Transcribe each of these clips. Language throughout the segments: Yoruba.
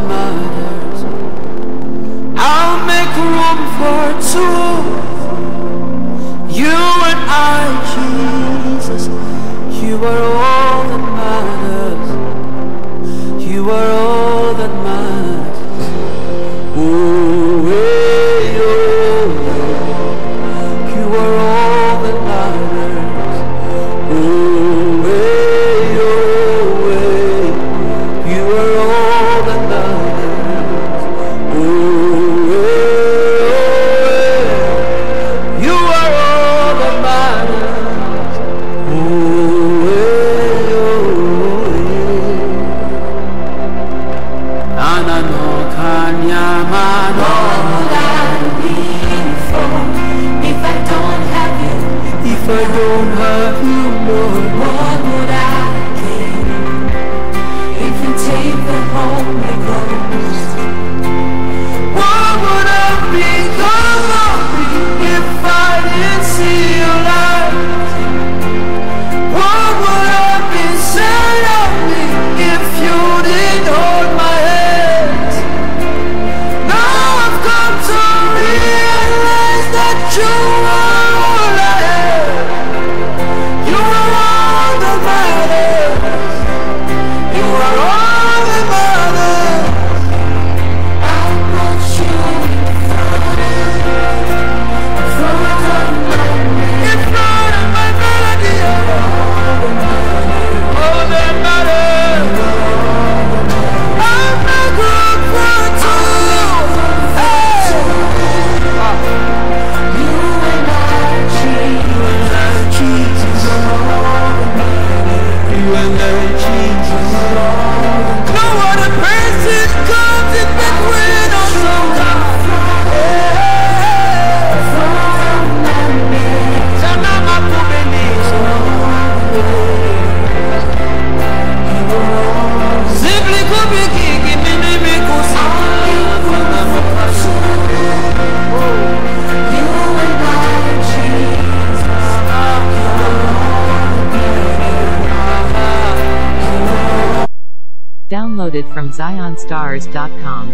that matters. I'll make room for two. You and I, Jesus. You are all that matters. You are all that matters. Oh, hey, oh, you are all that matters. Oh, hey, oh, hey, you are all that matters. Oh, hey, oh, hey, you are all that matters. Oh, hey, oh, hey. Anano kanyamano. If I don't have you, If I don't have you, Lord, what would I gain? If you take the Holy Ghost, what would have become of me if I didn't see your light? What would have been said of me if you didn't hold my hand? Now I've come to realize that you are all I have. You are all that matters. You are all that matters. I'll put you in front, front of my In front of my melody, all that matters. I'll make room for two. Hey. You and I, Jesus. Jesus. You and I, Jesus. No other person comes in between us, oh God. Sana makubalizo. Simply kubikiki mimi mikusa. You and I, Jesus. Downloaded from ZionStars.com.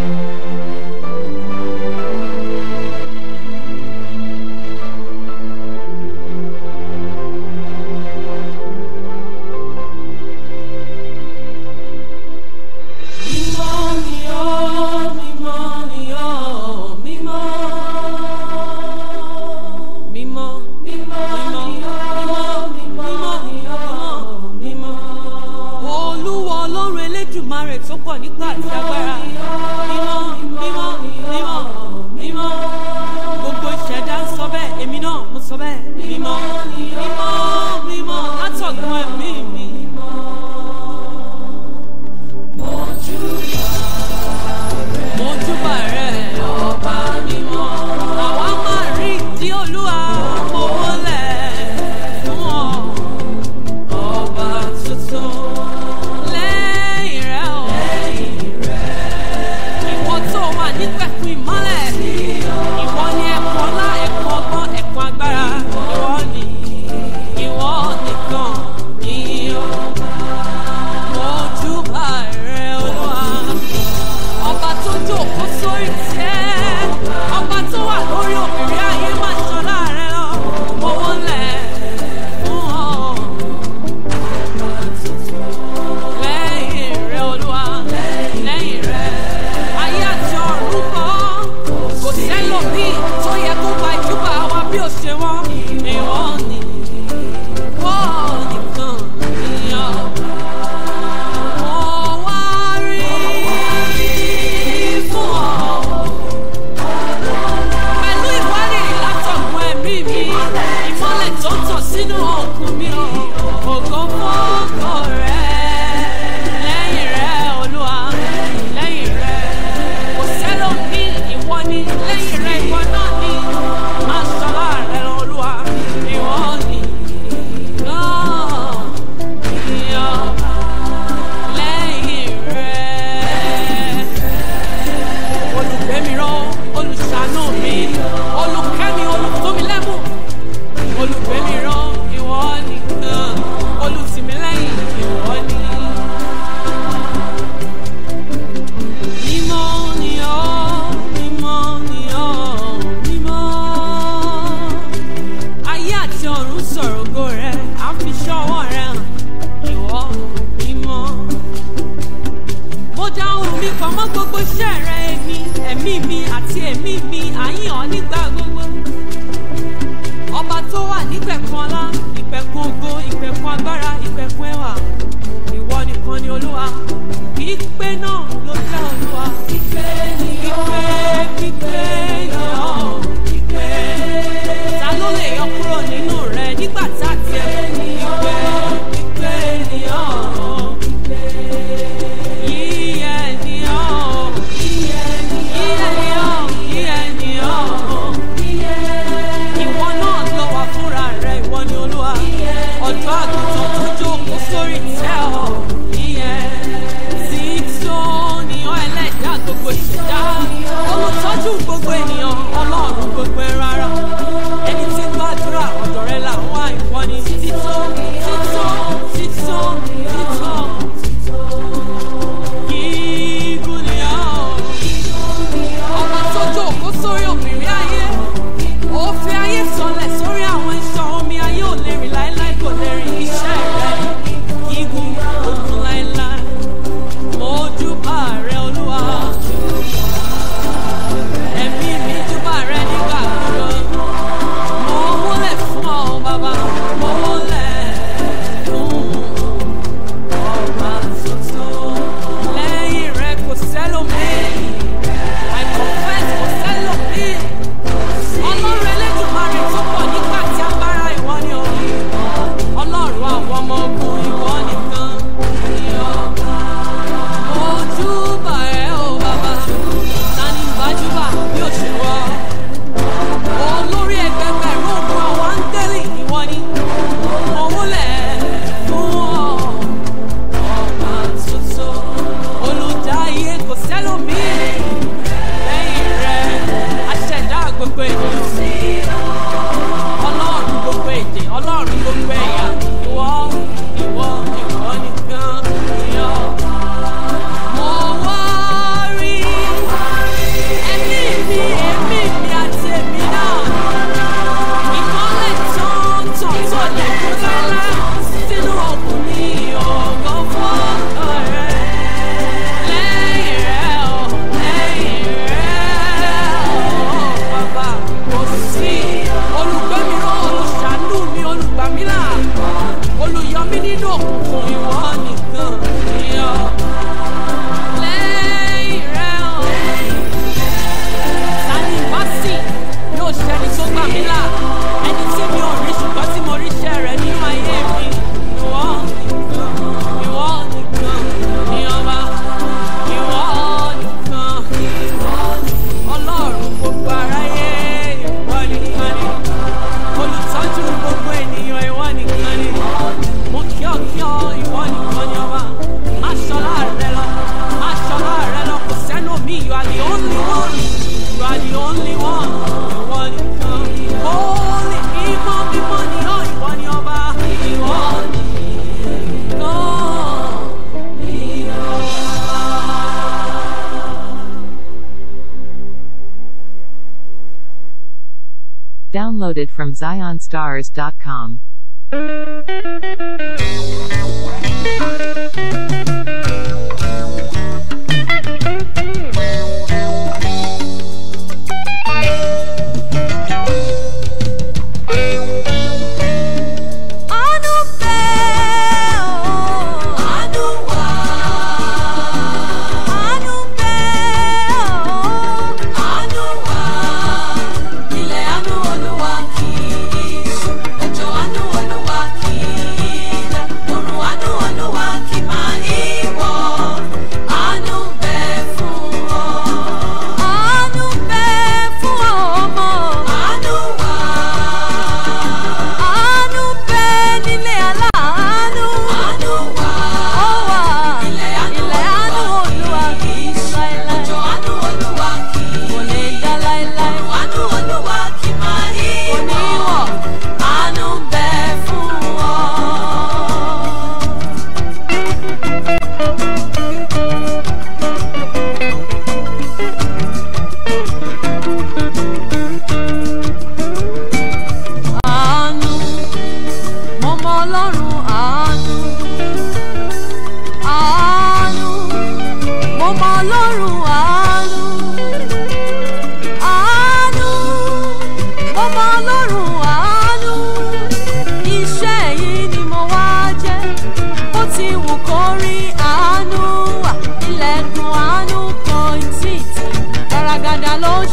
Mímọ́ ni ọ́, mímọ́ ni ọ́, mímọ́. Mímọ́, mímọ́ ni ọ́, mímọ́ ni ọ́, mímọ́. Olúwa Ọlọ́run Elédùmarè tó pọ̀ nípa àti agbára. Mímọ́, mímọ́, mímọ́, mímọ́. Gbogbo ìṣẹ̀dá ń sọ bẹ́ẹ̀, èmi náà mo sọ bẹ́ẹ̀. Mímọ́, mímọ́, mímọ́, látọ̀gbọ́n ẹ̀mí mi. Mojúbà rẹ̀ ọba mímọ́. Àwa máa rí ìdí olúwa mo wọlẹ̀ fún ọ. Ọba tuntun lẹ́yìn rẹ̀ ọ̀. Ìwọ tó wà nípẹ̀kun ìmọ́lẹ̀. Ìwọ ni ẹ̀kọ́ ọlá, ẹ̀kọ́ ọgbọ́n, ẹ̀kọ́ agbára. Ìwọ ni, ìwọ nìkan ni ọba. Mojúbà rẹ̀ olúwa ọba tó jókòó sórí tẹ́ ọba tó wà lórí òbírí ayé máa ṣan láàrẹ lọ owó lẹ̀ fún ọ. lẹ́yìn rẹ olúwa lẹ́yìn rẹ ayé àti ọ̀run kọ́ kò sẹ́lòmíì tó yẹ kó gba ìjúbà wa bí ó ṣe wọ́n ìwọ ni wọ́n nìkan ni ọba. Mo wá rí fún ọ. Pẹ̀lú ìwárìrì látọ̀gbọ́n ẹ̀mí mi, ìmọ́lẹ̀ tó ń tàn sínú ọkùn mi o. Ògo fọ́kọ̀ rẹ̀. Lẹ́yìn rẹ̀ Olúwa, lẹ́yìn rẹ̀. Kò sẹ́lòmíì ìwọ ni, lẹ́yìn rẹ̀ ìwọ náà ni. gbogbo iṣẹ́ rẹ èmi ẹ̀mí mi àti ẹ̀mí mi àyìn ọ́ nígbà gbogbo. ọba tó wà nípẹ̀kun ọlá ìpẹ̀kun ògo ìpẹ̀kun agbára ìpẹ̀kun ẹwà ìwọ nìkan ni olúwa pípé náà ló jẹ́ olúwa. pípé ni ọ́ pípé ni ọ́ pípé. ta ló lè yọ kúrò nínú rẹ nígbà tá a tiẹ̀ pípé pípé ni ọ́ pípé. yíyẹ ni ọ́ yíyẹ ni ọ́ yíyẹ ni ọ́ ìwọ náà lọ wà fúnra rẹ ìwọ ni olúwa ọjọ́ àgùntàn tó jókòó sórí tẹ́ ọ ìyẹn tí tó níyàn ẹlẹ́dàá gbogbo ìṣẹ̀dá olùtọ́jú gbogbo ènìyàn ọlọ́run gbogbo ẹran ara ẹni tí ń gbàdúrà ọ̀dọ̀ rẹ là ń wá ìwọ ni títọ́ títọ́ títọ́ títọ́ gígùn ni ọ́ ọba tó jókòó sórí òbírí ayé ó fi ayé sọlẹ̀ sórí àwọn iṣan omi ayé ò lè rìn láéláé kò lè rìn iṣẹ́ rẹ̀ gígùn ogun láéláé mo júbà rẹ olúwa ẹ̀mí mi júbà rẹ nígbà gbogbo mo wólẹ̀ fún ọ bàbá mo wólẹ̀ fún ọba tuntun lẹ́yìn rẹ kò sẹ́lòmíì I confess kò sẹ́lòmíì ọlọ́run elédùnmarè tó pọ̀ nígbà tí agbára ìwọ ni o ọlọ́run àwọn ọmọ ogun ìwọ nìkan ni ọba ojúbà ẹ o bàbá tani ìbájúbà bí o ṣe wọ olórí ẹgbẹgbẹ̀rún ogun àwọn áńgẹ́lì ìwọ ni mo wúlẹ̀ fún ọ ọba tuntun olùdáyé kò sẹ́lòmíì lẹ́yìn rẹ̀ aṣẹ̀dá gbogbo ènìyàn ọlọ́run gbogbo èdè ọlọ́run gbogbo ẹ̀yà ìwọ ìwọ ìwọ nìkan ni ọ. mo wá rí ẹ̀mí mi ẹ̀mí mi àti ẹ̀mí náà ìmọ́lẹ̀ tán tàn tó lè kú lálá sínú ọkùnrin ọ̀gọ́ fọ́ọ̀kọ̀ rẹ̀ lẹ́yìn rẹ̀ ọ̀ lẹ́yìn rẹ̀ ọ̀ bàbá kò sí olùgbẹ́mìíràn olùṣàánú mi olùgbàmílà olùyọmí nínú òkùnkùn ìwọ nìkan ni ọ. lẹ́yìn rẹ̀ ọ̀ tani bá sì yóò ṣẹni tó gbà mí là ẹni tí mi ò rí ṣùgbọ́n tí mo rí iṣẹ́ rẹ̀ nínú ayé mi ìwọ nìkan ìwọ nìkan ni ọba ìwọ nìkan ọlọ́run gbogbo aráyé ìwọ nìkan ni olùtọ́jú gbogbo ènìyàn ìwọ nìkan ni mo kí ọ kí ọ ìwọ nìkan ni ọba má ṣọlá rẹ lọ má ṣọlá rẹ lọ kò sẹ́nu mi you are the only one you are the only one ìwọ nìkan holy mímọ́ mímọ́ ni ọ ìwọ ni ọba ìwọ nìkan ni ọba. Downloaded from ZionStars.com. Àánú bẹ́ ọ́. Àánú wà. Àánú bẹ́ ọ́. Àánú wà. Ilẹ̀ àánú Olúwa kì í ṣú. Òjò àánú Olúwa kì í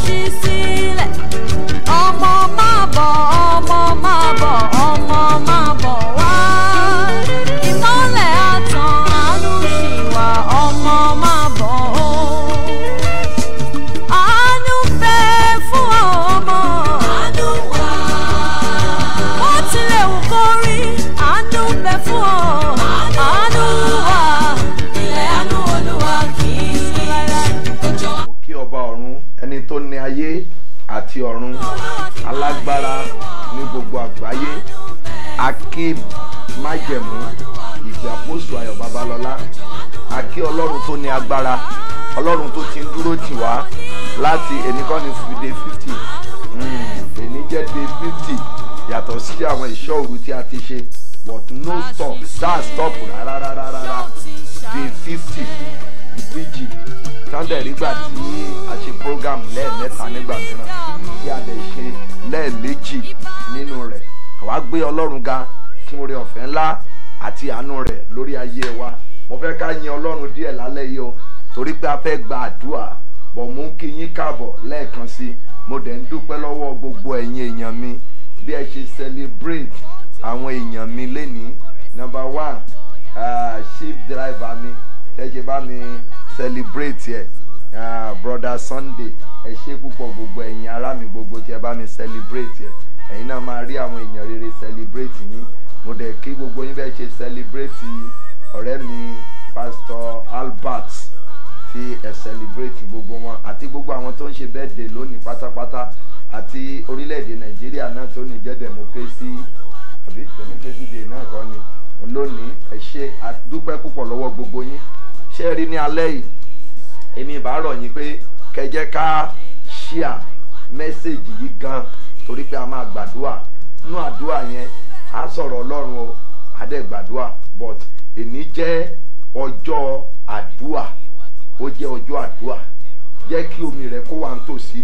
ṣí sílẹ̀ ọmọ máa bọ̀ ọmọ máa bọ̀ ọmọ máa bọ̀ wá ìmọ́lẹ̀ àtàn àánú ṣì wà ọmọ máa bọ̀ o. àánú bẹ fún ọmọ. àánú wà. ó tilẹ̀ wù kó rí àánú bẹ fún ọ. àánú wà. ilẹ̀ àánú olúwa kì í sí láíláí. mo kí ọba ọ̀run ẹni tó ní ayé àti ọ̀run alágbára ní gbogbo àgbáyé akí májẹ̀mú ìgbé àpòsù ayọ̀ babalọ́lá akí ọlọ́run tó ní agbára ọlọ́run tó ti ń dúró tì wá láti ènìkọ́ni day fifty èní jẹ́ day fifty yàtọ̀ sí àwọn ìṣọ́ òru tí a ti ṣe but no stop that stop rárá rárá rárá day fifty bíjì sunday nígbà tí a ṣe program lẹ́ẹ̀mẹ́ta nígbà mìíràn tí a lè ṣe lẹ́ẹ̀méjì nínú rẹ̀ àwa gbé ọlọ́run ga fún oore ọ̀fẹ́ ńlá àti àánú rẹ̀ lórí ayé wa mo fẹ́ ká yin ọlọ́run díẹ̀ lálẹ́ yìí o torí pé a fẹ́ gba àdúrà bọ̀ mú kí yín káàbọ̀ lẹ́ẹ̀kan sí i mo dẹ̀ ń dúpẹ́ lọ́wọ́ gbogbo ẹ̀yin èèyàn mi bí ẹ ṣe celebrate àwọn èèyàn mi lénìí number one uh, ship driver mi ẹ ṣe bá mi celebrate ẹ uh, brother sunday ẹ ṣe púpọ̀ gbogbo ẹ̀yin ará mi gbogbo tí ẹ bá mi celebrate ẹ ẹ̀yin náà máa rí àwọn èèyàn rere celebrate yín mo dẹ̀ kí gbogbo yín bẹ́ẹ̀ ṣe celebrate ọ̀rẹ́ mi pastor albert tí ẹ celebrate gbogbo wọn àti gbogbo àwọn tó ń ṣe birthday lónìí pátápátá àti orílẹ̀-èdè nàìjíríà náà tó ní jẹ́ democracy àbí democracy day náà kọ́ ni lónìí ẹ ṣe àdúpẹ́ púpọ̀ lọ́wọ́ gbogbo yín ṣé ẹ rí ní alẹ́ yìí èmi ìbá rọ̀ yín pé kẹjẹ́ ká ṣíà mẹ́sẹ̀gì yìí gan torí pé a máa gbàdúrà nínú àdúrà yẹn á sọ̀rọ̀ ọlọ́run o adẹ́ gbàdúrà but èní jẹ́ ọjọ́ àdúrà ó jẹ́ ọjọ́ àdúrà jẹ́ kí omi rẹ̀ kó wà nítòsí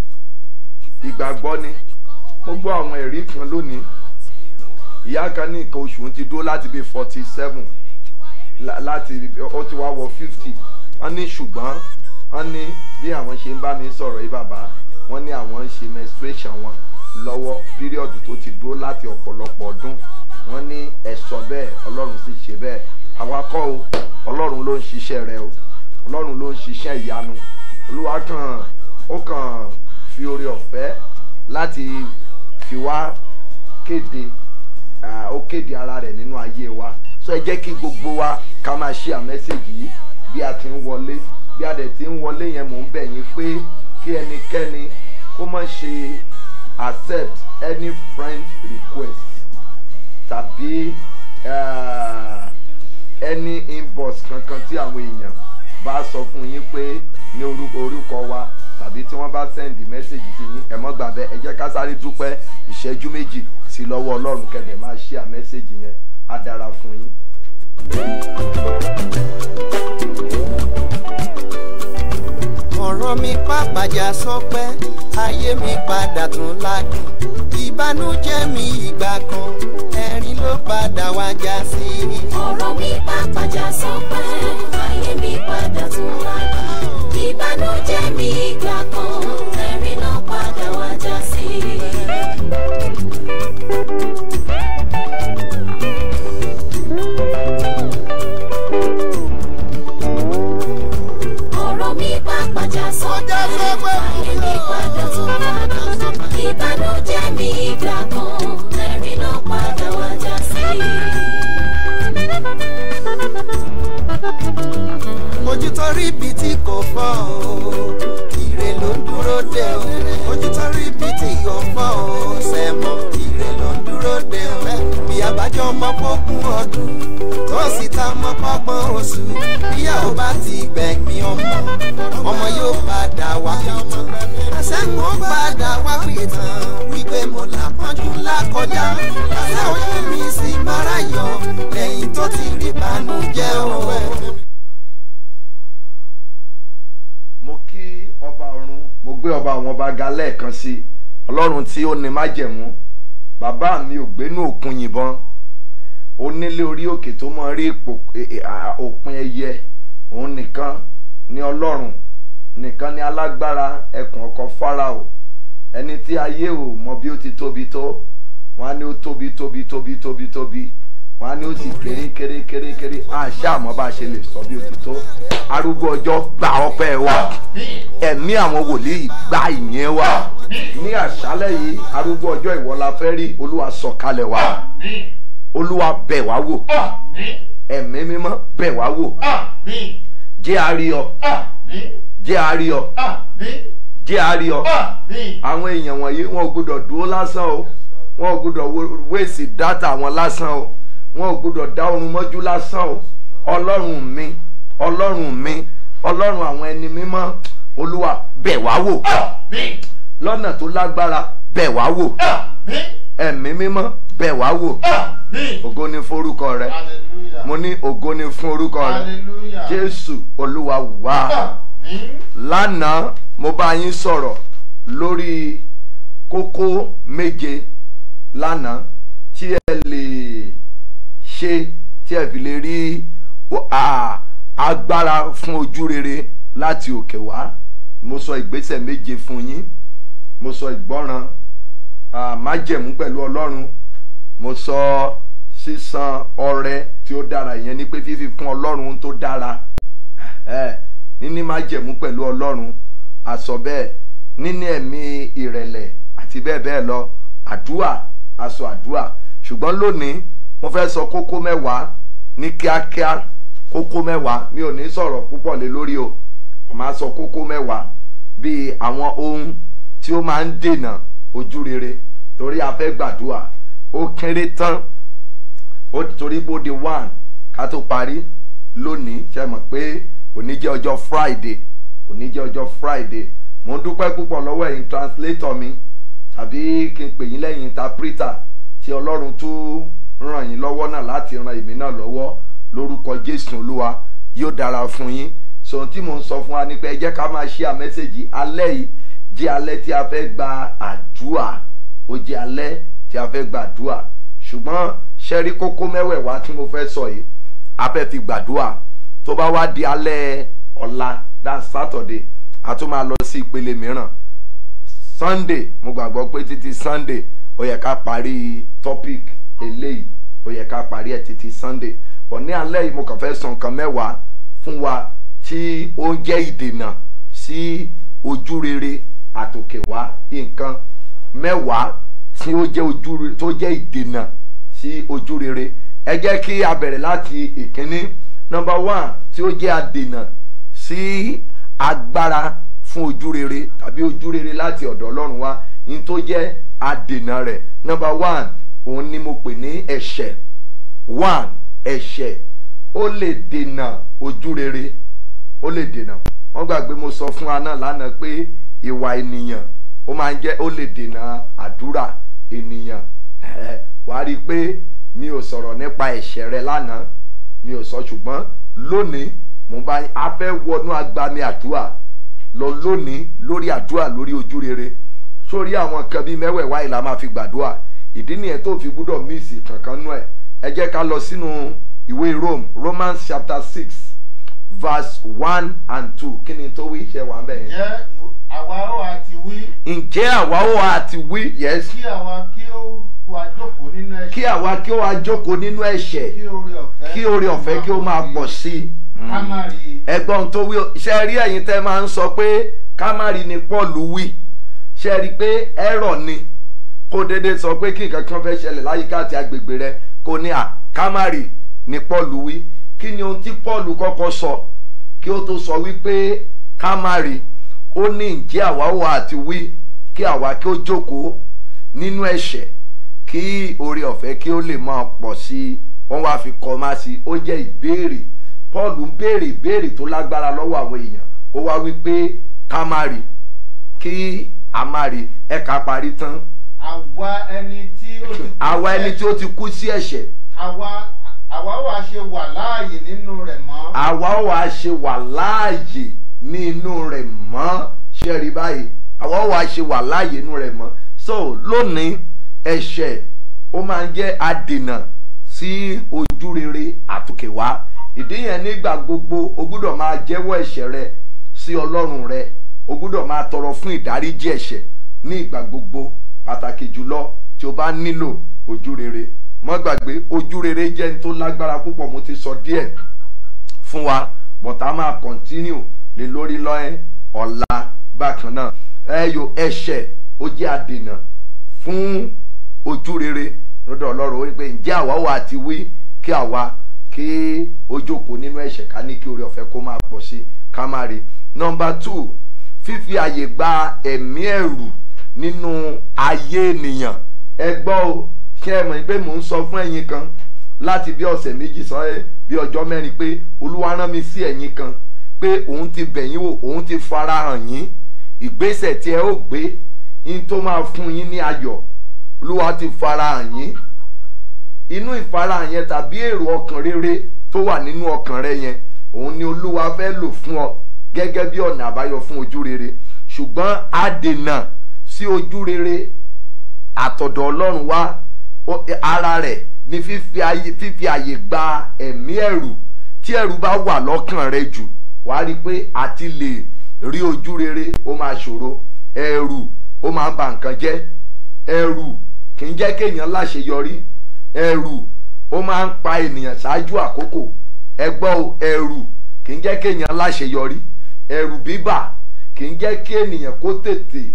ìgbàgbọ́ ni mo gbọ́ àwọn ẹ̀rí kan lónìí ìyá kan ní nǹkan oṣù ti dúró láti bíi forty seven láti ó ti wá wọ fifty wọ́n ní ṣùgbọ́n wọ́n ní bí àwọn ṣe ń bá mi sọ̀rọ̀ yìí bàbá wọ́n ní àwọn ń ṣe menstruation wọn lọ́wọ́ píríọ̀dù tó ti dúró láti ọ̀pọ̀lọpọ̀ ọdún wọ́n ní ẹ̀sọ́ bẹ́ẹ̀ ọlọ́run sì ṣe bẹ́ẹ̀ àwa kọ́ o ọlọ́run ló ń ṣiṣẹ́ rẹ o ọlọ́run ló ń ṣiṣẹ́ ìyanu olúwa kàn ó kàn fi oore ọ̀fẹ́ láti fi wá kéde ó kéde ara rẹ̀ nínú ayé wa so ẹ jẹ́ kí gbogbo wa ká máa ṣe àmẹ́sẹ̀gì yìí bí a ti ń wọlé bí a dẹ̀ ti ń wọlé yẹn mò ń bẹ̀ yín pé kí ẹnikẹ́ni kó má ṣe accept any friend request tàbí uh, any inbox kankan tí àwọn èèyàn bá sọ fún yín pé ní orúkọ orúkọ wa tàbí tí wọ́n bá send message sí yín ẹ mọ́ gbà bẹ́ẹ̀ ẹ jẹ́ ká sáré dúpẹ́ ìṣẹ́jú méjì sí lọ́wọ́ ọlọ́run kẹ̀dẹ̀ máa ṣe àmẹ́sẹ̀gì yẹn á dára fún yín. ọ̀rọ̀ mi pàpàjà sọpẹ́ ayé mi padà tún ládùn ìbànújẹ́ mi ìgbà kan ẹ̀rín ló padà wá já sí. ọ̀rọ̀ mi pàpàjà sọpẹ́ ayé mi padà tún ládùn ìbànújẹ́ mi ìgbà kan ẹ̀rín ló padà wá já sí. ọ̀rọ̀ mi pàpàjà sọpẹ́ ayé mi padà tún ládùn ìbànújẹ́ mi ìgbà kan ẹ̀rín ló padà wá já sí. ojú tó rí ibi tí kò fọ́ o ire ló ń dúró dé o ojú tó rí ibi tí kò fọ́ o sẹ́mọ̀ ire ló ń dúró dé o bí abájọ ọmọ pọ́kún ọdún tó sì ta ọmọ pọ́gbọ́n oṣù bíyàwó bá ti gbẹ̀mí ọmọ ọmọ yóò padà wá pìtàn àṣẹ́gun padà wá pìtàn wípé mo là pọ́njú ńlá kọjá àṣẹ ojú mi sì mára yọ lẹ́yìn tó ti rí bànújẹ́ o. mo kí ọba ọ̀run mo gbé ọba àwọn ọba ga lẹ́ẹ̀kan sí i ọlọ́run tí ó ní májẹ̀mú bàbá mi ò gbénú òkun yìnbọn onílé orí òkè tó mọ rí ipò- e- e- à- òpin ẹyẹ òun nìkan ní ọlọ́run nìkan ni alágbára ẹkùn ọkọ farao ẹni tí ayé ò mọ bí ó ti tóbi tó wọn á ní ó tóbi tóbi tóbi tóbi tóbi wọn á ní ó sì kéré kéré kéré kéré àṣà àmọ́ bá a ṣe lè sọ bí ó ti tó arúgbó ọjọ́ gba ọpẹ́ wa ẹ̀mí àwọn wòlíì gba ìyẹn wa ní àṣálẹ̀ yìí arúgbó ọjọ́ ìwọ la fẹ́ rí olúwa sọ̀kalẹ̀ wa olúwa bẹ̀ wá wò ẹ̀mí mímọ́ bẹ̀ wá wò jẹ́ àríyọ jẹ́ àríyọ jẹ́ àríyọ àwọn èèyàn wọ̀nyí wọn ò gbọdọ̀ dúró lásán o wọn ò gbọdọ̀ wéèsì dátà wọn lásán o wọn ò gbọdọ̀ dá oorun mọ́jú lásán o ọlọ́run mi ọlọ́run mi ọlọ́run àwọn ẹni mímọ́ olúwa bẹ̀ wá wò lọ́nà tó lágbára bẹ̀ wá wò ẹ̀mí mímọ́ bẹ̀ wá wò ògo ni forúkọ rẹ mo ní ògo ni fún orúkọ rẹ jésù olúwa wá lánàá mo bá yín sọ̀rọ̀ lórí kókó méje lánàá tí ẹ lè ṣe tí ẹ fi lè rí agbára fún ojú rere láti òkè wá mo sọ ìgbésẹ̀ méje fún yín mo sọ ìgbọ́ràn májẹ̀mú pẹ̀lú ọlọ́run mo sọ sísan ọrẹ tí ó dára ìyẹn ni pé fífi fún ọlọ́run tó dára níní májẹ̀mú pẹ̀lú ọlọ́run àsọ bẹ́ẹ̀ níní ẹ̀mí ìrẹ̀lẹ̀ àti bẹ́ẹ̀ bẹ́ẹ̀ lọ àdúà aṣọ àdúà ṣùgbọ́n lónìí mo fẹ́ sọ kókó mẹ́wàá ní kíákíá kókó mẹ́wàá mi ò ní sọ̀rọ̀ púpọ̀ lé lórí o mo máa sọ kókó mẹ́wàá bíi àwọn ohun tí ó máa ń dènà ojú rere torí a fẹ́ gbàdúà ó kéré tán ó torí pé ó di one ká tó parí lónìí ṣe mọ̀ pé òní jẹ́ ọjọ́ friday òní jẹ́ ọjọ́ friday mo dúpẹ́ púpọ̀ lọ́wọ́ ẹ̀yin translator mi tàbí kí n pè yín lẹ́yìn interpreter tí ọlọ́run tó ràn yín lọ́wọ́ náà láti ran èmi náà lọ́wọ́ lórúkọ jésù olúwa yóò dára fún yín sọ̀rọ̀ tí mo ń sọ fún wa ni pé ẹ jẹ́ ká máa ṣí àmẹ́sẹ̀gì alẹ́ yìí jẹ́ alẹ́ tí a fẹ́ gba àdúà ó jẹ́ alẹ́ tí a fẹ́ gba àdúà ṣùgbọ́n ṣẹ́rí kókó mẹ́wẹ̀ẹ̀wá tí mo fẹ́ sọ yìí a fẹ́ fi gbàdúà tó bá wá di alẹ́ ọ̀la that's saturday a tún máa lọ sí ìpele mìíràn sunday mo gbàgbọ́ pé títí sunday ó yẹ ká parí topic eléyìí ó yẹ ká parí ẹ̀ títí sunday but ní alẹ́ yìí mo kàn fẹ́ sọ nǹkan mẹ́wàá fún wa tí ó jẹ́ ìdènà sí ojú rere àtòkèwá nǹkan mẹ́wàá tí ó jẹ́ ojú tó jẹ́ ìdènà sí ojú rere ẹ jẹ́ kí a bẹ̀rẹ̀ láti ìkíní number one tí ó jẹ́ adènà sí agbára fún ojú rere tàbí ojú rere láti ọ̀dọ̀ ọlọ́run wá ní tó jẹ́ adènà rẹ̀ number one òun ni mo pè ní ẹ̀ṣẹ̀ one ẹ̀ṣẹ̀ ó lè dènà ojú rere ó lè dènà wọ́n gbàgbé mo sọ fún wa náà lánàá pé ìwà ènìyàn ó máa ń jẹ́ ó lè dènà àdúrà ènìyàn wàá rí i pé mi ò sọ̀rọ̀ nípa ẹ̀ṣẹ̀ rẹ lánàá mi ò sọ ṣùgbọ́n lónìí mo bá a fẹ́ wọnú agbami àdúrà lọ lónìí lórí àdúrà lórí ojú rere sórí àwọn nǹkan bíi mẹ́wẹ̀ẹ̀wá yìí la máa fi gbàdúrà ìdí nìyẹn tó fi gbúdọ̀ míìsì kankan nú ẹ̀ ẹ jẹ́ ká lọ sínú ìwé Rome Romans chapter six verse one and two kí ni tó wí ṣe wà ń bẹ̀ yẹn. ǹjẹ́ àwa ó àti wí ǹjẹ́ àwa ó àti wí yes kí àwa kí ó wá jókòó nínú ẹ̀ṣẹ̀ kí àwa kí ó wá jókòó nínú ẹ̀ṣẹ̀ kí oore ọ̀fẹ́ kí oore ọ̀fẹ́ kí ó máa pọ̀ sí i. ká má rí i ẹ̀gbọ́n tó wí ṣe rí ẹ̀yin tẹ́ máa ń sọ pé kámárì ni Paul wí ṣe rí pé ẹ̀rọ ni kó dédé sọ pé kí nǹkan kan fẹ́ ṣẹlẹ̀ láyìíká àti agbègbè rẹ kó ní à kámárì ni Paul wí kí ni ohun tí Paul kọ́kọ́ sọ kí ó tó sọ wípé kámárì ó ní ǹjẹ́ àwa wà àti wí kí àwa kí ó jókòó nínú ẹ̀ṣẹ̀ kí oore ọ̀fẹ́ kí ó lè máa pọ̀ sí i wọ́n wá fi kọ́ máa sí i ó jẹ́ ìbéèrè Paul ń béèrè ìbéèrè tó lágbára lọ́wọ́ àwọn èèyàn ó wá wí pé ká má rí kí a má rí ẹ̀ka parí tán àwa ẹni tí ó ti kú àwa ẹni tí ó ti kú sí ẹ̀ṣẹ̀ àwa àwa wà ṣe wà láàyè nínú rẹ̀ mọ́ àwa ó wàá ṣe wà láàyè ní inú rẹ̀ mọ́ ṣe rí báyìí àwa ó wàá ṣe wà láàyè inú rẹ̀ mọ́ so lónìí ẹ̀ṣẹ̀ ó máa ń jẹ́ adènà sí ojú rere àtòkèwá ìdí yẹn nígbà gbogbo o gbúdọ̀ máa jẹ́wọ́ ẹ̀ṣẹ̀ rẹ sí ọlọ́run rẹ o gbúdọ̀ máa tọrọ fún ìdáríjì ẹ̀ṣẹ̀ ní ìgbà gbogbo pàtàkì jùlọ tí o bá nílò ojú rere mọ́ gbàgbé ojú rere jẹ́ ní tó lágbára púpọ̀ mo ti sọ díẹ̀ fún wa bọ̀tá máa kọ̀ntínú lé lórí lọ́ẹ́ ọ̀la bákan náà ẹyọ ẹ̀ṣẹ̀ ó jẹ́ àdènà fún ojú rere lọ́dọ̀ ọlọ́run ó ní pé ǹjẹ́ àwa wà ti wí kí àwa kí ó jókòó nínú ẹ̀ṣẹ̀ ká ní kí oore ọ̀fẹ́ kó máa pọ̀ sí ká má rí nọmba two fífi àyè gba ẹ̀mí ẹ̀rù nínú ayé ènìyàn ẹ gbọ́ o ṣé ẹ mọ̀ pé mò ń sọ fún ẹ̀yin kan láti bí ọ̀sẹ̀ méjì sọ ẹ́ bí ọjọ́ mẹ́rin pé olúwa rán mi sí ẹ̀yin kan pé òun ti bẹ̀yìn wò òun ti farahàn yín ìgbésẹ̀ tí ẹ ó gbé yín tó máa fún yín ní ayọ̀ olúwa ti farahàn yín inú ìfarahàn yẹn tàbí èrò ọkàn rere tó wà nínú ọkàn rẹ yẹn òun ni olúwa fẹ́ lò fún ọ gẹ́gẹ́ bí ọ̀nà àbáyọ fún ojú rere ṣùgbọ́n àdènà sí ojú rere àtọ̀dọ̀ ọlọ́run wá ó- ara rẹ̀ ni fífi ayé fífi àyè gba ẹ̀mí ẹ̀rù tí ẹ̀rù bá wà lọ́kàn rẹ jù wàá rí i pé àti lè rí ojú rere ó máa ṣòro ẹ̀rù ó máa ń ba nǹkan jẹ́ ẹ̀rù kì í jẹ́ kéèyàn láṣeyọrí ẹ̀rù ó máa ń pa ènìyàn ṣáájú àkókò ẹgbọ́ o ẹ̀rù kì í jẹ́ kéèyàn láṣeyọrí ẹ̀rù bíbà kì í jẹ́ kí ènìyàn kó tètè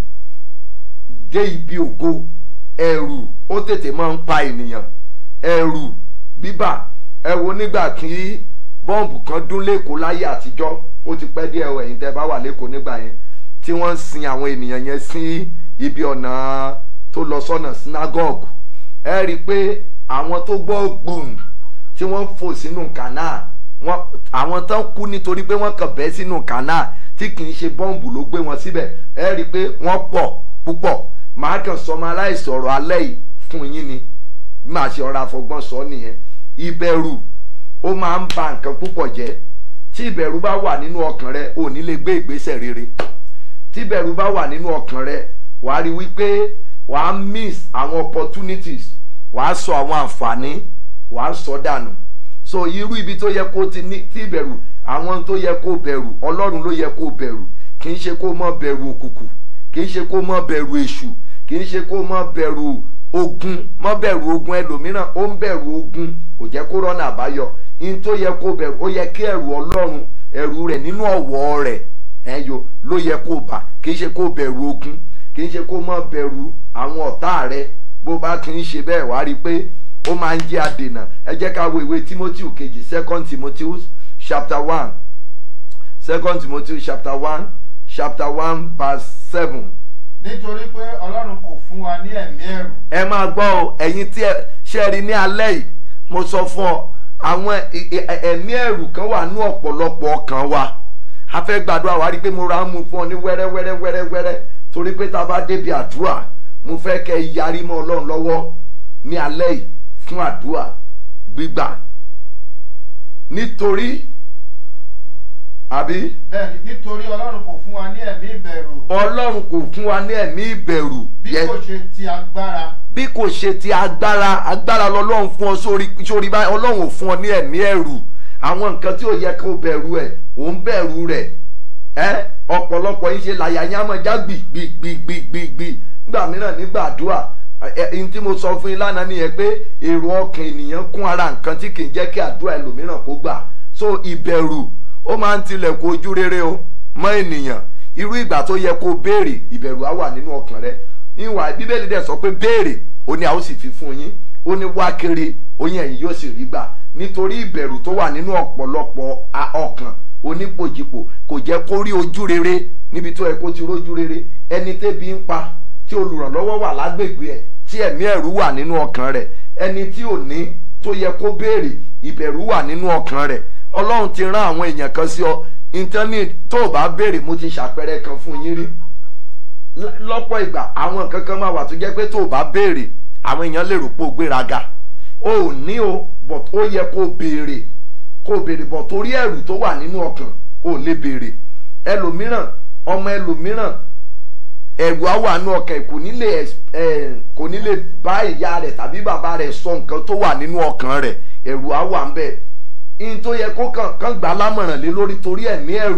dé ibi ògo ẹ̀rù ó tètè máa ń pa ènìyàn ẹ̀rù bíbà ẹ wo nígbà tí bọ́ǹbù kan dún lẹ́kọ̀ọ́ láyé àtijọ́ ó ti pẹ́ díẹ̀ o ẹ̀yin tẹ́ bá wà lẹ́kọ̀ọ́ nígbà yẹn tí wọ́n ń sin àwọn ènìyàn yẹn sí ibi ọ̀nà tó lọ sọ́nà synagogue ẹ rí i pé àwọn tó gbọ́ gbùm tí wọ́n fò sínú kànáà wọn àwọn tán kú nítorí pé wọ́n kàn bẹ́ sínú kànáà tí kì í ṣe bọ́ǹbù ló gbé wọn síbẹ̀ ẹ rí i pé wọ́n pọ̀ púpọ̀ màá kàn summarize ọ̀rọ̀ alẹ́ yìí fún yín ni bí màá ṣe ọ̀rọ̀ àfọgbọ́n sọ nìyẹn ìbẹ̀rù ó máa ń ba nǹkan púpọ̀ jẹ́ tí ìbẹ̀rù bá wà nínú ọkàn rẹ ò ní lè gbé ìgbésẹ̀ rere tí ìbẹ̀rù bá wà nínú ọkàn rẹ wàá rí wípé wàá miss àwọn opportunities wàá sọ àwọn àǹfààní wàá sọ dànù so irú ibi tó yẹ kó ti ní tí ìbẹ̀rù àwọn tó yẹ kó bẹ̀rù ọlọ́run ló yẹ kó bẹ̀rù kì í ṣe kó mọ́ bẹ̀rù òkùnkùn kì í ṣe kó mọ́ bẹ̀rù èṣù kì í ṣe kó mọ́ bẹ̀rù ogun mọ́ bẹ̀rù ogun ẹlòmíràn ó ń bẹ̀rù ogun kò jẹ́ kó rọ́nà àbáyọ in tó yẹ kó bẹ̀rù ó yẹ kí ẹ̀rù ọlọ́run ẹ̀rù rẹ̀ nínú ọ̀wọ́ rẹ̀ ẹ̀yọ ló yẹ kó bà kì í ṣe kó bẹ̀rù ogun kì í ṣe kó mọ́ bẹ̀rù àwọn ọ̀tá rẹ̀ bó bá kì í ṣe bẹ́ẹ̀ wá rí i pé ó máa ń jẹ́ àdènà ẹ jẹ́ ká wo ìwé timothy kejì second timothy chapter one second timothy chapter one chapter one verse seven nítorí pé ọlọ́run kò fún wa ní ẹ̀mí ẹ̀rù ẹ máa gbọ́ ọ ẹ̀yin tí ẹ ṣe rí ní alẹ́ yìí mo sọ fún ọ àwọn ẹ- ẹ- ẹ̀mí ẹ̀rù kan wà ní ọ̀pọ̀lọpọ̀ ọkàn wa a fẹ́ gbàdúrà wá rí i pé mo ra ń mú fún ọ ní wẹ́rẹ́ wẹ́rẹ́ wẹ́rẹ́ wẹ́rẹ́ torí pé tá a bá débi àdúrà mo fẹ́ kẹ́ ẹ yarí mọ́ ọlọ́run lọ́wọ́ ní alẹ́ yìí fún àdúrà gbígbà nítorí àbí bẹ́ẹ̀ni nítorí ọlọ́run kò fún wa ní ẹ̀mí ìbẹ̀rù ọlọ́run kò fún wa ní ẹ̀mí ìbẹ̀rù bí Yẹ- kò ṣe ti agbára bí kò ṣe ti agbára agbára lọlọ́run fún ọ sórí sórí báyìí ọlọ́run ò fún ọ ní ẹ̀mí ẹ̀rù àwọn nǹkan tí ò yẹ kó bẹ̀rù ẹ̀ ò ń bẹ̀rù rẹ̀ ẹ́ ọ̀pọ̀lọpọ̀ yín ṣe làyà yín á máa já gbìgbìgbìgbìgbì nígbà mìíràn nígbà àdúrà ẹ ẹni tí mo sọ fún yín lánàá nìyẹn pé èrò ọkàn ènìyàn kún ara nǹkan tí kì í jẹ́ kí àdúrà ẹlòmíràn kó gbà so ìbẹ̀rù ó máa ń tilẹ̀kùn ojú rere o mọ́ ènìyàn irú ìgbà tó yẹ kó béèrè ìbẹ̀rù á wà nínú ọkàn rẹ ìwà bíbélì dẹ̀ sọ pé béèrè ó ní a ó sì fi fún yín ó ní wá kiri oyin ẹ̀yin yóò sì rí gbà nítorí ìbẹ̀rù tó wà nínú ọ̀pọ̀lọpọ̀ a- ọkàn onípojìpò kò jẹ́ kó rí ojú rere níbi tó yẹ kó ti rójú rere ẹni tébi ń pa tí olùrànlọ́wọ́ wà lágbègbè ẹ̀ tí ẹ̀mí ẹ̀rù wà nínú ọkàn rẹ̀ ẹni tí ò ní tó yẹ kó béèrè ìbẹ̀rù wà nínú ọkàn rẹ̀ ọlọ́run ti rán àwọn èèyàn kan sí ọ íńtánẹ́ẹ̀tì tó o bá béèrè mo ti ṣàpẹẹrẹ kan fún yín rí L- lọ́pọ̀ ìgbà àwọn nǹkan kan máa wà tó jẹ́ pé tó o bá béèrè àwọn èèyàn lè rò pé o gbéraga o ò ní o but ó yẹ kó o béèrè kó o béèrè but torí ẹ̀rù tó wà nínú ọkàn o ò lè béèrè ẹlòmíràn ọmọ ẹlòmíràn ẹ̀rù á wà nínú ọkàn ẹ̀ kò ní lè ex- eh, kò ní lè bá ìyá rẹ̀ tàbí bàbá rẹ̀ sọ nǹkan tó wà nínú ọkàn rẹ̀ ẹ̀rù á wà ń bẹ̀ in tó yẹ kó kàn kàn gbà á lámọ̀ràn lé lórí torí ẹ̀mí ẹ̀rù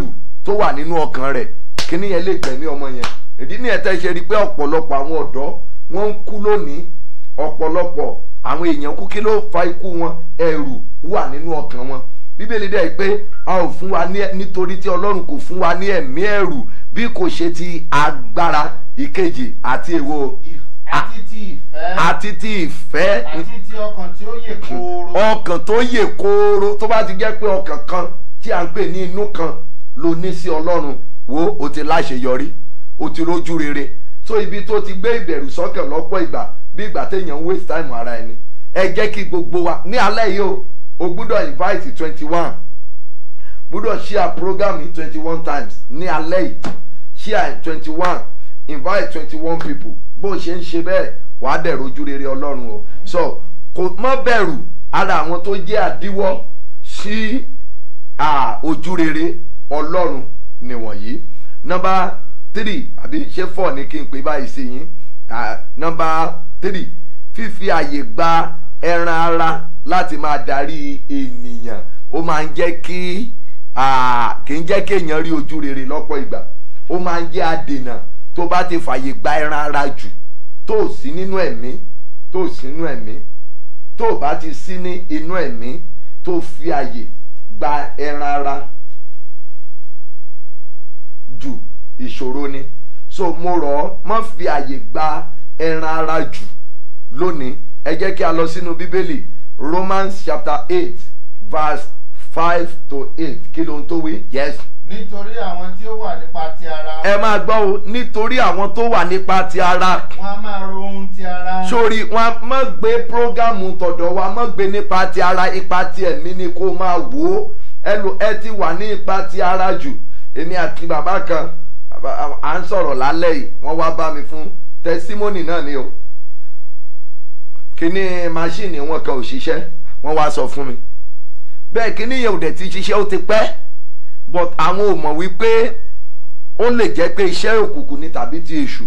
tó wà nínú ọkàn rẹ̀ kíní yẹn lè gbẹ̀mí ọmọ yẹn ìdí nìyẹn tẹ́ ṣe rí i pé ọ̀pọ̀lọpọ̀ àwọn ọ̀dọ́ wọ́n ń kú lónìí ọ̀pọ̀lọpọ̀ àwọn èèyàn kú kí ló fa ikú wọn ẹ̀rù wà nínú ọkàn wọn bíbélì dẹ̀ pé a ò fún wa ní nítorí tí ọlọ́run kò fún wa ní ẹ̀mí ẹ̀rù bí kò ṣe ti agbára ìkejì àti èwo àti ti ìfẹ́ àti ti ìfẹ́ àti ti ọkàn tí ó yè kooro ọkàn tó yè kooro tó bá ti jẹ́ pé ọkàn kan tí à ń pè ní inú kan ló ní sí ọlọ́run wo o ti láṣeyọrí o ti rójú rere so ibi tó ti gbé ìbẹ̀rù sọ́kàn lọ́pọ̀ ìgbà bí ìgbà téèyàn ń waste time ara ẹni ẹ jẹ́ kí gbogbo wa ní alẹ́ yìí o o gbúdọ̀ invite twenty one gbúdọ̀ share program yìí twenty one times ní alẹ́ yìí share twenty one invite twenty one people bó o ṣe ń ṣe bẹ́ẹ̀ wàá dẹ̀ rojú rere ọlọ́run o so kò mọ́ bẹ̀rù ara àwọn tó jẹ́ àdíwọ́ sí ah, ojú rere ọlọ́run nìwọ̀nyí nọmba three àbí ṣé four ni kí n pè báyìí sí yín Ah, nọmba three fífi àyè gba ẹran ara láti máa darí ènìyàn ó máa ń jẹ́ kí ah, kì í jẹ́ kéèyàn rí ojú rere lọ́pọ̀ ìgbà ó máa ń jẹ́ àdènà tó bá ti fàyè gba ẹran ara jù tó ò sí nínú ẹ̀mí tó ò sí nínú ẹ̀mí tó o bá ti sí ní inú ẹ̀mí tó fi àyè gba ẹran ara jù ìṣòro ni so mo rọ̀ ọ́ má fi àyè gba ẹran ara jù lónìí ẹ jẹ́ kí a lọ sínú bíbélì romans chapter eight verse five to eight kí ló ń tó wí yes nítorí àwọn tí ó wà nípa ti ara ẹ máa gbọ́ o nítorí àwọn tó wà nípa ti ara wọn a máa ro ohun ti ara sórí wọn mọ gbé prógámù tọ̀dọ̀ wa mọ gbé nípa ti ara ipa ti ẹ̀mí ni kó máa wò ó ẹ lò ẹ ti wà ní ipa ti ara jù èmi àti bàbá kan bàbá- à ń sọ̀rọ̀ lálẹ́ yìí wọ́n wá bá mi fún tẹsímọ́nì náà ni o kíní máṣíìnì wọn kan ò ṣiṣẹ́ wọ́n wá sọ fún mi bẹ́ẹ̀ kíní yẹn ò dẹ̀ ti ṣiṣẹ́ ó ti pẹ́ but àwọn ò mọ̀ wípé ó lè jẹ́ pé iṣẹ́ òkùnkùn ni tàbí ti èṣù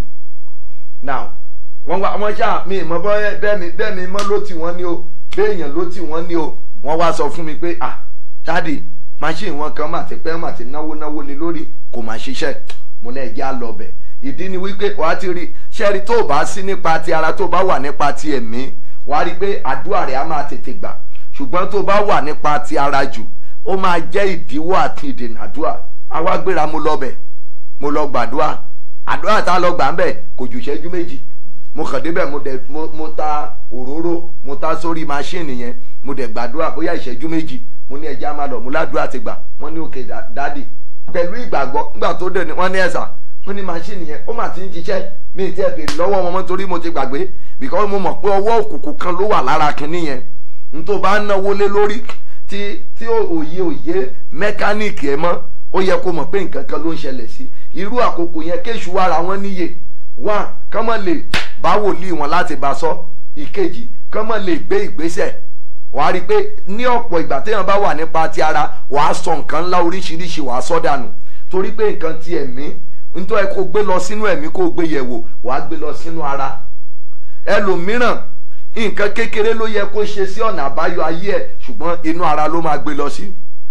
now wọ́n wá wọ́n ṣáà mi ìmọ̀ bọ́ bẹ́ẹ̀ mi bẹ́ẹ̀ mi mọ́ ló tì wọ́n ní o béèyàn ló tì wọ́n ní o wọ́n wá sọ fún mi pé ah dáàdì machine wọn kan mà ti pẹ́ mà ti náwó náwó lé lórí kò mà ṣiṣẹ́ mo náà jẹ́ àlọ́bẹ̀ ìdí ni wípé wàá ti rí ṣẹ́rí tó o bá sí nípa ti ara tó o bá wà nípa ti ẹ̀mí wàá rí pé àdúrà rẹ̀ á máa tètè gbà ṣùgbọ́n tó o bá wà nípa ti ara jù ó máa jẹ́ ìdíwọ́ àti ìdènà àdúrà àwa gbéra mo lọ bẹ̀ mo lọ gbàdúrà àdúrà tá a lọ gbà ń bẹ̀ kò jù ìṣẹ́jú méjì mo kàn débẹ̀ mo dẹ̀ mo, mo ta òróró mo ta sórí máṣíìnì yẹn mo dẹ̀ gbàdúrà bóyá ìṣẹ́jú méjì mo ní ẹja máa lọ mo ládùúrà ti gbà wọ́n ní òkè dá- dádì pẹ̀lú ìgbàgbọ́ nígbà tó dẹ̀ ni wọ́n ní ẹ̀sà wọ́n ní máṣíìnì yẹn ó mà ti ń ṣiṣẹ́ mi ì tiẹ̀ béèrè lọ́wọ́ wọn mọ́ torí mo ti gbàgbé because mo mọ̀ pé ọwọ́ òkùnkùn kan ló wà lára kinní yẹn n tó bá náwó lé lórí tí tí òye òye mẹkáníìkì ẹ mọ́ ó yẹ kó mọ̀ pé nǹkan kan ló ń ṣẹlẹ̀ sí irú àkókò yẹn kéṣù wára wọn níyè wá kán mọ̀ lè bá wòlíì wọn láti bá sọ ìkejì kán mọ̀ lè gbé ìgbésẹ̀ wàá rí i pé ní ọ̀pọ̀ ìgbà téèyàn bá wà nípa ti ara wàá sọ nǹkan ńlá oríṣiríṣi wàá sọ dànù torí pé nǹkan ti ẹ̀mí nítorí kó gbé lọ sínú ẹ̀mí kó gbé yẹ̀wò wàá gbé lọ sínú ara ẹlòmíràn nǹkan kékeré ló yẹ kó ṣe sí ọ̀nà àbáyọ ayé ẹ̀ ṣùgbọ́n inú ara ló máa gbé lọ sí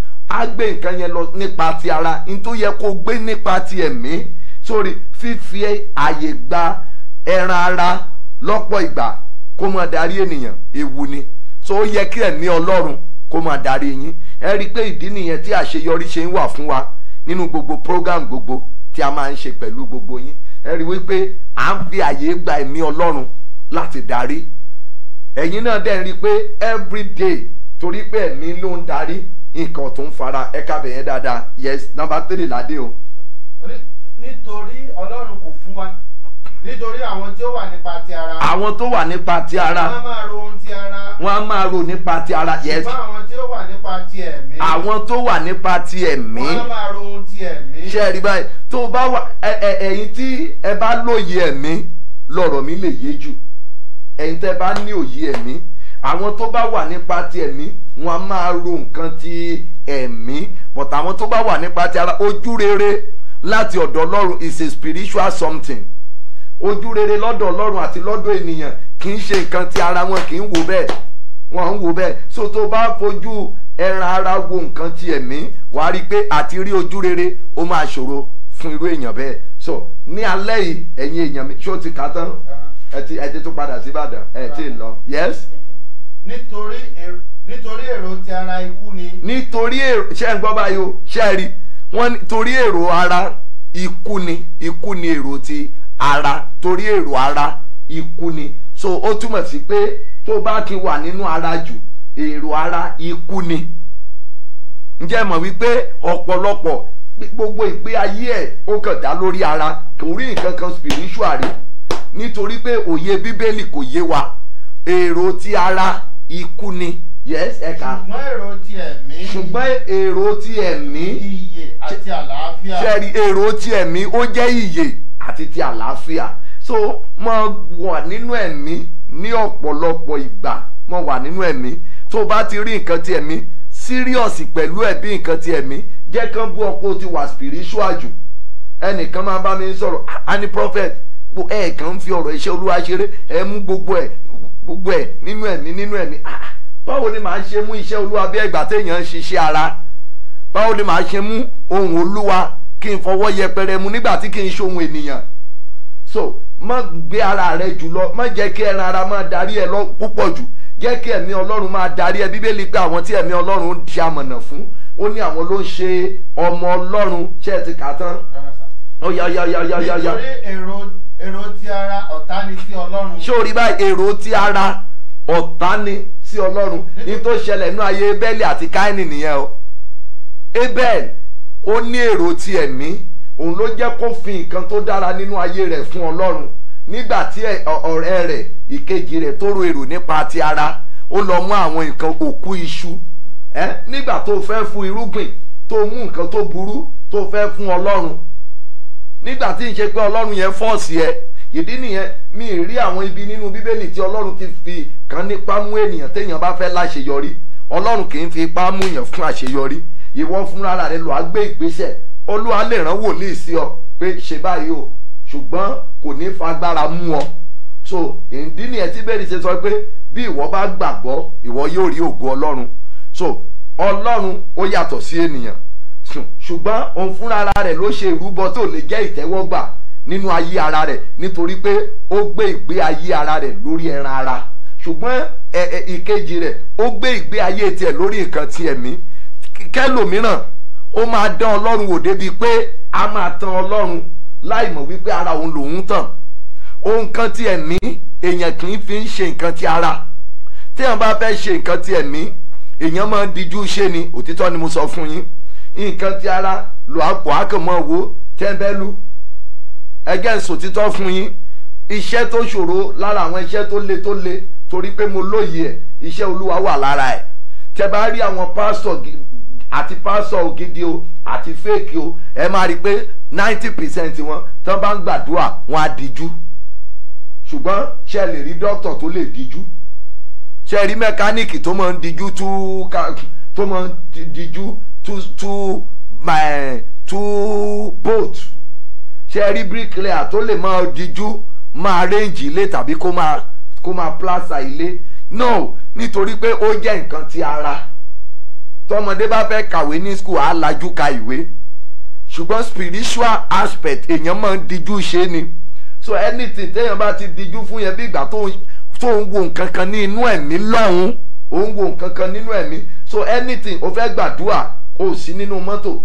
á gbé nǹkan yẹn lọ nípa ti ara ní tó yẹ kó gbé nípa ti ẹ̀mí sórí fífi àyè gba ẹran ara lọ́pọ̀ ìgbà kó máa darí ènìyàn ewu ni so ó yẹ kí ẹ̀mí ọlọ́run kó máa darí yín ẹ rí i pé ìdí nìyẹn tí àṣeyọrí ṣe ń wà fún wa nínú gbogbo program gbogbo tí a máa ń ṣe pẹ̀lú gbogbo yín ẹ rí i wípé à ń fi àyè gba ẹ̀mí ọlọ́run láti darí ẹ̀yin náà dẹ̀ rí i pé everyday torí pé ẹ̀mí ló ń darí nǹkan tó ń fara ẹ̀ka bẹ̀yẹn dáadáa yes number three ládé o. Ní- nítorí ọlọ́run kò fún wa nítorí àwọn tí ó wà nípa ti ara àwọn tó wà nípa ti wọ́n á ara máa ro ohun ti ara wọn á máa rò nípa ti ara yes ṣùgbọ́n àwọn tí ó wà nípa ti ẹ̀mí àwọn tó wà nípa ti ẹ̀mí wọ́n á máa ro ohun ti ẹ̀mí ṣe rí báyìí tó o bá wà ẹ- ẹ- ẹ̀yin tí ẹ bá lóye ẹ̀mí lọ̀rọ̀ mi lè yé jù ẹ̀yin tẹ́ bá ní òye ẹ̀mí àwọn tó bá wà nípa ti ẹ̀mí wọn á máa ro nǹkan ti ẹ̀mí but àwọn tó bá wà nípa ti ara ojú rere láti ọ̀dọ̀ ọlọ́run is a spiritual something ojú rere lọ́dọ̀ ọlọ́run àti lọ́dọ̀ ènìyàn kì í ṣe nǹkan tí ara wọn kì í wò bẹ́ẹ̀ wọn ń wò bẹ́ẹ̀ so tó bá fojú ẹran ara wo nǹkan ti ẹ̀mí wàá rí i pé àti rí ojú rere ó máa ṣòro fún irú èèyàn bẹ́ẹ̀ so ní alẹ́ yìí ẹ̀yin èèyàn mi ṣé o ti kà á tán ẹ ti ẹ ti tún padà sí Ìbàdàn ẹ ti lọ yes nítorí èrò nítorí èrò ti ara ikú ni nítorí èrò ṣe ń gbọ́ báyìí o ṣe é rí wọ́n ní torí èrò ara ikú ni ikú ni èrò ti ara torí èrò ara ikú ni so ó túmọ̀ sí pé tó bá ti wà nínú ara jù èrò ara ikú ni ǹjẹ́ ẹ mọ̀ wípé ọ̀pọ̀lọpọ̀ gbogbo ìgbé ayé ẹ̀ ó kàn dá lórí ara kò rí nǹkan kan spiritual rí nítorí pé òye bíbélì kò yé wa èrò ti ara ikú ni yes ẹ̀ka ṣùgbọ́n èrò ti ẹ̀mí ṣùgbọ́n èrò ti ẹ̀mí iyè àti àlàáfíà ṣẹ́ẹ̀rí èrò ti ẹ̀mí ó jẹ́ ìyè àti ti àlàáfíà so mo wà nínú ẹ̀mí ní ọ̀pọ̀lọpọ̀ ìgbà mo wà nínú ẹ̀mí tó bá ti rí nǹkan ti ẹ̀mí serious pẹ̀lú ẹ̀ bí nǹkan ti ẹ̀mí jẹ́ kán bú ọ̀pọ̀ ti wà spiritual jù ẹnìkan máa bá mi sọ̀rọ̀ a ní prophet bó ẹ̀ kàn ń fi ọ̀rọ̀ iṣẹ́ olúwa ṣeré ẹ mú gbogbo ẹ̀ gbogbo ẹ̀ nínú ẹ̀mí nínú ẹ̀mí Ah, báwo ni màá ṣe mú iṣẹ́ olúwa bí ẹgbà téèyàn ń ṣiṣẹ́ ara báwo ni màá ṣe mú ohun olúwa kí n fọwọ́ yẹpẹrẹ mu nígbà tí kì í ṣohun ènìyàn so má gbé ara rẹ jùlọ má jẹ́ kí ẹran ara máa darí ẹ lọ púpọ̀ jù jẹ́ kí ẹ̀mí ọlọ́run máa darí ẹ bíbélì pé àwọn tí ẹ̀mí ọlọ́run ń di amọ̀nà fún ó ní àwọn ló ń ṣe ọmọ ọlọ́run ṣé ẹ ti kà á tán ó yá yá yá yá yá yá nítorí èrò èrò ti ara ọ̀tá ni sí ọlọ́run ṣé o rí báyìí èrò ti ara ọ̀tá ni sí ọlọ́run ní tó ṣẹlẹ̀ nínú ayé Ébẹ́lì àti Káínì nìyẹn o Abel ó ní èrò ti ẹ̀mí òun ló jẹ́ kó fi nǹkan tó dára nínú ayé rẹ̀ fún ọlọ́run nígbà tí ẹ- ọ- ọ̀rẹ́ rẹ̀ ìkejì rẹ̀ tó ro èrò nípa ti ara ó lọ mú àwọn nǹkan òkú iṣu ẹ nígbà tó fẹ́ fún irúgbìn tó mú nǹkan tó burú tó fẹ́ fún ọlọ́run nígbà tí n ṣe pé ọlọ́run yẹn fọ́ọ̀sì ẹ ìdí nìyẹn mi ì rí àwọn ibi nínú bíbélì tí ọlọ́run ti fi kan nípa mú ènìyàn téèyàn bá fẹ́ láṣeyọrí ọlọ́run kì í fi ipá mú èèyàn fún àṣeyọrí ìwọ fúnra rẹ lọ á gbé ìgbésẹ̀ olúwa lè rán wòlíì sí ọ pé ṣe báyìí o ṣùgbọ́n kò ní fagbára mú ọ so ìdí nìyẹn tí bẹ́ẹ̀ ni ṣe sọ pé bí ìwọ bá gbàgbọ́ ìwọ yóò rí ògo ọlọ́run so ọlọ́run ó yàtọ̀ sí ènìyàn Ṣù- ṣùgbọ́n òun fúnra ara rẹ̀ ló ṣe ìrúbọ tó lè jẹ́ ìtẹ́wọ́gbà nínú ayé ara rẹ̀ nítorí pé ó gbé ìgbé ayé ara rẹ̀ lórí ẹran ara ṣùgbọ́n ẹ ẹ ìkejì rẹ̀ ó gbé ìgbé ayé tiẹ̀ lórí nǹkan ti ẹ̀mí K- kẹlòmíràn ó máa dán ọlọ́run wò débi pé a máa tan ọlọ́run láì mọ̀ wípé ara òun lòun tàn ohun kan ti ẹ̀mí èèyàn kì í fi ń ṣe nǹkan ti ara téèyàn bá fẹ́ ṣe nǹkan ti ẹ̀mí èèyàn máa ń dijú ṣe ni òtítọ́ ni mo sọ fún yín nǹkan ti ara lò àpò àkànmọ́ wo tẹ́ńbẹ́lú ẹgẹ́ sòtítọ́ fún yín iṣẹ́ tó ṣòro lára àwọn iṣẹ́ tó le tó le torí pé mo lóye ẹ̀ iṣẹ́ olúwa wà lára ẹ̀ tẹ́ bá rí àwọn pásítọ̀ gi- àti pásítọ̀ gidi o àti fẹ́ẹ̀kì o ẹ máa rí i pé ninety percent wọn tán bá ń gbàdúrà wọn á dijú ṣùgbọ́n ṣe lè rí dókítà tó lè dijú ṣe rí mẹkáníìkì tó máa ń dijú tú ká- tó máa ń di- dijú tú tú eh, tú boat ṣe rí bricklayer tó lè máa dijú máa rẹ́ǹjì ilé tàbí kó máa kó máa plaster ilé no nítorí pé ó jẹ́ nǹkan ti ara tọmọdé bá fẹ́ kàwé ní school á lajú ka ìwé ṣùgbọ́n spiritual aspect èèyàn máa ń dijú ṣe ni so anything téèyàn bá ti dijú fún yẹn bí ìgbà tó ń tó ń wo nǹkan kan ní inú ẹ̀mí lọ́hùn ó ń wo nǹkan kan nínú ẹ̀mí so anything ó fẹ́ gbàdúrà kó o sí nínú mọ́tò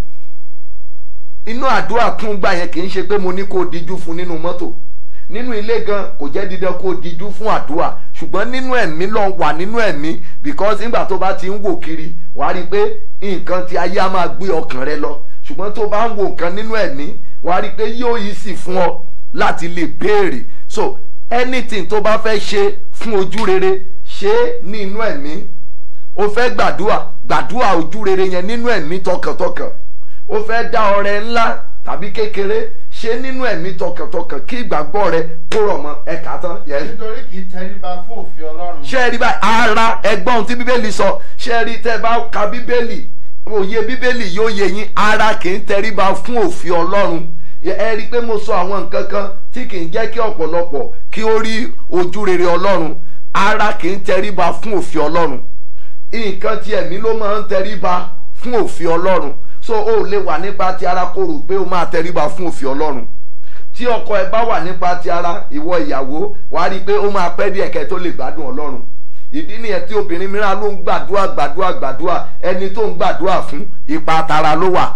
inú àdúrà tún gbà yẹn kì í ṣe pé mo ní kó o dijú fún nínú mọ́tò nínú ilé gan kò jẹ́ dídán kó o dijú fún àdúrà ṣùgbọ́n nínú ẹ̀mí lọ wà nínú ẹ̀mí because nígbà tó bá ti ń wò kiri wà á rí i pé nǹkan tí ayé á máa gbé ọkàn rẹ lọ ṣùgbọ́n tó bá ń wo nǹkan nínú ẹ̀mí wà á rí i pé yóò yí sí fún ọ láti lè béèrè so anything tó bá fẹ́ ṣe fún ojú rere ṣe é ní inú ẹ̀mí o fẹ́ gbàdúrà gbàdúrà ojú rere yẹn nínú ẹ̀mí tọkàntọkàn o fẹ́ dá ọrẹ ńlá tàbí kékeré ṣe nínú ẹ̀mí tọkàntọkàn kí ìgbàgbọ́ rẹ kó rọ̀ mọ́ ẹ̀ka tán yẹn nítorí kì í tẹríba fún òfin ọlọ́run ṣe rí báyìí ara ẹgbọ́n tí bíbélì sọ ṣe rí tẹ́ bá ka bíbélì òye bíbélì yóò yé yín ara kì í tẹríba fún òfin ọlọ́run ẹ rí i pé mo sọ àwọn nǹkan kan tí kì í jẹ́ kí ọ̀pọ̀lọpọ̀ kí ó rí ojú rere ọlọ́run ara kì í tẹríba fún òfin ọlọ́run nǹkan ti ẹ̀mí ló máa ń tẹríba fún òfin ọlọ́run so o lè wà nípa ti ara kó rò pé o máa tẹríba fún òfin ọlọ́run tí ọkọ ẹ bá wà nípa ti ara ìwọ ìyàwó wàá rí i pé ó máa pẹ́ díẹ̀ kẹ́ tó lè gbádùn ọlọ́run ìdí nìyẹn tí obìnrin mìíràn ló ń gbàdúrà gbàdúrà gbàdúrà ẹni tó ń gbàdúrà fún ipa tara ló wà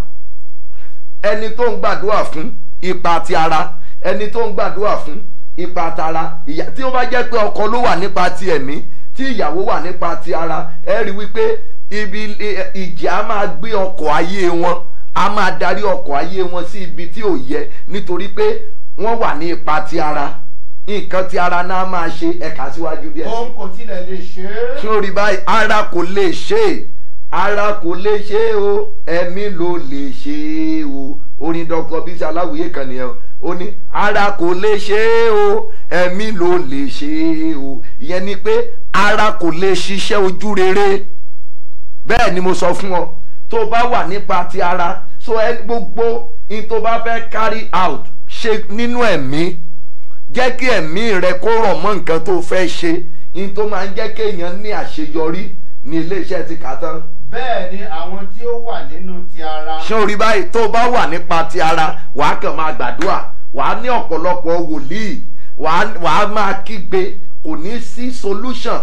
ẹni tó ń gbàdúrà fún ipa ti ara ẹni tó ń gbàdúrà fún ipa tara ìyá tí ó bá jẹ́ pé ọkọ ló wà nípa ti ẹ̀mí tí ìyàwó wà nípa ti ara ẹ rí wípé ibi ìjì á máa gbé ọkọ̀ ayé wọn á máa darí ọkọ̀ ayé wọn sí ibi tí ò yẹ nítorí pé wọ́n wà ní ipa ti ara nǹkan tí ara náà máa ṣe ẹ̀ka síwájú díẹ̀ sí òun kò tilẹ̀ lè ṣe é. sórí báyìí ara kò lè ṣe é ara kò lè ṣe é o ẹ̀mí ló lè ṣe é o orin dọkọ bísí aláwìyé kan nìyẹn o ó ní ara kò lè ṣe é o ẹ̀mí ló lè ṣe é o ìyẹn ni pé ara kò lè ṣiṣẹ́ ojú rere bẹ́ẹ̀ ni mo sọ fún ọ tó bá wà nípa ti ara so ẹ gbogbo in tó bá fẹ́ carry out ṣe nínú ẹ̀mí jẹ́ kí ẹ̀mí rẹ kó rọ̀ mọ́ nǹkan tó fẹ́ ṣe in tó máa ń jẹ́ kéèyàn ní àṣeyọrí ní iléeṣẹ́ ti kà tán bẹ́ẹ̀ ni àwọn tí ó wà nínú ti ara. ṣé o rí báyìí tó bá wà nípa ti ara wàá kàn máa gbàdúrà wàá ní ọ̀pọ̀lọpọ̀ wòlíì wàá wàá máa kígbe kò ní sí solution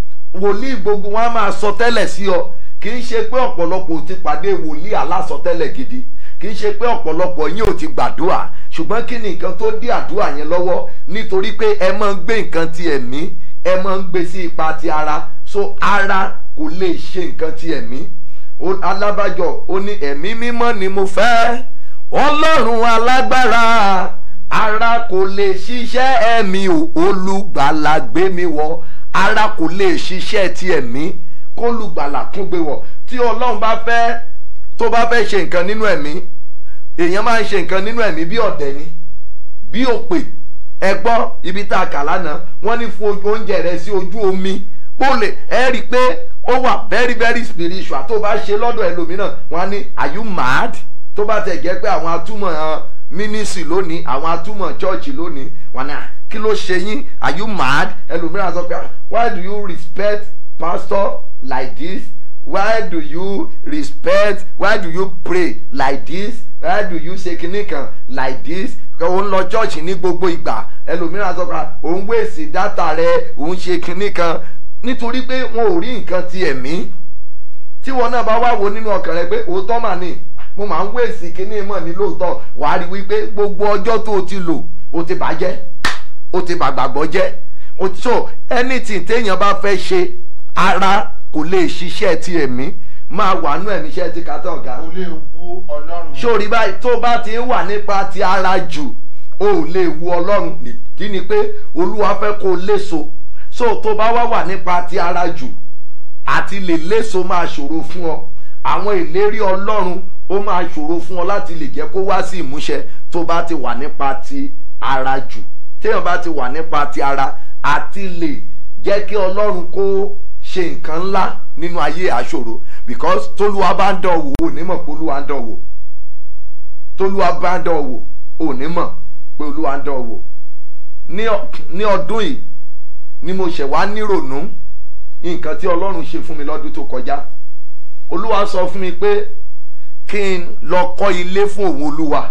wòlíì gbogbo wọn á máa sọ tẹ́lẹ̀ sí ọ kì í ṣe pé ọ̀pọ̀lọpọ̀ ti pàdé wòlíì alásọtẹ́lẹ̀ gidi kì í ṣe pé ọ̀pọ̀lọpọ̀ yín ò ti gbàdúrà ṣùgbọ́n kí ni nǹkan tó dí àdúrà yẹn lọ́wọ́ nítorí pé ẹ máa ń gbé nǹkan ti ẹ̀mí ẹ máa ń gbé sí ipa ti ara so ara kò lè ṣe nǹkan ti ẹ̀mí Ó- alábàjọ ó ní ẹ̀mí mímọ́ ni mo fẹ́ ọlọ́run alágbára ara kò lè ṣiṣẹ́ ẹ̀mí o olùgbàlà gbé mi wọ̀ ara kò lè ṣiṣẹ́ ti ẹ̀mí kólùgbàlà kún gbé wọ̀ tí ọlọ́run bá fẹ́ tó bá fẹ́ ṣe nǹkan nínú ẹ̀mí èèyàn máa ń ṣe nǹkan nínú ẹ̀mí bí ọ̀dẹ̀ ni bí òpè ẹ gbọ́ ibi tá a kà lánàá wọ́n ní fún ojú oúnjẹ rẹ sí ojú omi ó lè ẹ rí i pé ó wà very very spiritual tó bá ṣe lọ́dọ̀ ẹlòmíràn wọ́n á ní are you mad tó bá tẹ̀ jẹ́ pé àwọn atúmọ̀ uh, ministry lónìí àwọn atúmọ̀ church lónìí wọ́n á ní "Ah, kí ló ṣe yín are you mad ẹlòmíràn sọ pé "Ah, why do you respect pastor like this why do you respect why do you pray like this why do you ṣe kinní kan like this òun lọ church ní gbogbo ìgbà ẹlòmíràn sọ pé òun wéèsì dátà rẹ òun ṣe kinní kan nítorí pé wọn ò rí nǹkan ti ẹ̀mí tí wọn náà bá wá wo nínú ọkàn rẹ pé òótọ́ mà ní mo máa ń wéèsì kinní mọ̀ ní lóòótọ́ wàá rí wípé gbogbo ọjọ́ tó o ti lò o ti bàjẹ́ o ti bàgbàgbọ́ jẹ́ o ti so anything téèyàn bá fẹ́ ṣe ara kò lè ṣiṣẹ́ ti ẹ̀mí máa wà nú ẹ̀mí iṣẹ́ ti kàtà ọ̀gá kò lè wu ọlọ́run. sórí báyìí tó bá ti ń wà nípa ti ara jù o ò lè wu ọlọ́run nìdí ni pé olúwa fẹ́ kó o léso so tó bá wá wà nípa ti ara jù àti lè léso máa ṣòro fún ọ àwọn ìlérí ọlọ́run ó máa ṣòro fún ọ láti lè jẹ́ kó wá sí ìmúṣẹ tó bá ti wà nípa ti ara jù téèyàn bá ti wà nípa ti ara àti lè jẹ́ kí ọlọ́run kó ṣe nǹkan ńlá nínú ayé àṣòro because tólúwa bá ń dán wò ó ní mọ̀ pé olúwa ń dán wò tólúwa bá ń dán wò ó ní mọ̀ pé olúwa ń dán wò ní ọ- ní ọdún yìí ni mo ṣẹ̀ wá nírònú nǹkan tí ọlọ́run ṣe fún mi lọ́dún tó kọjá olúwa sọ fún mi pé kí n lọ kọ́ ilé fún òun olúwa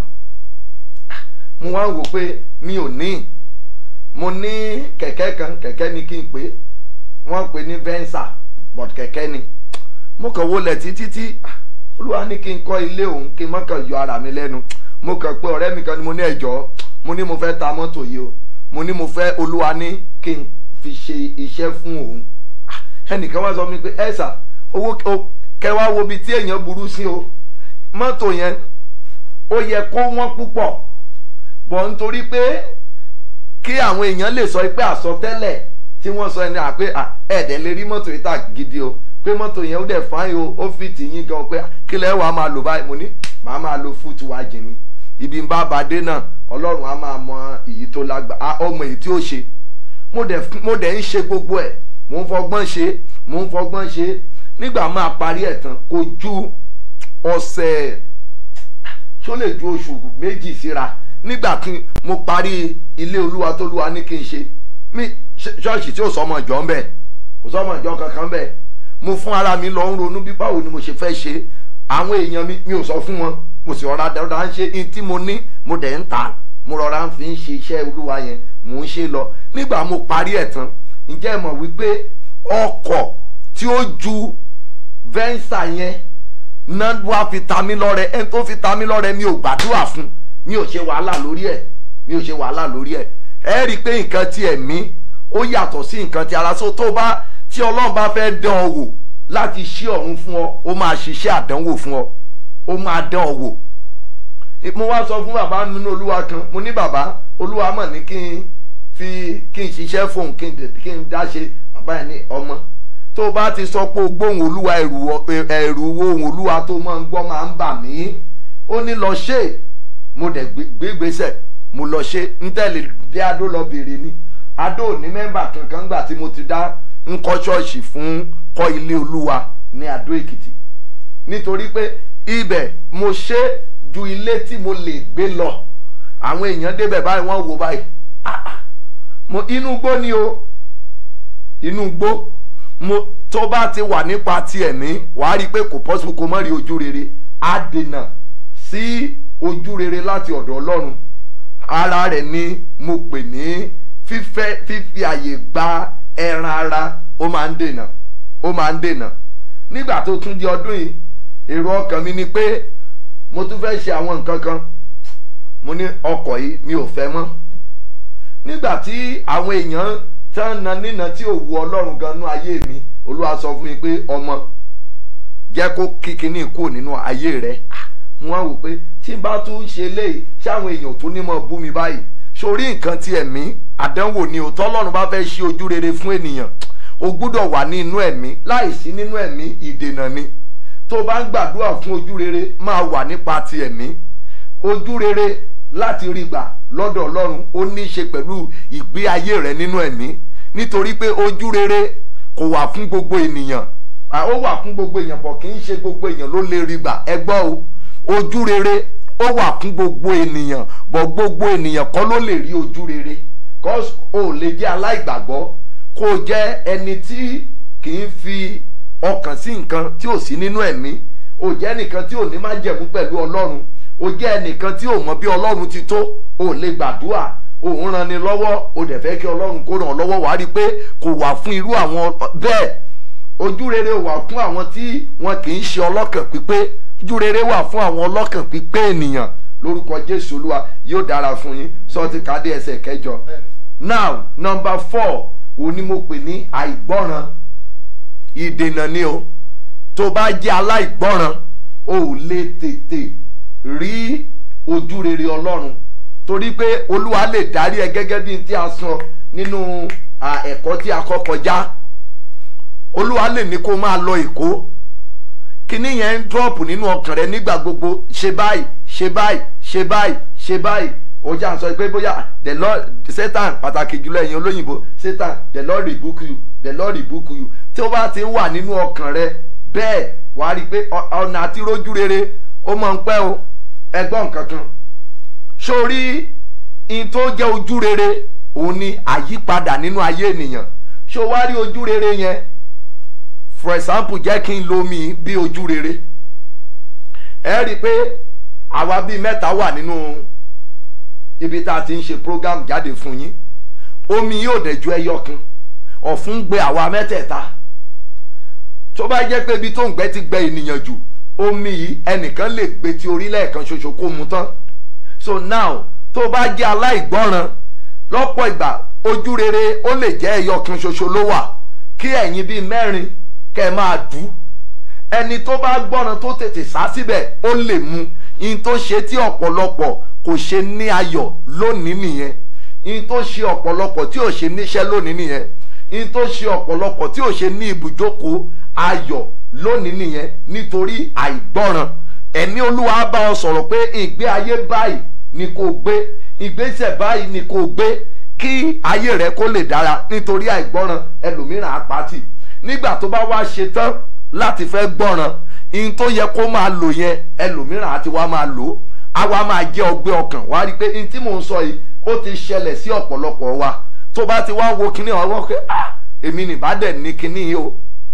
mo wá ń wò pé mi ò ní mo ní kẹ̀kẹ́ kan kẹ̀kẹ́ ni kí n pè é wọ́n ń pè ní venza but kẹ̀kẹ́ ni mo kàn wọlé títí tí ah, olúwa ní kí n kọ́ ilé òun kí n má kàn yọ ara mi lẹ́nu mo kàn pé ọ̀rẹ́ mi kan ni mo ní ẹ̀jọ́ mo ní mo fẹ́ ta mọ́tò yìí o mo ní mo fẹ́ olúwa ní kí n fi ṣe iṣẹ́ fún òun Ah, ẹnìkan wá sọ mi pé ẹ sà owó o- kẹwàá wo ibi tí èèyàn burú sí o mọ́tò yẹn ó yẹ kó wọ́n púpọ̀ bọ̀ nítorí pé kí àwọn èèyàn lè sọ pé àsọtẹ́lẹ̀ tí wọ́n sọ ẹni àpé à, ẹ̀ẹ́dẹ̀ lè rí mọ́tò yìí tà gidi o pé mọ́tò yẹn ó dẹ̀ fáyín o ó fi tì yín gan pé à, kí lẹ́ wàá máa lò báyìí mo ní màá máa lo fúùtù wá jìn ní ibi ń bá ba dé náà ọlọ́run á máa mọ èyí tó lágbá á ọmọ èyí tí ó ṣe mo dẹ̀ mo dẹ̀ ń ṣe gbogbo ẹ̀ mo ń fọgbọ́n ṣe mo ń fọgbọ́n ṣe nígbà máa parí ẹ̀ tán kò ju ọ̀sẹ̀ ṣó lè ju oṣù méjì síra nígbà tí mo parí ilé olúwa tó lúwa ní kí n ṣe mí ṣọ́ọ̀ṣì tí ò sọmọ ìjọ ń bẹ̀ kò sọmọ ìjọ kankan bẹ̀ mo fún ara mi lọ ń ronú bí báwo ni mo ṣe fẹ́ ṣe àwọn èèyàn mi mi ò sọ fún wọn mo sì rọra dáadáa ń ṣe in tí mo ní mo dẹ̀ ń ta mo rọra ń fi ń ṣe iṣẹ́ olúwa yẹn mò ń ṣe lọ nígbà mo parí ẹ̀ tán ǹjẹ́ ẹ mọ̀ wípé ọkọ̀ tí ó ju venza yẹn náà wá fi ta mí lọ́rẹ ẹni tó fi ta mí lọ́rẹ mi ò gbàdúrà fún mi ò ṣe wàhálà lórí ẹ̀ mi ò ṣe wàhálà lórí ẹ̀ ẹ rí i pé nǹkan ti ẹ̀mí ó yàtọ̀ sí nǹkan ti ara so tó bá tí ọlọ́run bá fẹ́ dán ọ wò láti ṣí ọ̀run fún ọ ó máa ṣiṣẹ́ àdánwò fún ọ ó máa dán ọ wò mo wá sọ fún bàbá nínú olúwa kan mo ní bàbá olúwa mọ̀ ní kí n fi kí n ṣiṣẹ́ fóun kí n dẹ̀- kí n dá ṣe bàbá yẹn ní ọmọ tó o bá ti sọ pé o gbóhùn olúwa ẹ̀rù ọ- ẹ̀rù ohùn olúwa tó máa ń gbọ́ máa ń bà mí ó ní lọ ṣe é. mo dẹ̀ gbé- gbé gbèsè mo lọ ṣe ń tẹ̀lé dé adó lọ bèrè ni adó ò ní mẹ́mbà kankan gbà tí mo ti dá ń kọ́ ṣọ́ọ̀ṣì fún kọ́ ilé olúwa ní adó èkìtì nítorí pé ibẹ̀ mo ṣe ju ilé tí mo lè gbé lọ àwọn èèyàn débẹ̀ báyìí wọ́n wò báyìí Ah, ah. mo inú gbó ni o inú gbó mo tó bá ti wà nípa ti ẹ̀mí wàá rí i pé kò possible kó má rí ojú rere á dènà sí ojú rere láti ọ̀dọ̀ ọlọ́run ara rẹ̀ ni mo pè ní fífẹ́ fífi àyè gba ẹran ara ó máa ń dènà ó máa ń dènà nígbà tó tún di ọdún yìí èrò ọkàn mi ni pé mo tún fẹ́ ṣe àwọn nǹkan kan mo ní ọkọ̀ yìí mi ò fẹ́ mọ́ nígbà tí àwọn èèyàn tán na nínà tí ò wu ọlọ́run gan nú ayé mi olúwa sọ fún mi pé ọmọ jẹ́ kó kíkiní kúrò nínú ayé rẹ̀ Ah, mo wá wò pé tí n bá tún ṣe léyìí ṣáwọn èèyàn tó ní mọ̀ bú mi báyìí sórí nǹkan ti ẹ̀mí àdánwò ni ò tọ́lọ́run bá fẹ́ ṣe ojú rere fún ènìyàn o gbúdọ̀ wà ní inú ẹ̀mí láìsí nínú ẹ̀mí ìdènà ni tó o bá ń gbàdúrà fún ojú rere máa wà nípa ti ẹ̀mí ojú rere láti rí gbà lọ́dọ̀ ọlọ́run ó ní í ṣe pẹ̀lú ìgbé ayé rẹ nínú ẹ̀mí nítorí pé ojú rere kò wà fún gbogbo ènìyàn à, ó wà fún gbogbo èèyàn bọ̀ kì í ṣe gbogbo èèyàn ló lè rí gbà ẹ gbọ́ o ojú rere ó wà fún gbogbo ènìyàn bọ̀ gbogbo ènìyàn kọ́ ló lè rí ojú rere cause o ò lè jẹ́ aláìgbàgbọ́ kó o jẹ́ ẹni tí kì í fi ọkàn sí nǹkan tí ò sí nínú ẹ̀mí o jẹ́ ẹnìkan tí ò ní má jẹ̀mú pẹ̀lú ọlọ́run o jẹ́ ẹnìkan tí ò mọ bí ọlọ́run ti tó o ò lè gbàdúrà o ń ran ni lọ́wọ́ o dẹ̀ fẹ́ kí ọlọ́run kó ràn ọ́ lọ́wọ́ wàá rí i pé kò wà fún irú àwọn bẹ́ẹ̀ ojú rere wà fún àwọn tí wọn kì í ṣe ọlọ́kàn pípé ojú rere wà fún àwọn ọlọ́kàn pípé ènìyàn lórúkọ jésù olúwa yóò dára fún yín sọtí kádé ẹsẹ̀ kẹjọ now number four òun ni mo pè ní àìgbọ́ràn ìdènà ni o tó bá jẹ́ aláìgbọ́ràn o ò lè tètè rí ojú rere ọlọ́run torí pé olúwa lè darí ẹ gẹ́gẹ́ bí n tí a sọ nínú à, ẹ̀kọ́ tí a kọ́ kọjá olúwa lè ní kó máa lọ èkó kíní yẹn ń dọ́ọ̀pù nínú ọkàn rẹ nígbà gbogbo ṣe báyìí ṣe báyìí ṣe báyìí ṣe báyìí ó jà ń sọ pé bóyá the lord satan pàtàkì jùlọ ẹ̀yin olóyìnbó satan the lord rebuke you the lord rebuke you tí ó bá ti ń wà nínú ọkàn rẹ bẹ́ẹ̀ wàá rí i pé ọ- ọ̀nà àti rójú rere ó máa ń pẹ́ o ẹgbọ́n kankan sórí in tó jẹ́ ojú rere òun ni àyípadà nínú ayé ènìyàn ṣó wá rí ojú rere yẹn for example jẹ́ kí n lo omi bí ojú rere ẹ rí i pé àwa bíi mẹ́ta wà nínú ibi tá a ti ń ṣe program jáde fún yín omi yóò dẹ̀ ju ẹyọ kan ọ̀fun gbé àwa mẹ́tẹ̀ẹ̀ta tó bá jẹ́ pé ibi tó ń gbẹ́ ti gbẹ ènìyàn jù omi yìí ẹnìkan lè gbé ti orílẹ̀ kan ṣoṣo kó mu tán so now tó bá jẹ́ aláìgbọ́ràn lọ́pọ̀ ìgbà ojú rere ó lè jẹ́ ẹyọ kan ṣoṣo ló wà kí ẹ̀yin bíi mẹ́rin kẹ́ ẹ máa dù ẹni tó bá gbọ́ràn tó tètè sá síbẹ̀ ó lè mu in tó ṣe tí ọ̀pọ̀lọpọ̀ kò ṣe ní ayọ̀ lónìí nìyẹn in tó ṣe ọ̀pọ̀lọpọ̀ tí ò ṣe níṣẹ́ lónìí nìyẹn in tó ṣe ọ̀pọ̀lọpọ̀ tí ò ṣe ní ibùjókòó ayọ̀ lónìí nìyẹn nítorí àìgbọ́ràn ẹ̀mí olúwa bá ọ sọ̀rọ̀ pé ìgbé ayé báyìí ni kò gbé ìgbésẹ̀ báyìí ni kò gbé kí ayé rẹ kó lè dára nítorí àìgbọ́ràn ẹlòmíràn apáti nígbà tó bá wá ṣe tán láti fẹ́ gbọ́ràn in tó yẹ kó máa lò yẹn ẹlòmíràn àti wá máa lò ó àwa máa jẹ́ ọgbẹ́ ọkàn wá rí i pé in tí mò ń sọ yìí ó ti ṣẹlẹ̀ sí ọ̀pọ̀lọpọ̀ wa tó bá ti wá wo kinní ọwọ́ pé ah èmi nìbá dẹ̀ ní kinní yìí o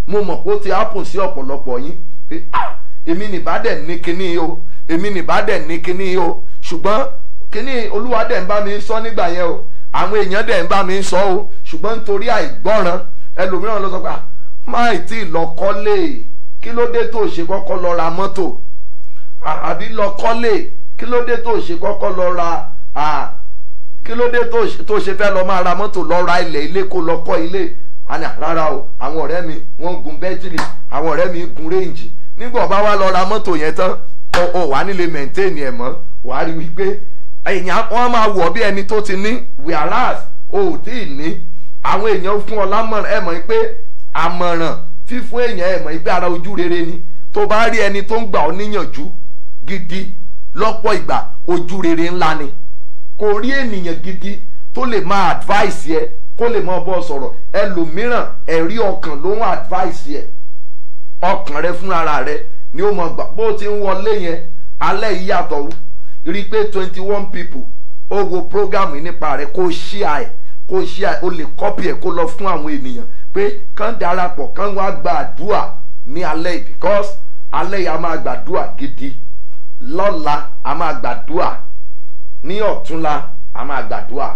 mo mọ̀ pé ó ti happen sí ọ̀pọ̀lọpọ̀ yín pé ah èmi nìbá dẹ̀ ní kinní o èmi nìbá dẹ̀ ní kinní o ṣùgbọ́n kinní olúwa dẹ̀ ń bá mi sọ nígbà yẹn o àwọn èèyàn dẹ̀ ń bá mi sọ o ṣùgbọ́n nítorí àìgbọ́ràn ẹlòmíràn lọ sọ pé ah máì tí ì lọ kọ́lé kí ló dé tó ṣe kọ́kọ́ lọ ra mọ́tò À- àbí lọ kọ́lé kí ló dé tó ṣe kọ́kọ́ lọ ra à, kí ló dé tó ṣe- tó ṣe fẹ́ lọ máa ra mọ́tò lọ ra ilẹ̀ ilé kó lọ kọ́ ilé àní rárá o àwọn ọ̀rẹ́ mi wọ́n gun bẹ́tìlì àwọn ọ̀rẹ́ mi gun réǹjì nígbà ọba wa lọ ra mọ́tò yẹn tán ọ ọ wà nílé mẹ̀ntẹ́ẹ̀nì ẹ̀ mọ́ wà á rí wípé èèyàn wọ́n máa wọ̀ bí ẹni tó ti ní whereas o ò tí ì ní àwọn èèyàn fún ọ lámọ̀ràn ẹ̀ mọ̀ pé àmọ̀ràn fífún èèyàn ẹ̀ mọ̀ pé ara ojú rere ni tó bá rí ẹni tó ń gbà ọ níyànjú gidi lọ́pọ̀ ìgbà ojú rere ńlá ni kò rí ènìyàn gidi tó lè máa advice yẹ kó lè máa bọ́ sọ̀rọ̀ ẹlòmíràn ẹ̀rí ọkàn ló ń advice yẹ ọkàn rẹ fúnra rẹ ni ó mọ gbà bó o ti ń wọlé yẹn alẹ́ yìí yàtọ̀ rí i pé twenty one people ó wo program yìí nípa rẹ kó share ẹ̀ kó share ẹ̀ ó lè copy ẹ̀ kó lọ fún àwọn ènìyàn pé kán darapọ̀ kán wá gba àdúrà ní alẹ́ yìí because alẹ́ yìí a máa gbàdúrà gidi lọ́la a máa gbàdúrà ní ọ̀túnla a máa gbàdúrà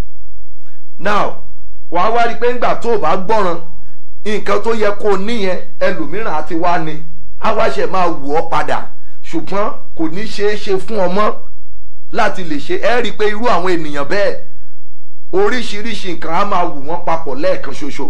now wàá wá rí i pé ńgbà tó o bá gbọ́ràn nǹkan tó yẹ kó o níyẹn ẹlòmíràn àti wá ni á wá ṣe máa wù ọ́ padà ṣùgbọ́n kò ní ṣeé ṣe fún ọmọ láti lè ṣe ẹ́ rí i pé irú àwọn ènìyàn bẹ́ẹ̀ oríṣiríṣi nǹkan á máa wù wọ́n papọ̀ lẹ́ẹ̀kan ṣoṣo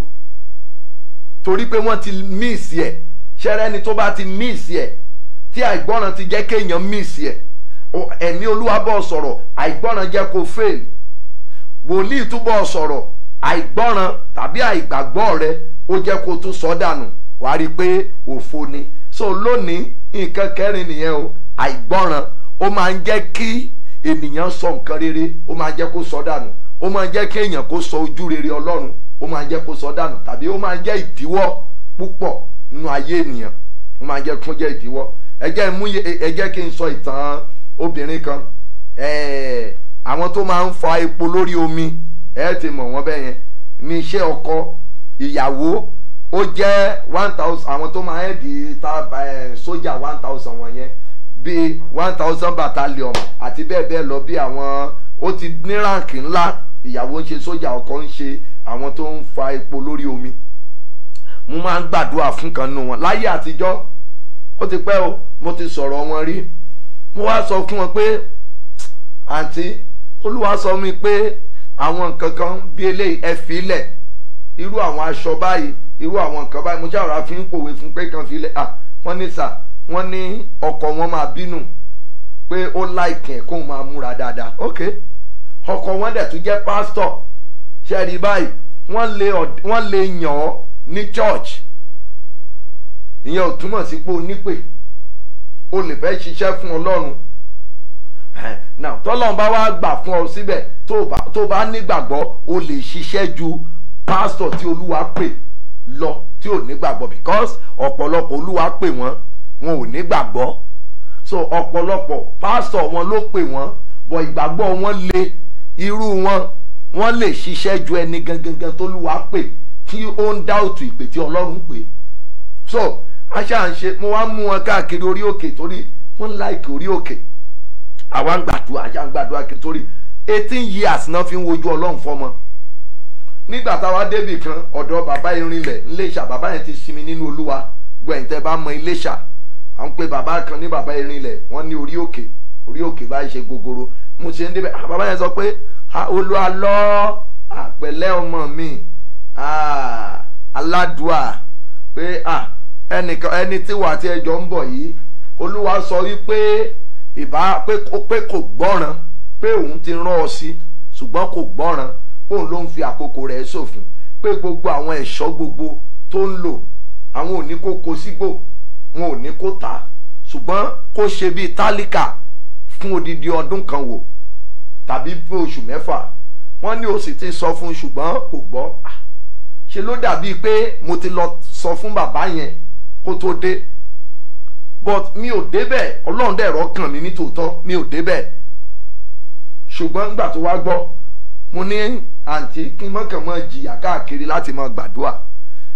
torí pé wọ́n ti míìsì ẹ̀ ṣẹ́rẹ́ ni tó bá ti míìsì ẹ̀ tí àìgbọ́ràn ti jẹ́ kéèyàn míìsì ẹ̀ o- ẹ̀mí olúwa bọ̀ sọ̀rọ̀ àìgbọ́ràn jẹ́ kó fail wòlíì túbọ̀ sọ̀rọ̀ àìgbọ́ràn tàbí àìgbàgbọ́ rẹ ó jẹ́ kó tún sọ dànù wàá rí i pé òfo ni so lónìí nǹkan kẹrin nìyẹn o àìgbọ́ràn ó máa ń jẹ́ kí ènìyàn sọ nǹkan rere ó máa ń jẹ́ kó sọ dànú ó máa ń jẹ́ kí èèyàn kó sọ ojú rere ọlọ́run ó máa ń jẹ́ kó sọ dànù tàbí ó máa ń jẹ́ ìdíwọ́ púpọ̀ nínú ayé ènìyàn ó máa ń jẹ́ kó jẹ́ ìdíwọ́ ẹ jẹ́ mú ye- ẹ jẹ́ kí n sọ ìtàn obìnrin kan ẹ̀ẹ́ àwọn tó máa ń fa epo lórí omi ẹ ti mọ̀ wọ́n bẹ́ẹ̀ yẹn ní iṣẹ́ ọkọ ìyàwó ó jẹ́ one thousand àwọn tó máa ń di ta ẹ̀, sójà one thousand wọ̀nyẹn bíi one thousand battalion àti bẹ́ẹ̀ bẹ́ẹ̀ lọ bí àwọn ó ti ní ráǹkì ńlá ìyàwó ń ṣe sójà ọkọ ń ṣe àwọn tó ń fa epo lórí omi mo máa ń gbàdúrà fún kan nínú wọn láyé àtijọ́ ó ti pẹ́ o mo ti sọ̀rọ̀ wọn rí mo wá sọ fún wọn pé àǹtí olúwa sọ mi pé àwọn nǹkan kan bí eléyìí ẹ fi lẹ̀ irú àwọn aṣọ báyìí irú àwọn nǹkan báyìí mo ṣàrà fi ń pòwe fún pé kan fi lẹ̀ à wọ́n ní sà wọ́n ní ọkọ wọn máa bínú pé ó láìkìn ẹ̀ kóun máa múra dáadáa ok ọkọ wọn dẹ̀ tún jẹ́ pásítọ̀ ṣe rí báyìí wọ́n lè ọ̀d- wọ́n lè yàn ọ́ ní church ìyẹn ò túmọ̀ sí pé o nípè o lè fẹ́ ṣiṣẹ́ fún ọlọ́run Ẹ̀, now tọ́lọ́run bá wá gbà fún ọ síbẹ̀ tó o bá tó o bá nígbàgbọ́ o lè ṣiṣẹ́ ju pásítọ̀ tí olúwa pè lọ tí ò nígbàgbọ́ because ọ̀pọ̀lọpọ̀ olúwa pè wọ́n wọn ò nígbàgbọ́ so ọ̀pọ̀lọpọ̀ pásítọ̀ wọn ló pè wọ́n bọ̀ ìgbàgbọ́ wọn le irú wọn wọ́n lè ṣiṣẹ́ ju ẹni gangan tólúwa pè tí ó ń dá òtù ìpè tí ọlọ́run pè so aṣá ń ṣe mo wá mú wọn káàkiri orí òkè torí wọ́n láìkì orí òkè àwa ń gbàdúrà àṣà ń gbàdúrà kí torí eighteen years náà fi ń wojú ọlọ́run fọmọ nígbà táwa débì kan ọ̀dọ̀ bàbá irinlẹ̀ ńlẹ́ṣà bàbá yẹn ti sinmi nínú olúwa gbẹ̀ǹtẹ́ bá mọ iléṣà à ń pe bàbá kan ní bàbá irinlẹ̀ wọ́n ní orí òkè orí òkè báyìí ṣe gogoro mo ṣe ń débẹ̀ ah, bàbá yẹn sọ pé ah, olúwa lọ àpẹ̀lẹ́ ọmọ mi ah, aládùá pé ah, ẹnìkan ẹni tí wà á ti ẹjọ́ ń bọ̀ yìí olúwa sọ wípé ìbá pé kò- pé kò gbọ́ràn pé òun ti rán ọ sí ṣùgbọ́n kò gbọ́ràn òun ló ń fi àkókò rẹ̀ ṣòfin pé gbogbo àwọn ẹ̀ṣọ́ gbogbo tó ń lò àwọn ò ní kó kó sígbò wọn ò ní kó tà á ṣùgbọ́n kó ṣe bíi tálíkà fún odidi ọdún kan wò tàbí fún oṣù mẹ́fà wọ́n ní o sì ti sọ fún un ṣùgbọ́n kò gbọ́ Ah, ṣe ló dàbíi pé mo ti lọ sọ fún bàbá yẹn kó tó dé but mi ò débẹ̀ ọlọ́run dẹ̀ rọ́kàn mi ní tòótọ́ mi ò débẹ̀ ṣùgbọ́n nígbà tó wá gbọ́ mo ní àǹtí kí n mọ̀kàn mọ́ jìyà káàkiri láti mọ gbàdúrà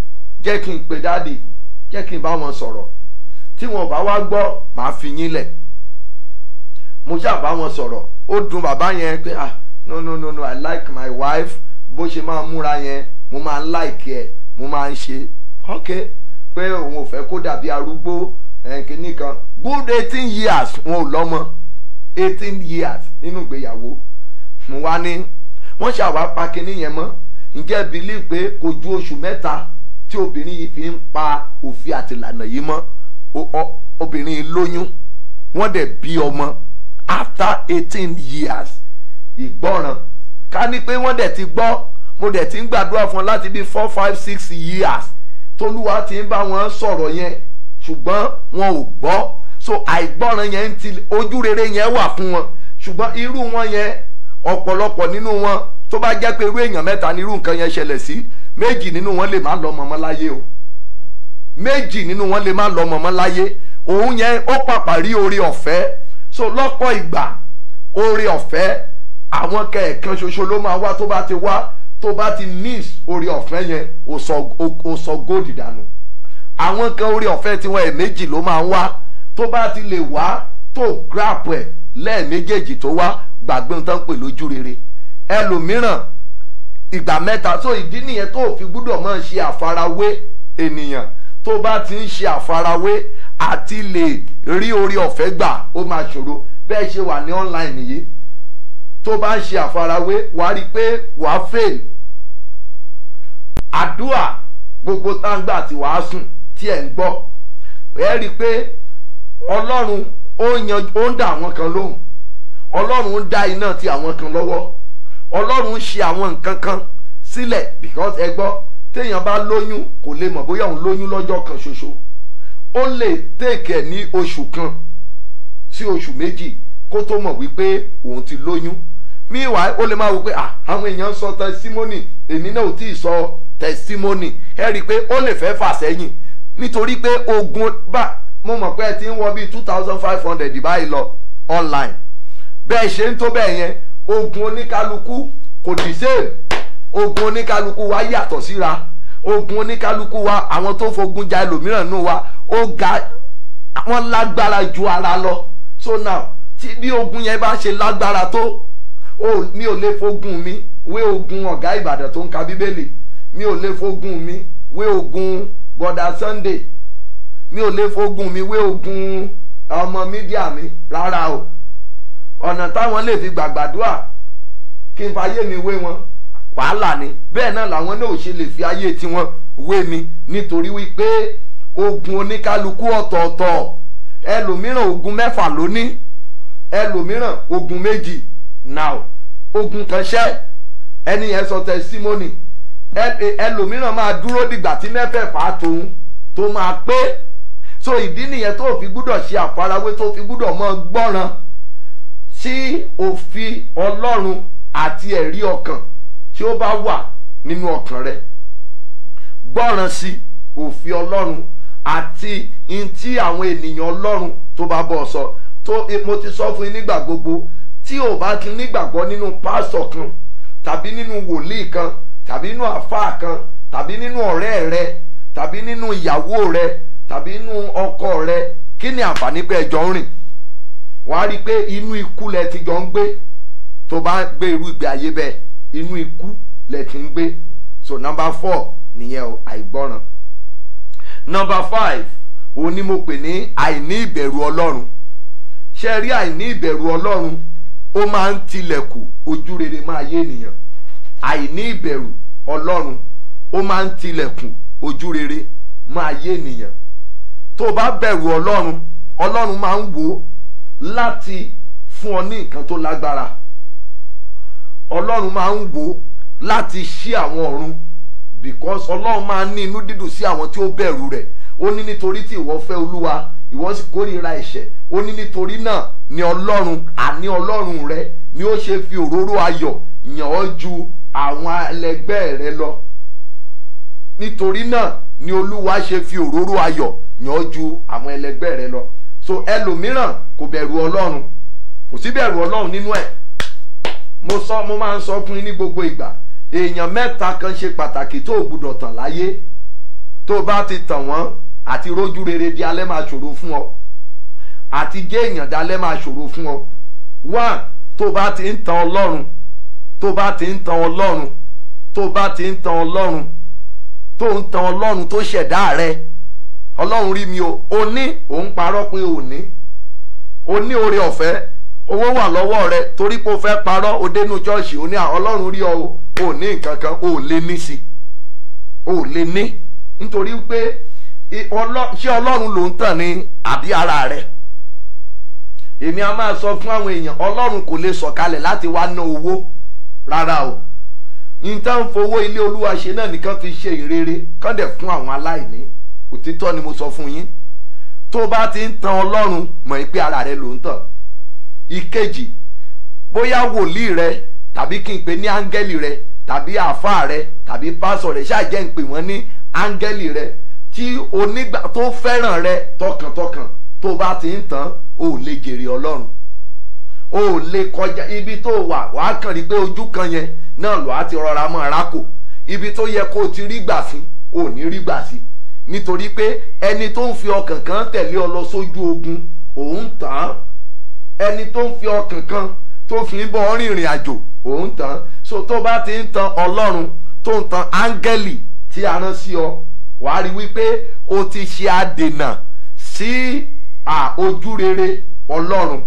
jẹ́ kí n pe dáàdì jẹ́ kí n bá wọn sọ̀rọ̀ tí wọn bá wá gbọ́ màá fi yín lẹ̀ mo ṣáà bá wọn sọ̀rọ̀ ó dùn bàbá yẹn pé ah no no no no i like my wife bó ṣe máa múra yẹn mo máa ń like ẹ mo máa ń ṣe ok pé òun ò fẹ́ kó dàbí arúgbó kìíní kan good eighteen years wọn ò lọ́mọ eighteen years nínú ìgbéyàwó mo wá ní wọ́n ṣàwá pa kinní yẹn mọ́ ǹjẹ́ bílí pé kò ju oṣù mẹ́ta tí obìnrin yìí fi ń pa òfin àtìlànà yìí mọ́ obìnrin yìí lóyún wọ́n dẹ̀ bí ọmọ after eighteen years ìgbọ́ràn ká ní pé wọ́n dẹ̀ ti gbọ́ mo dẹ̀ ti ń gbàdúrà fún ọ láti bí four five six years tolúwa ti ń bá wọn sọ̀rọ̀ yẹn ṣùgbọ́n wọn ò gbọ́ so àìgbọ́ràn yẹn ń ti ojú rere yẹn wà fún wọn ṣùgbọ́n irú wọn yẹn ọ̀pọ̀lọpọ̀ nínú wọn tó bá jẹ́ pé irú èèyàn mẹ́ta ní irú nǹkan yẹn ṣẹlẹ̀ sí méjì nínú wọn lè má lọ mọ̀mọ́ láyé o méjì nínú wọn lè má lọ mọ̀mọ́ láyé òun yẹn ó pàpà rí oore ọ̀fẹ́ so lọ́pọ̀ ìgbà oore ọ̀fẹ́ àwọn kẹ̀ẹ̀kan ṣoṣo ló máa wá tó bá ti wá tó bá ti miss oore ọ̀fẹ́ yẹn ó sọ góòdì dànù àwọn kan oore ọ̀fẹ́ tiwọn ẹ̀ méjì ló máa ń wá tó bá ti lè wá tó grab ẹ̀ lẹ́ẹ̀méjèèjì tó wá gbàgbé ohun tó ń pè lójú rere ẹlòmíràn ìgbà mẹ́ta tó ìdí nìyẹn tó fi gbúdọ̀ máa ṣe àfarawé ènìyàn tó bá ti ń ṣe àfarawé àti lè rí orí ọ̀fẹ́ gbà ó máa ṣòro bẹ́ẹ̀ ṣe wà ní online yìí tó bá ń ṣe àfarawé wàá rí i pé wàá fail àdúà gbogbo táǹgbà tí wàá sùn tí ẹ̀ ń gbọ́ ẹ rí i pé ọlọ́run ó yan ó ń dá àwọn kan lóhùn ọlọ́run ń dá iná ti àwọn kan lọ́wọ́ ọlọ́run ń ṣe àwọn nǹkan kan sílẹ̀ because ẹ gbọ́ téèyàn bá lóyún kò lè mọ̀ bóyá òun lóyún lọ́jọ́ kan ṣoṣo ó lè tèkẹ̀ ní oṣù kan sí oṣù méjì kó tó mọ̀ wípé òun ti lóyún meanwhile ó lè máa wò pé àwọn èèyàn sọ testimony èmi náà ò tí ì sọ testimony ẹ rí i pé ó lè fẹ́ fà sẹ́yìn nítorí pé ogun bá mo mọ̀ pé ẹ ti ń wọ bíi two thousand five hundred báyìí lọ online bẹ́ẹ̀ ṣe ń tó bẹ́ẹ̀ yẹn ogun oníkálukú kò dì same ogun oníkálukú wa yàtọ̀ síra ogun oníkálukú wa àwọn tó fogun ja ẹlòmíràn nù wa ó ga wọ́n lágbára ju ara lọ so now tí bí ogun yẹn bá ṣe lágbára tó o mi ò lè fogun mi wé ogun ọ̀gá ìbàdàn tó ń ka bíbélì mi ò lè fogun mi wé ogun bọ̀dà sunday mi ò lè fogun mi wé ogun ọmọ mídíà mi rárá o ọ̀nà táwọn lè fi gbàgbàdúà kí n fàyè mi wé wọn wàhálà ni bẹ́ẹ̀ náà làwọn náà ò ṣe lè fi ayé tiwọn wé mi nítorí wípé ogun oníkálukú ọ̀tọ̀ọ̀tọ̀ ẹlòmíràn ogun mẹ́fà ló ní ẹlòmíràn ogun méjì now ogun kan ṣẹ́ ẹni yẹn sọ testimony ẹlòmíràn máa dúró dìgbà tí mẹ́fẹ̀ẹ̀fà tòun tó máa pé so ìdí nìyẹn tó fi gbúdọ̀ ṣe àfarawé tó fi gbúdọ̀ mọ́ gbọ́ràn sí òfin ọlọ́run àti ẹ̀rí ọkàn tí ó bá wà nínú ọkàn rẹ gbọ́ràn sí òfin ọlọ́run àti in tí àwọn ènìyàn ọlọ́run tó bá bọ̀ sọ tó mo ti sọ fún yín nígbà gbogbo tí ò bá ti nígbàgbọ́ nínú pásọ̀ kan tàbí nínú wòlíì kan tàbí nínú àfáà kan tàbí nínú ọ̀rẹ́ rẹ tàbí nínú ìyàwó rẹ tàbí nínú ọkọ rẹ kí ni àǹfààní pé ẹjọ́ ń rìn wàá rí i pé inú ikú lẹ ti jọ ń gbé tó bá gbé irú ìgbé ayé bẹ́ẹ̀ inú ikú lẹ ti ń gbé so number four nìyẹn o àìgbọràn number five òun ni mo pè ní àìní ìbẹ̀rù ọlọ́run ṣe rí àìní ìbẹ̀rù ọlọ́run ó máa ń tilẹ̀kù ojú rere máa yé ènìyàn àìní ìbẹ̀rù ọlọ́run ó máa ń tilẹ̀kù ojú rere máa yé ènìyàn tó o bá bẹ̀rù ọlọ́run ọlọ́run máa ń wò ó láti fún ọ ní nǹkan tó lágbára ọlọ́run máa ń wò ó láti ṣí àwọn ọ̀run because ọlọ́run máa ń ní inú dídùn sí àwọn tí ó bẹ̀rù rẹ̀ ó ní nítorí tí ìwọ fẹ́ olúwa ìwọ sì kórìíra ẹ̀ṣẹ̀ ó ní nítorí náà ni ọlọ́run àní ọlọ́run rẹ ni ó ṣe fi òróró ayọ̀ yàn ọ́ ju àwọn ẹlẹgbẹ́ rẹ lọ nítorí náà ni olúwa ṣe fi òróró ayọ̀ yàn ọ́ ju àwọn ẹlẹgbẹ́ rẹ lọ so ẹlòmíràn kò bẹ̀rù ọlọ́run kò sí bẹ̀rù ọlọ́run nínú ẹ̀ mo sọ mo máa ń sọ fún yín ní gbogbo ìgbà èèyàn mẹ́ta kan ṣe pàtàkì tó o gbúdọ̀ tàn láyé tó bá ti tàn wọ́n àti rójú rere di alẹ́ máa ṣòro fún ọ àti jẹ́ èèyàn dalẹ́ máa ṣòro fún ọ one tó bá ti ń tan ọlọ́run tó bá ti ń tan ọlọ́run tó bá ti ń tan ọlọ́run tó ń tan ọlọ́run tó ṣẹ̀dá rẹ ọlọ́run rí mi o o ní òun parọ́ pé o ní o ní oore ọ̀fẹ́ owó wà lọ́wọ́ rẹ torí pé o fẹ́ parọ́ o dénú ṣọ́ọ̀ṣì o ní à ọlọ́run rí ọ o ò ní nǹkan kan o ò lè ní sí o ò lè ní nítorí pé i- ọlọ́- ṣé ọlọ́run ló ń tàn ní àbí ara rẹ èmi a máa sọ fún àwọn èèyàn ọlọ́run kò lè sọ̀kalẹ̀ láti wá ná owó rárá o nǹkan ń fowó ilé olúwa ṣe náà nìkan fi ṣe ìrere kán dẹ̀ fún àwọn aláìní òtítọ́ ni mo sọ fún yín tó bá ti ń tan ọlọ́run mọ̀ pé ara rẹ ló ń tàn ìkejì bóyá wòlíì rẹ tàbí kí n pè ní áńgẹ́lì rẹ tàbí àáfàá rẹ tàbí pásọ rẹ ṣáà jẹ́ ń pè wọ́n ní áńgẹ́lì rẹ tí onígbà tó fẹ́ràn rẹ tọkàntọkàn tó bá ti ń tàn ó lè jèrè ọlọ́run o ò lè kọjá ibi tó wà wàá kàn rí pé ojú kan yẹn náà lọ́ọ́ á ti rọra mọ́ ara kò ibi tó yẹ kó o ti rí gbà sí o ò ní rí gbà sí nítorí pé ẹni tó ń fi ọkàn kan tẹ̀lé ọ lọ sójú ogun òun tàn án ẹni tó ń fi ọkàn kan tó fi ń bọ́ rìnrìn àjò òun tàn án so tó bá ti ń tan ọlọ́run tó ń tan áńgẹ́lì tí a rán sí ọ wàá rí wípé o ti ṣe àdènà sí à ojú rere ọlọ́run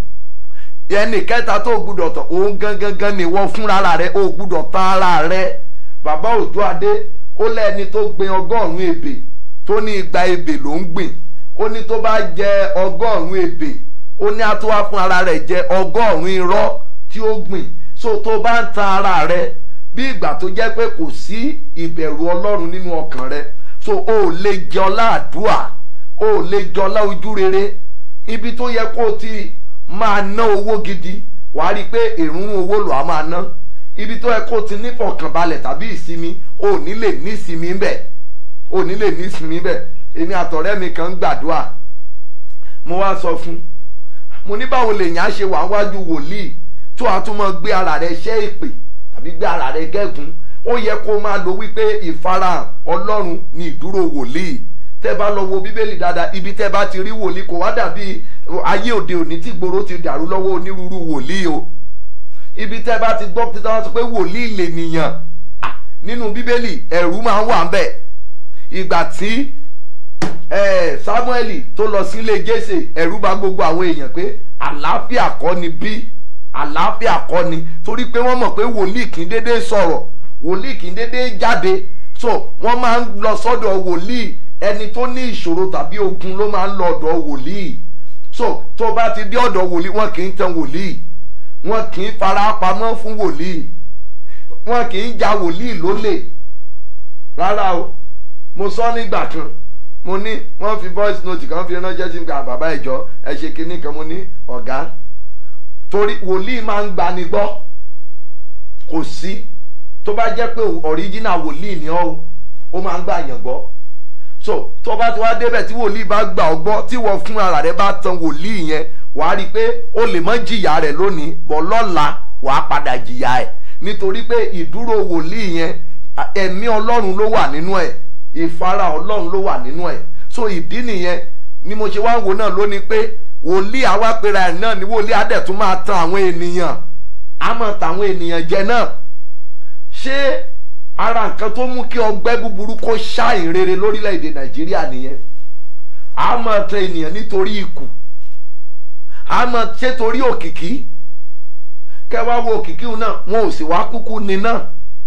ẹnì kẹta tó gbúdọ̀ tán òun gangan ni wọ́n fúnra rẹ̀ ó gbúdọ̀ tán ara rẹ̀ bàbá òjò adé ó lẹ́ni tó gbin ọgọ́rùn-ún ebè tó ní igba ebè ló ń gbìn ó ní tó bá jẹ ọgọ́rùn-ún ebè ó ní á tó wá fún ara rẹ̀ jẹ ọgọ́rùn-ún irọ́ tí ó gbìn so tó bá ń tan ara rẹ̀ bí ìgbà tó jẹ́ pé kò sí ìbẹ̀rù ọlọ́run nínú ọkàn rẹ̀ so o ò lè jẹ ọlá àdúà o ò lè jẹ ọlá ojú rere ibi tó yẹ kó o ti máa ná owó gidi wàá rí i pé èrún owó lò á máa ná ibi tó yẹ kó o ti nífọ̀kànbalẹ̀ tàbí ìsinmi o ò ní lè ní ìsinmi bẹ̀ o ò ní lè ní ìsinmi bẹ̀ èmi àtọ̀rẹ́ mi kan ń gbàdúrà mo wá sọ fún mo ní báwo lèèyàn á ṣe wà wájú wòlíì tó a tún máa gbé ara rẹ̀ ṣẹ́ èpè tàbí gbé ara rẹ̀ gẹ́gùn ó yẹ kó máa lo wípé ìfarahàn ọlọ́run ni ìdúró wòlíì tẹ́ bá lọ wo bíbélì dáadáa ibi tẹ́ bá ti rí wòlíì kò wá dàbí ayé òde òní tí gbòòrò ti dàrú lọ́wọ́ onírúurú wòlíì o ibi tẹ́ bá ti gbọ́ títí wọ́n sọ pé wòlíì lè nìyàn Ah, nínú bíbélì ẹ̀rù máa ń wà ń bẹ̀ ìgbà tí eh, samuel tó lọ sílé jésè ẹ̀rù bà gbogbo àwọn èèyàn pé àlàáfíà kọ́ ni bí àlàáfíà kọ́ ni torí pé wọ́n mọ̀ pé wòlíì kì í dédé sọ̀rọ̀ wòlíì kì í dédé jáde so wọ́n máa ń lọ sọ́dọ̀ wòlíì ẹni tó ní ìṣòro tàbí ogun ló máa ń lọ ọ̀dọ̀ wòlíì so tó bá ti dé ọ̀dọ̀ wòlíì wọn kì í tan wòlíì wọn kì í fara pamọ́ fún wòlíì wọn kì í ja wòlíì lólè rárá o mo sọ nígbà kan mo ní wọ́n fi voice note kan fi ránṣẹ́ sí gba bàbá ìjọ ẹ ṣe kinní kan mo ní ọ̀gá torí wòlíì máa ń gbani gbọ́ kò sí tó bá jẹ́ pé original wòlíì ni ọ́ o ó máa ń gbà yàn gbọ́ so tó bá ti wá débẹ̀ tí wòlíì bá gbà ọ́ gbọ́ tí wọ́n fún ara rẹ̀ bá tan wòlíì yẹn wàá rí i pé o lè mọ́ jìyà rẹ̀ lónìí bọ̀ lọ́la wàá padà jìyà ẹ̀ nítorí pé ìdúró wòlíì yẹn à, ẹ̀mí ọlọ́run ló wà nínú ẹ̀ ìfara ọlọ́run ló wà nínú ẹ̀ so ìdí nìyẹn ni mo ṣe wá ń wo náà lónìí pé wòlíì àwa pera ẹ̀ náà ni wòlíì adẹ̀ tún máa tan àwọn ènìyàn á máa tan àwọn ènìyàn jẹ náà ṣé ara nǹkan tó mú kí ọgbẹ́ búburú kó ṣá ìrere lórílẹ̀‐èdè nàìjíríà nìyẹn a máa tan ènìyàn nítorí ikù a máa ṣe torí òkìkí kẹwàá wo òkìkí náà wọn ò sì wá kúkú ni náà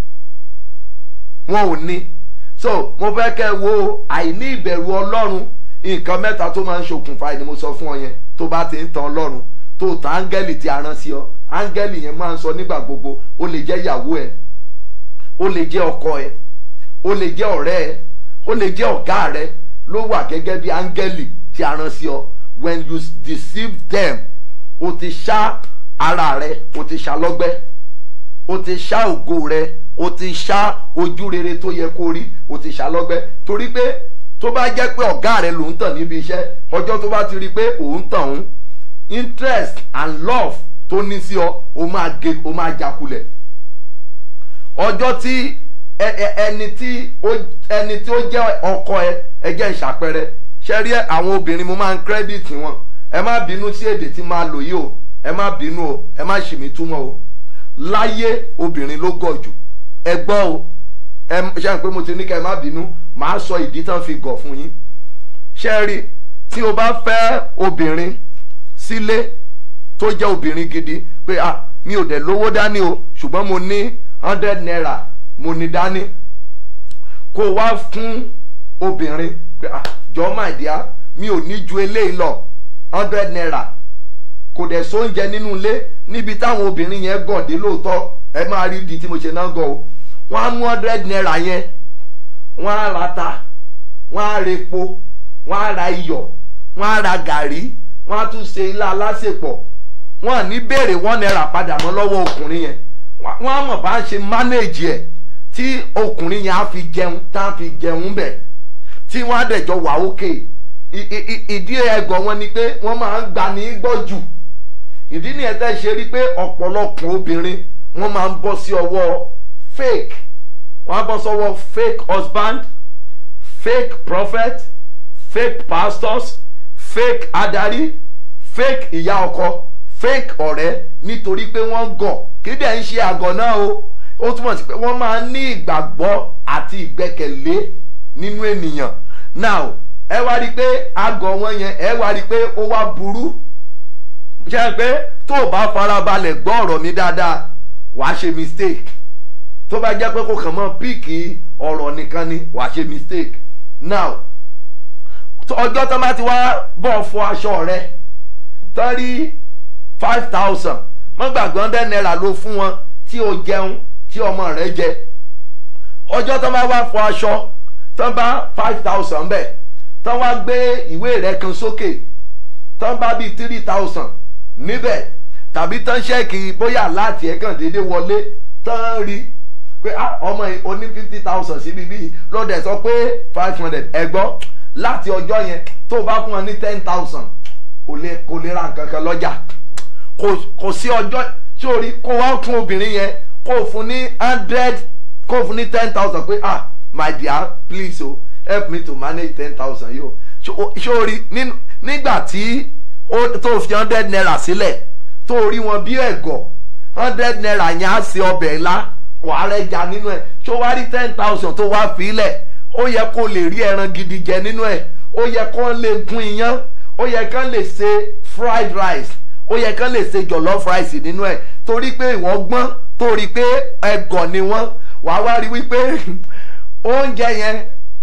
wọn ò ní so mo fẹ́ kẹ́ wo àìní ìbẹ̀rù ọlọ́run nǹkan mẹ́ta tó máa ń ṣokùnfà ẹni mo sọ fún ọ yẹn tó bá ti ń tan ọlọ́run tó ta áńgẹ́lì tí a rán sí ọ áńgẹ́lì yẹn máa ń sọ nígbà gbogbo ó lè jẹ́ ìyàwó ẹ ó lè jẹ́ ọkọ ẹ ó lè jẹ́ ọ̀rẹ́ ẹ ó lè jẹ́ ọ̀gá rẹ ló wà gẹ́gẹ́ bí áńgẹ́lì tí a rán sí ọ when you deceive them o ti ṣá ara rẹ o ti ṣá lọ́gbẹ́ o ti ṣá ògo rẹ o ti ṣá ojú rere tó yẹ kó rí o ti ṣá lọ́gbẹ́ torí pé tó bá jẹ́ pé ọ̀gá rẹ ló ń tàn níbi iṣẹ́ ọjọ́ tó bá ti rí i pé òun tàn òun interest and love tó ní sí ọ o máa ge o máa jakulẹ̀ ọjọ́ tí ẹ- ẹ- ẹni tí ó ẹni tí ó jẹ́ ọkọ ẹ ẹ jẹ́ ìṣàpẹrẹ ṣe rí àwọn obìnrin mo máa ń kírẹ́dìtì wọn ẹ má bínú sí èdè tí máa lò yìí o ẹ má bínú o ẹ má ṣì mí túmọ̀ o láyé obìnrin ló gọ̀ jù ẹ gbọ́ o ẹ ṣe é pé mo ti ní ká ẹ má bínú màá sọ ìdí tán fi gọ̀ fún yín ṣe rí tí o bá fẹ́ obìnrin sílé tó jẹ́ obìnrin gidi pé ah mi ò dẹ̀ lówó dání o ṣùgbọ́n mo ní hundred naira mo ní dání kó o wá fún obìnrin pé ah jọ my dear mi ò ní ju eléyìí lọ hundred naira kò dẹ̀ sóúnjẹ nínú ilé níbi táwọn obìnrin yẹn gàn dé lóòótọ́ ẹ máa rí di tí mo ṣe náà gàn o wọ́n á mú hundred naira yẹn wọ́n á ra ta wọ́n á ra epo wọ́n á ra iyọ̀ wọ́n á ra gàrí wọ́n á tún ṣe ilá alásèpọ̀ wọ́n à ní béèrè one naira padà mọ́ lọ́wọ́ ọkùnrin yẹn wọ́n á mọ̀ bá ń ṣe manage ẹ̀ tí ọkùnrin yẹn á fi jẹun tá á fi jẹun bẹ̀ tí wọ́n á dẹ̀jọ wà ókè I- i- i- ìdí ẹ̀gọ́ wọn ni pé wọ́n máa ń gbani gbọ́ jù ìdí nìyẹn tẹ́ ṣe rí pé ọ̀pọ̀lọpọ̀ obìnrin wọ́n máa ń bọ́ sí ọwọ́ fake wọ́n á bọ́ sọ́wọ́ fake husband fake prophet fake pastors fake adarí fake ìyá ọkọ fake ọ̀rẹ́ nítorí pé wọ́n gọ̀ kí dẹ̀ ń ṣe àgọ̀ náà o ó túmọ̀ sí pé wọ́n máa ń ní ìgbàgbọ́ àti ìgbẹ́kẹ̀lé nínú ènìyàn now ẹ wá rí i pé àgọ̀ wọn yẹn ẹ wá rí i pé ó wá burú ṣe é pé tó o bá farabalẹ̀ gbọ́ ọ̀rọ̀ mi dáadáa wàá ṣe mistake tó bá jẹ́ pé kò kàn mọ́ píìkì ọ̀rọ̀ nìkan ni wàá ṣe mistake now tó- ọjọ́ tó bá ti wá bọ̀ fọ aṣọ rẹ tán rí five thousand mọ́ gbàgbé hundred naira ló fún wọn tí o jẹun tí ọmọ rẹ jẹ ọjọ́ tó bá wá fọ aṣọ tán bá five thousand bẹ̀ tán wá gbé ìwé rẹ kan sókè tán bá bíi three thousand níbẹ̀ tàbí tán ṣẹ́ẹ̀kì bóyá láti ẹ̀ kàn déédéé wọlé tán rí pé ah ọmọ yìí o ní fifty thousand síbi bíi lọ́dẹ̀ sọ pé five hundred ẹ gbọ́ láti ọjọ́ yẹn tó o bá fún wọn ní ten thousand kò lè kò lè ra nǹkan kan lọ́jà kò kò sí ọjọ́ tí o rí kó wá fún obìnrin yẹn kó o fún ní hundred kó o fún ní ten thousand pé ah my dear please o help me to manage ten thousand yìí o ṣé o rí nínú- nígbà tí ó- tó o fi hundred naira sílẹ̀ tó o rí wọn bí ẹ̀gọ́ hundred naira yẹn á ṣe ọbẹ̀ ńlá wàá rẹ̀ jà nínú ẹ̀ ṣó wá rí ten thousand tó wá fi lẹ̀ ó yẹ kó lè rí ẹran gidi jẹ nínú ẹ̀ ó yẹ kó lè gún iyán ó yẹ kó lè ṣe fried rice ó yẹ kó lè ṣe jollof rice nínú ẹ̀ torí pé ìwọ gbọ́n torí pé ẹ̀gọ́ ni wọ́n wàá wá rí wípé oúnjẹ yẹn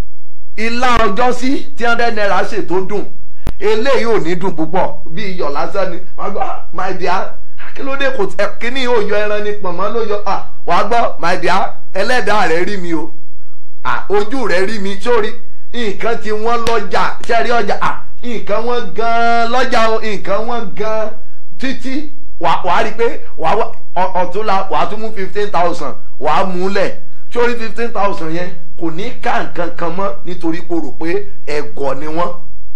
ilá ọjọ́ sí tí hundred naira ṣe tó dùn eléyìí ò ní dùn púpọ̀ bí iyọ̀ lásán ni wọ́n gbọ́ my dear kí ló dé kò tẹ kíní yóò yọ ẹran ní pọ̀nmọ́ ló yọ ah wàá gbọ́ my dear ẹlẹ́dàá rẹ̀ rí mi o ah ojú rẹ̀ rí mi sórí nǹkan tí wọ́n lọ́jà sẹ́rí ọjà ah nǹkan wọ́n gan-an lọ́jà o nǹkan wọ́n gan-an títí wàá wàá rí i pé wàá wá ọ- ọ̀túnla wàá tún mú fifteen thousand wàá mú lẹ̀ sórí fifteen thousand yẹn kò ní ká nǹkan kan mọ́ nítorí pé o rò pé ẹ̀gọ́ ni wọ́n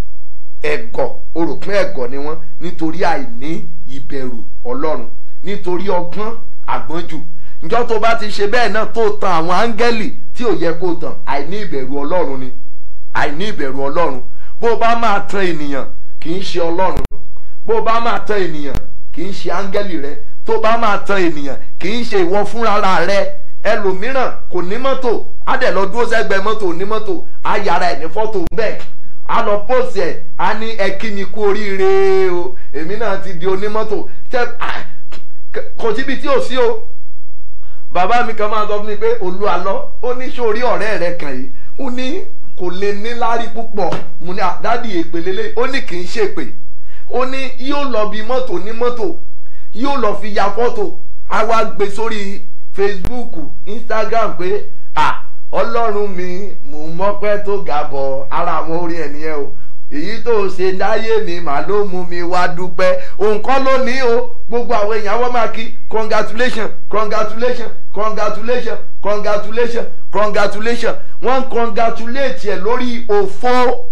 ẹ̀gọ́ o rò pé ẹ̀gọ́ ni wọ́n nítorí àìní ìbẹ̀rù ọlọ́run nítorí ọgbọ́n àgbọ́njù njọ́ tó bá ti ṣe bẹ́ẹ̀ náà tó tan àwọn áńgẹ́lì tí ò yẹ kó tàn àìní ìbẹ̀rù ọlọ́run ni àìní ìbẹ̀rù ọlọ́run bó o bá máa tan ènìyàn kì í ṣe ọlọ́run bó o bá máa tan ènìyàn kì í ṣe áńgẹ́lì rẹ tó o bá máa tan ènìyàn kì í ṣe ìwọ fúnra rẹ ẹlòmíràn kò ní mọ́tò á dẹ̀ lọ dúró sẹ́gbẹ̀ẹ́ mọ́tò ní mọ́tò á yára ẹ̀ ní fọ́tò bẹ́ẹ̀ á lọ pósì ẹ̀ á ní ẹ kí mi kú oríire o èmi náà ti di onímọ́tò tẹ ah, k- kò síbi tí ò sí o bàbá mi kan máa sọ fún mi pé olúwa lọ ó ní sórí ọ̀rẹ́ rẹ kàn yìí ó ní kò lè ní lárí púpọ̀ mo ní àdádì èpè lélẹ̀ ó ní kì í ṣèpè ó ní yóò lọ bí mọ́tò ní mọ́tò yóò lọ fi ya fọ́tò á wá gbé sórí facebook instagram pé à ọlọ́run mi mò ń mọ́pẹ́ tó ga bọ̀ ara àwọn orin ẹ̀ nìyẹn o èyí tó ṣe láyé mi mà ló mú mi wá dúpẹ́ òun kọ́ ló ní o gbogbo àwọn èèyàn wọ́n máa kí congratulation congratulation congratulation congratulation congratulation wọ́n ń congratulate ẹ̀ lórí òfo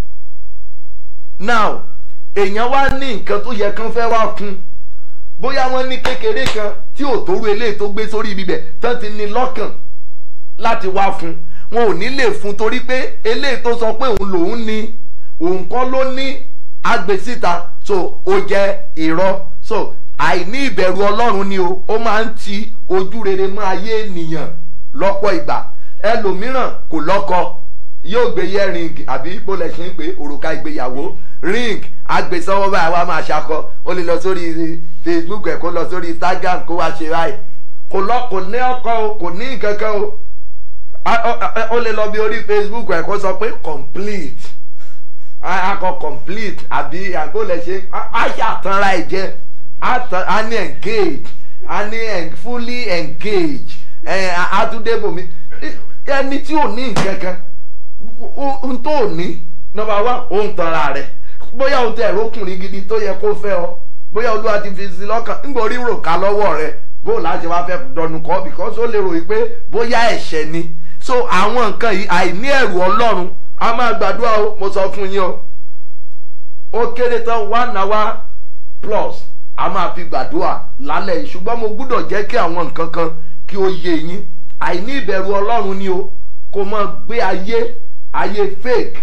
now èèyàn wá ní nǹkan tó yẹ kán fẹ́ wá kún bóyá wọ́n ní kékeré kan tí ò tóru eléyìí tó gbé sórí ibi bẹ̀ tán ti ní lọ́kàn láti wá fún wọn ò ní lè fún torí pé eléyìí tó sọ pé òun lòun ní òun kọ́ ló ní agbésíta so ó jẹ́ irọ́ so àìní ìbẹ̀rù ọlọ́run ni o ó máa ń ti ojú rere mọ́ ayé ènìyàn lọ́pọ̀ ìgbà ẹlòmíràn kò lọ́kọ yóò gbé yẹ ring àbí bó lẹ ṣe ń pè òrùka ìgbéyàwó ring agbèsọwọ́ báyìí wá máa ṣakọ ó lè lọ sórí facebook ẹ̀ kó lọ sórí instagram kó wá ṣe báyìí kò lọ kò ní ọkọ o kò ní nǹkan kan o A- a- a- ó lè lọ bí orí facebook ẹ̀ kó sọ pé complete a- akọ complete àbí àbó lẹ ṣe a- a ṣàtànra ẹ̀ jẹ́ a tàn- a ní engage a ní en- fully engage ẹ̀ àtúndébòmí ẹni tí ò ní nǹkan kan ohun tó ò ní nọmba wá òun tanra rẹ bóyá o tẹ ẹ̀rọ ọkùnrin gidi tó yẹ kó fẹ́ ọ bóyá olúwa ti fi sí lọ́kàn nígbà orí rò ká lọ́wọ́ rẹ bó láti wá fẹ́ dọnu kọ́ because ó lè ròyìn pé bóyá ẹ̀ṣẹ̀ ni so àwọn nǹkan yìí àìní ẹ̀rù ọlọ́run a máa gbàdúrà o mo sọ fún yín o ó kéré tán one hour plus a máa fi gbàdúrà lálẹ́ yìí ṣùgbọ́n mo gbúdọ̀ jẹ́ kí àwọn nǹkan kan kí ó yé yín àìní ìbẹ̀rù ọlọ́run ni o kò mọ gbé ayé ayé fake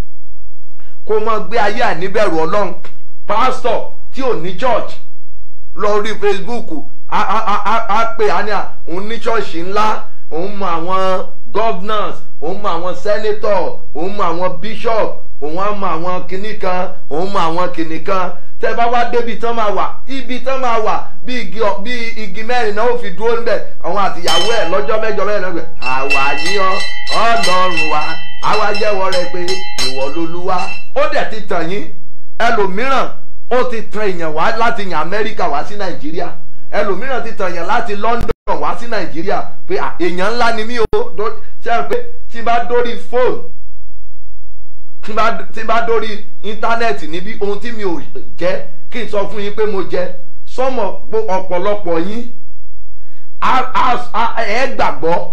kò mọ gbé ayé àìníbẹ̀rù ọlọ́run pásítọ̀ tí ò ní church lọ rí facebook á á á á á pè á ní à òun ní ṣọ́ọ̀ṣì ńlá òun mọ àwọn governors òun mọ àwọn senator òun mọ àwọn bishop òun á mọ àwọn kinní kan òun mọ àwọn kinní kan tẹ bá wá débi tán máa wà ibi tán máa wà bí igi ọ- bí igi mẹ́rin náà ó fi dúró níbẹ̀ àwọn àtìyàwó ẹ̀ lọ́jọ́ mẹ́jọ mẹ́rin náà gbẹ̀ àwa yíyan ọlọ́run wa àwa jẹ́wọ́ rẹ pé ìwọ lolúwa ó dẹ̀ ti tàn yín ẹlòmíràn ó ti tan èèyàn wá láti yàn amẹ́ríkà wá sí nàìjíríà ẹlòmíràn ti tan èèyàn láti london wá sí nàìjíríà pé à, èèyàn ńlá ni mí o dó- ṣe é pé tí n bá dórí fóònù tí n bá tí n bá dórí íńtánẹ́ẹ̀tì níbí ohun tí mi ò jẹ́ kí n sọ fún yín pé mo jẹ sọmọ pé ọ̀pọ̀lọpọ̀ yín á- á- á- ẹ gbàgbọ́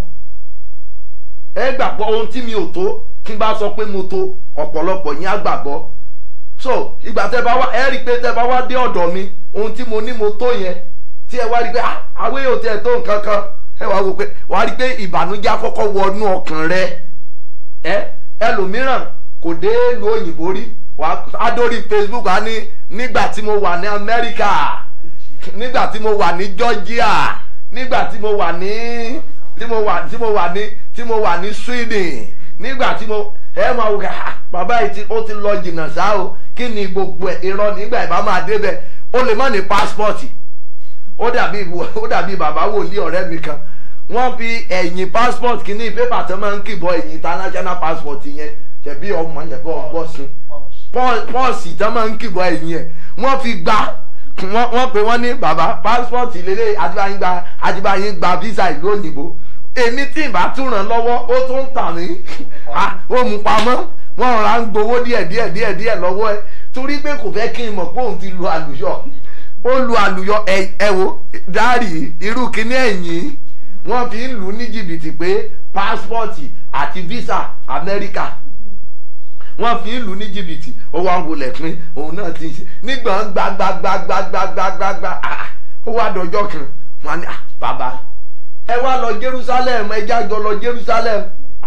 ẹ gbàgbọ́ ohun tí mi ò tó kí n bá sọ pé mo tó ọ̀pọ̀lọpọ̀ yín á gbàgbọ́ so ìgbà tẹ bá wá ẹ rí i pé tẹ bá wá dé ọ̀dọ̀ mi ohun tí mo ní mo tó yẹn tí ẹ wá rí i pé ah àwọn èèyàn tiẹ̀ tó nǹkan kan ẹ wá wò pé wá rí i pé ìbànújẹ́ àkọ́kọ́ wọnú ọkàn rẹ ẹ ẹlòmíràn kò dé ìlú òyìnbó rí wà á dórí facebook á ní nígbà tí mo wà ní amẹ́ríkà nígbà tí mo wà ní georgia nígbà tí mo wà ní tí mo wà tí mo wà ní tí mo wà ní sweden nígbà tí mo ẹ máa wò ká bàbá yìí tí ó ti lọ jìnnà sá o kí ni gbogbo ẹ irọ́ nígbà ìbá máa débẹ̀ ó lè má ní pásítọ̀tì ó dàbí ó dàbí bàbá wòlíì ọ̀rẹ́ mi kan wọ́n fi ẹ̀yìn passport kìíní pépà tó máa ń kìbọ̀ ẹ̀yìn international passport yẹn ṣẹ̀bí ọmọ yẹn bọ́ ọgbọ́ sí pọ́ọ̀sì tó máa ń kìbọ̀ ẹ̀yìn ẹ̀ wọ́n fi gbá wọ́n wọ́n pè wọ́n ní bàbá passport lélẹ̀ àtibáyín gba àtibáyín gba visa ìlú òyìnbó èmi tí ìbá tún ràn lọ́wọ́ ó tún ń tà mí Ah, ó mú pamọ́ wọ́n rọra ń gbowó díẹ̀ díẹ̀ díẹ̀ díẹ̀ lọ́wọ́ ẹ torí pé kò fẹ́ kí n mọ̀ pé òun ti lu àlùyọ ó lu àlùyọ ẹ ẹ wo dárì irú kíní ẹ̀yìn wọ́n fi ń lù ú ní jìbìtì pé pásítọ̀tì àti visa amẹ́ríkà wọ́n fi ń lù ú ní jìbìtì ó wá ń wọlé pín òun náà ti ń ṣe nígbà gbagbagbagbagbagbagbagba ó wá dọjọ́ kan wọ́n á ní "Ah, bàbá ẹ wá lọ jerusalem ẹ jájọ lọ jerusalem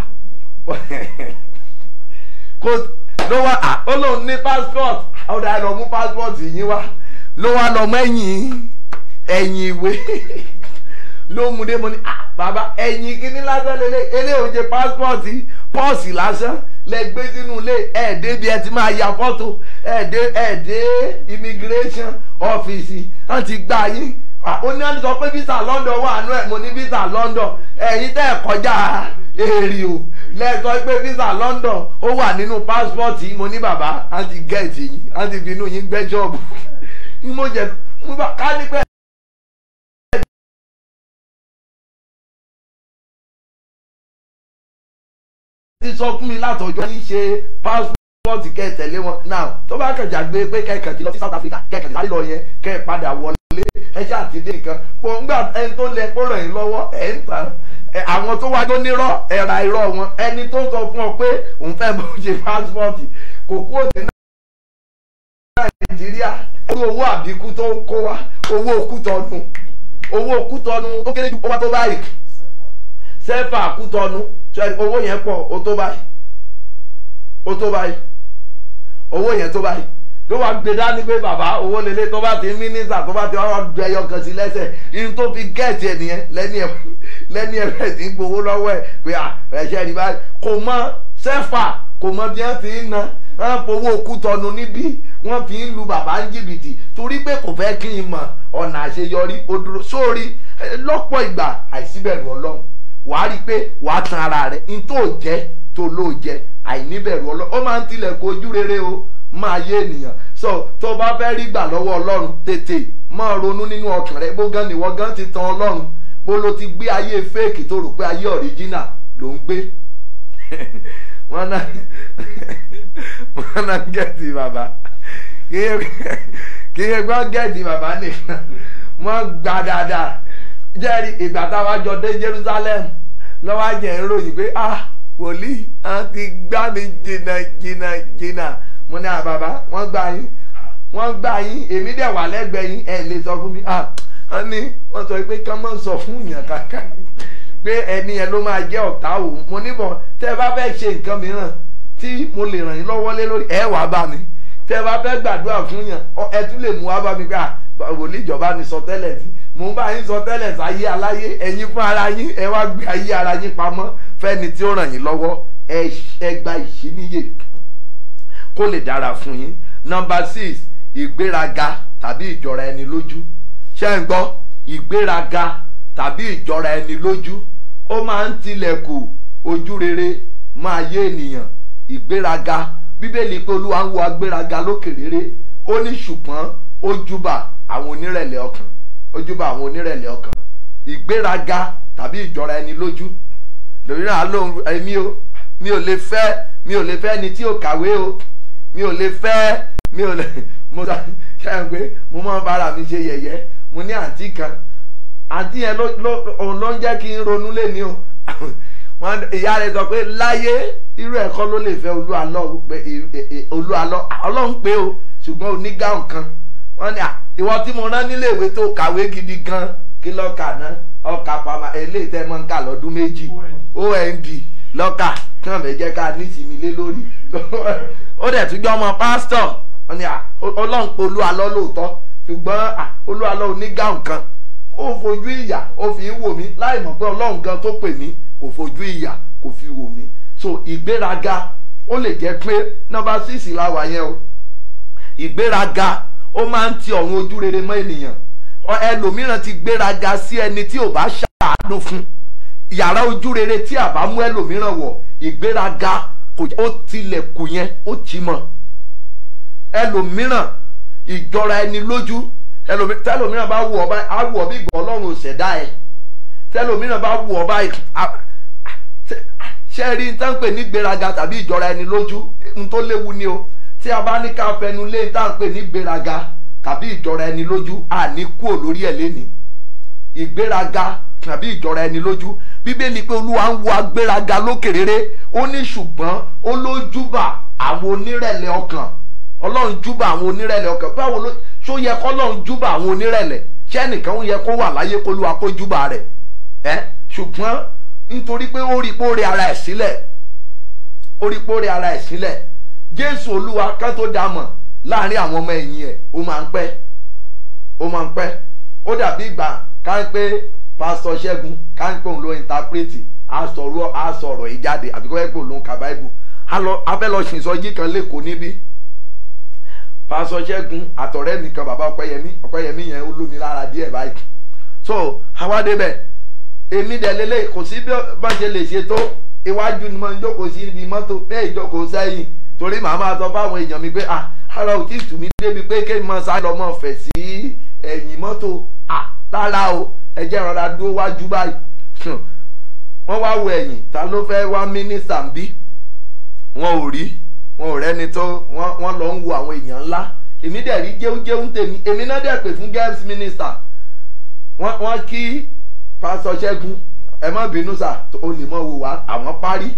kò ló wá à ó lóun ní passport ọ̀dà ẹ lọ mú passport yín wá ló wá lọ mẹ́yìn ẹ̀yìn ìwé ló mú dé mo ní ah bàbá ẹ̀yìn kíní lásán lélẹ̀ eléyìí ṣe passport pọ́ọ̀sì lásán lẹ gbé sínú ilé ẹ̀ débi ẹ ti máa ya fọ́tò ẹ̀ dé ẹ̀ dé immigration ọ́fíìsì wọ́n ti gbá yín Ah, ó ní wọ́n sọ pé visa london wà nú ẹ̀ mo ní visa london ẹ̀yin tẹ́ ẹ̀ kọjá èrè o lẹ́sọ pé visa london ó wà nínú passport yìí mo ní bàbá á ti gẹ̀ẹ́tì yín á ti fi inú yín gbẹ́ ṣọ́ọ̀bù mo jẹ mo bá ká ní pẹ́ ti sọ fún mi látọjọ́ ní ṣe passport kẹ́ ẹ tẹ̀lé wọn now tó bá kẹjà gbé pé kẹ́kẹ́ ti lọ sí south africa kẹ́kẹ́ ti sáré lọ yẹn kẹ́ ẹ padà wọlé ẹ ṣáà ti dé nǹkan kò ń gbà ẹni tó lẹ kó ràn yín lọ́wọ́ ẹ̀ ń tàn ẹ, àwọn tó wájú nírọ́ ẹ̀ra irọ́ wọn ẹni tó sọ fún ọ pé òun fẹ́ bọ́ ṣe passport kò kúrò ní nàìjíríà ẹni owó àbíkú tó ń kó wa owó òkútọ́nu owó òkútọ́nu ó kéré ju owó tó báyìí sẹ́fà kútọ́nu ṣe owó yẹn pọ̀ ó tó báyìí ó tó báyìí owó yẹn tó báyìí ló wá gbé dání pé bàbá owó lélẹ̀ tó bá ti mínísítà tó bá ti wá ju ẹyọ kan sí lẹ́sẹ̀ ihun tó fi gẹ̀ẹ́tì ẹ̀ nìyẹn lẹ́ni ẹ̀ lẹ́ni ẹ̀ bẹ̀rẹ̀ sí ń gbowó lọ́wọ́ ẹ̀ pé à ẹ̀ṣẹ̀ rí báyìí kò mọ sẹ́fà kò mọ bí wọ́n ti ń na wọ́n fowó òkútọ́nu níbí wọ́n fi ń lu bàbá ń jìbìtì torí pé kò fẹ́ kí n mọ ọ̀nà àṣeyọrí ó dúró sórí eh, lọ́pọ̀ ìgbà àìsíbẹ̀rù ọlọ́run wàá rí i pé wàá tan ara rẹ̀ n tó jẹ́ tó ló jẹ àìníbẹ̀rù ọlọ́run ó máa ń tilẹ̀kùn ojú rere o máa yé ènìyàn so tó bá fẹ́ rí gbà lọ́wọ́ ọlọ́run tètè máa ronú nínú ọkàn rẹ bó gan nìwọ gan ti tan ọlọ́run bó ló ti gbé ayé fake tó rò pé ayé ọ̀ríjínà ló ń gbé wọn náà wọn náà gẹ̀ẹ́tì bàbá kí ẹ gbọ́ gẹ̀ẹ́tì bàbá nìkan wọ́n gbà dáadáa jẹ́rìí ìgbà táwa jọ dé Jerusalem lọ́wọ́ àjẹ́ ń ròyìn pé ah wòlíì á ti gbá mi jìnnà jìnnà jìnnà mo ní àbàbà wọ́n gbà yín wọ́n gbà yín èmi dẹ̀ wà lẹ́gbẹ̀ẹ́ yín ẹ̀ lè sọ fún mi ah wọ́n ní wọ́n sọ pé kán mọ̀ sọ fún yàn kankan pé ẹni yẹn ló máa jẹ́ ọ̀tá òun mo níbọ̀ tẹ́ ẹ bá fẹ́ ṣe nǹkan mìíràn tí mo lè ràn yín lọ́wọ́ lé lórí ẹ wàá bá mi tẹ́ ẹ bá fẹ́ gbàdúrà fún yàn ọ- ẹ tún lè mú wá bá mi gbà wòlíì ìjọba ni sọ tẹ́lẹ̀ sí mo ń bá yín sọ tẹ́lẹ̀ sáyé aláyé ẹ̀yin fún ara yín ẹ wá gbé ayé ara yín pamọ́ fẹ́ni tí ó ràn yín lọ́wọ́ ẹ ẹ gba ìṣíníyè kó lè dára fún yín nọmba six ìgbéraga tàbí ìjọra ẹni lójú ṣé ń gbọ́ ìgbéraga tàbí ìjọra ẹni lójú ó máa ń tilẹ̀kùn ojú rere máa yé ènìyàn ìgbéraga bíbélì pé olúwa ń wo agbéraga lókè rere ó ní ṣùgbọ́n ó júbà àwọn onírẹ̀lẹ̀ ọkàn ó júbà àwọn onírẹ̀lẹ̀ ọkàn ìgbéraga tàbí ìjọra ẹni lójú lórí náà lóhun èmi o mi ò lè fẹ́ mi ò lè fẹ́ ẹni tí ò kàwé o mi ò lè fẹ́ mi ò lè mo sọ ṣáà pé mo máa ń bára mi ṣe yẹ̀yẹ́ mo ní àǹtí kan àǹtí yẹn ló ló òun ló ń jẹ́ kí n ronú lẹ́ni o wọn ìyá rẹ̀ sọ pé láyé irú ẹ̀kọ́ ló lè fẹ́ olú alọ́ pé olú alọ́ ọlọ́run pé o ṣùgbọ́n onígàùn kan wọ́n ní à ìwọ tí mo rán nílé ìwé tó kàwé gidi gan kí lọ́ọ̀kà náà ọkà pàmà eléyìí tẹ́ mọ́ ń kà lọ́dún méjì ond lọ́ọ̀kà kí wọ́n fẹ́ jẹ́ ká nísìmí lé lórí ó dẹ̀ tún jẹ́ ọmọ pásítọ̀ wọ́n ní à ọlọ́run pé olú alọ́ lóòótọ́ ṣùgbọ́n à olú alọ́ onígàùn kan ó fojú ìyà ó fi ń wò mí láì mọ̀ pé ọlọ́run gan tó pè mí kò fojú ìyà kò fi wò mí so ìgbéraga ó lè jẹ́ pé nọ́mbà síìsì la wà yẹn o ìgbéraga ó máa ń ti ọ̀run ojú rere mọ́ ènìyàn Ọ- ẹlòmíràn ti gbéraga sí ẹni tí ò bá ṣàánú fún yàrá ojú rere tí a bá mú ẹlòmíràn wọ̀ ìgbéraga kò ó tilẹ̀kùn yẹn ó tì mọ́ ẹlòmíràn ìjọra ẹni lójú ẹlòmí- tẹlòmíràn bá wù ọ báyìí á wù ọ bí ìgbà ọlọ́run ò ṣẹ̀dá ẹ tẹlòmíràn bá wù ọ báyìí á- ṣe- ṣe rí n tán pè ní gbéraga tàbí ìjọra ẹni lójú n tó léwu ni o tí a bá ní ká fẹnu lé n tán pè ní gbéraga tàbí ìjọra ẹni lójú à ní kúò lórí ẹ̀ léni ìgbéraga tàbí ìjọra ẹni lójú bíbélì pé olúwa ń wo agbéraga lókè rere ó ní ṣùgbọ́n ó ló júbà àwọn onírẹ̀lẹ̀ ọkàn ọlọ́run júbà àwọn onírẹ̀lẹ̀ ọkàn báwo ló ṣó yẹ kọ́ ọlọ́run júbà àwọn onírẹ̀lẹ̀ ṣé ẹnìkan ó yẹ kó wà láyé kó lúwa kó júbà rẹ̀ ẹ́ ṣùgbọ́n nítorí pé ó rí pé ó rí ara ẹ̀ sílẹ̀ ó rí pé ó rí ara ẹ̀ sílẹ̀ jésù olúwa ká tó dá mọ̀ láàrin àwọn ọmọ ẹ̀yìn ẹ̀ ó máa ń pẹ́ ó máa ń pẹ́ ó dàbí ìgbà ká ń pé pásítọ̀ ṣẹ́gun ká ń pé òun ló ìntàpírètì á sọ̀rọ̀ á sọ̀rọ̀ yìí jáde àbí kọ́ ẹ́ pé òun ló ń ka báíbù á lọ a fẹ́ lọ sìn sọjí kan lẹ́kọ̀ọ́ níbí pásítọ̀ ṣẹ́gun àtọ̀rẹ́ mi kan bàbá ọpẹ́yẹmí ọpẹ́yẹmí yẹn ó lómi lára díẹ̀ báyìí so àwa débẹ̀ èmi dẹ̀ lélẹ̀ kò sí bí bá ṣe lè ṣe tó iwájú ni mo ń jókòó sí ibi mọ́tò bẹ́ẹ̀ ìjókòó sẹ́yìn torí màá máa sọ fáwọn èèyàn mi pé ah ara ò tí ì tù mí débi pé kéèmí máa sá lọ mọ́ fẹ̀ sí ẹ̀yìn mọ́tò ah rárá o ẹ jẹ́ rọra dúró wájú báyìí Hmm. wọ́n wá wo ẹ̀yìn ta ló fẹ́ wá mínísítà ń bí wọn ò rí wọn ò rẹ́ni tó wọ́n wọ́n lọ ń wo àwọn èèyàn ńlá èmi dẹ̀ rí jéújéú tèmi èmi náà dẹ̀ pè fún girls minister wọ́n wọ́n kí pásítọ̀ ṣẹ́gun ẹ má bínú sà ó lè mọ̀ wò wá àwọn parí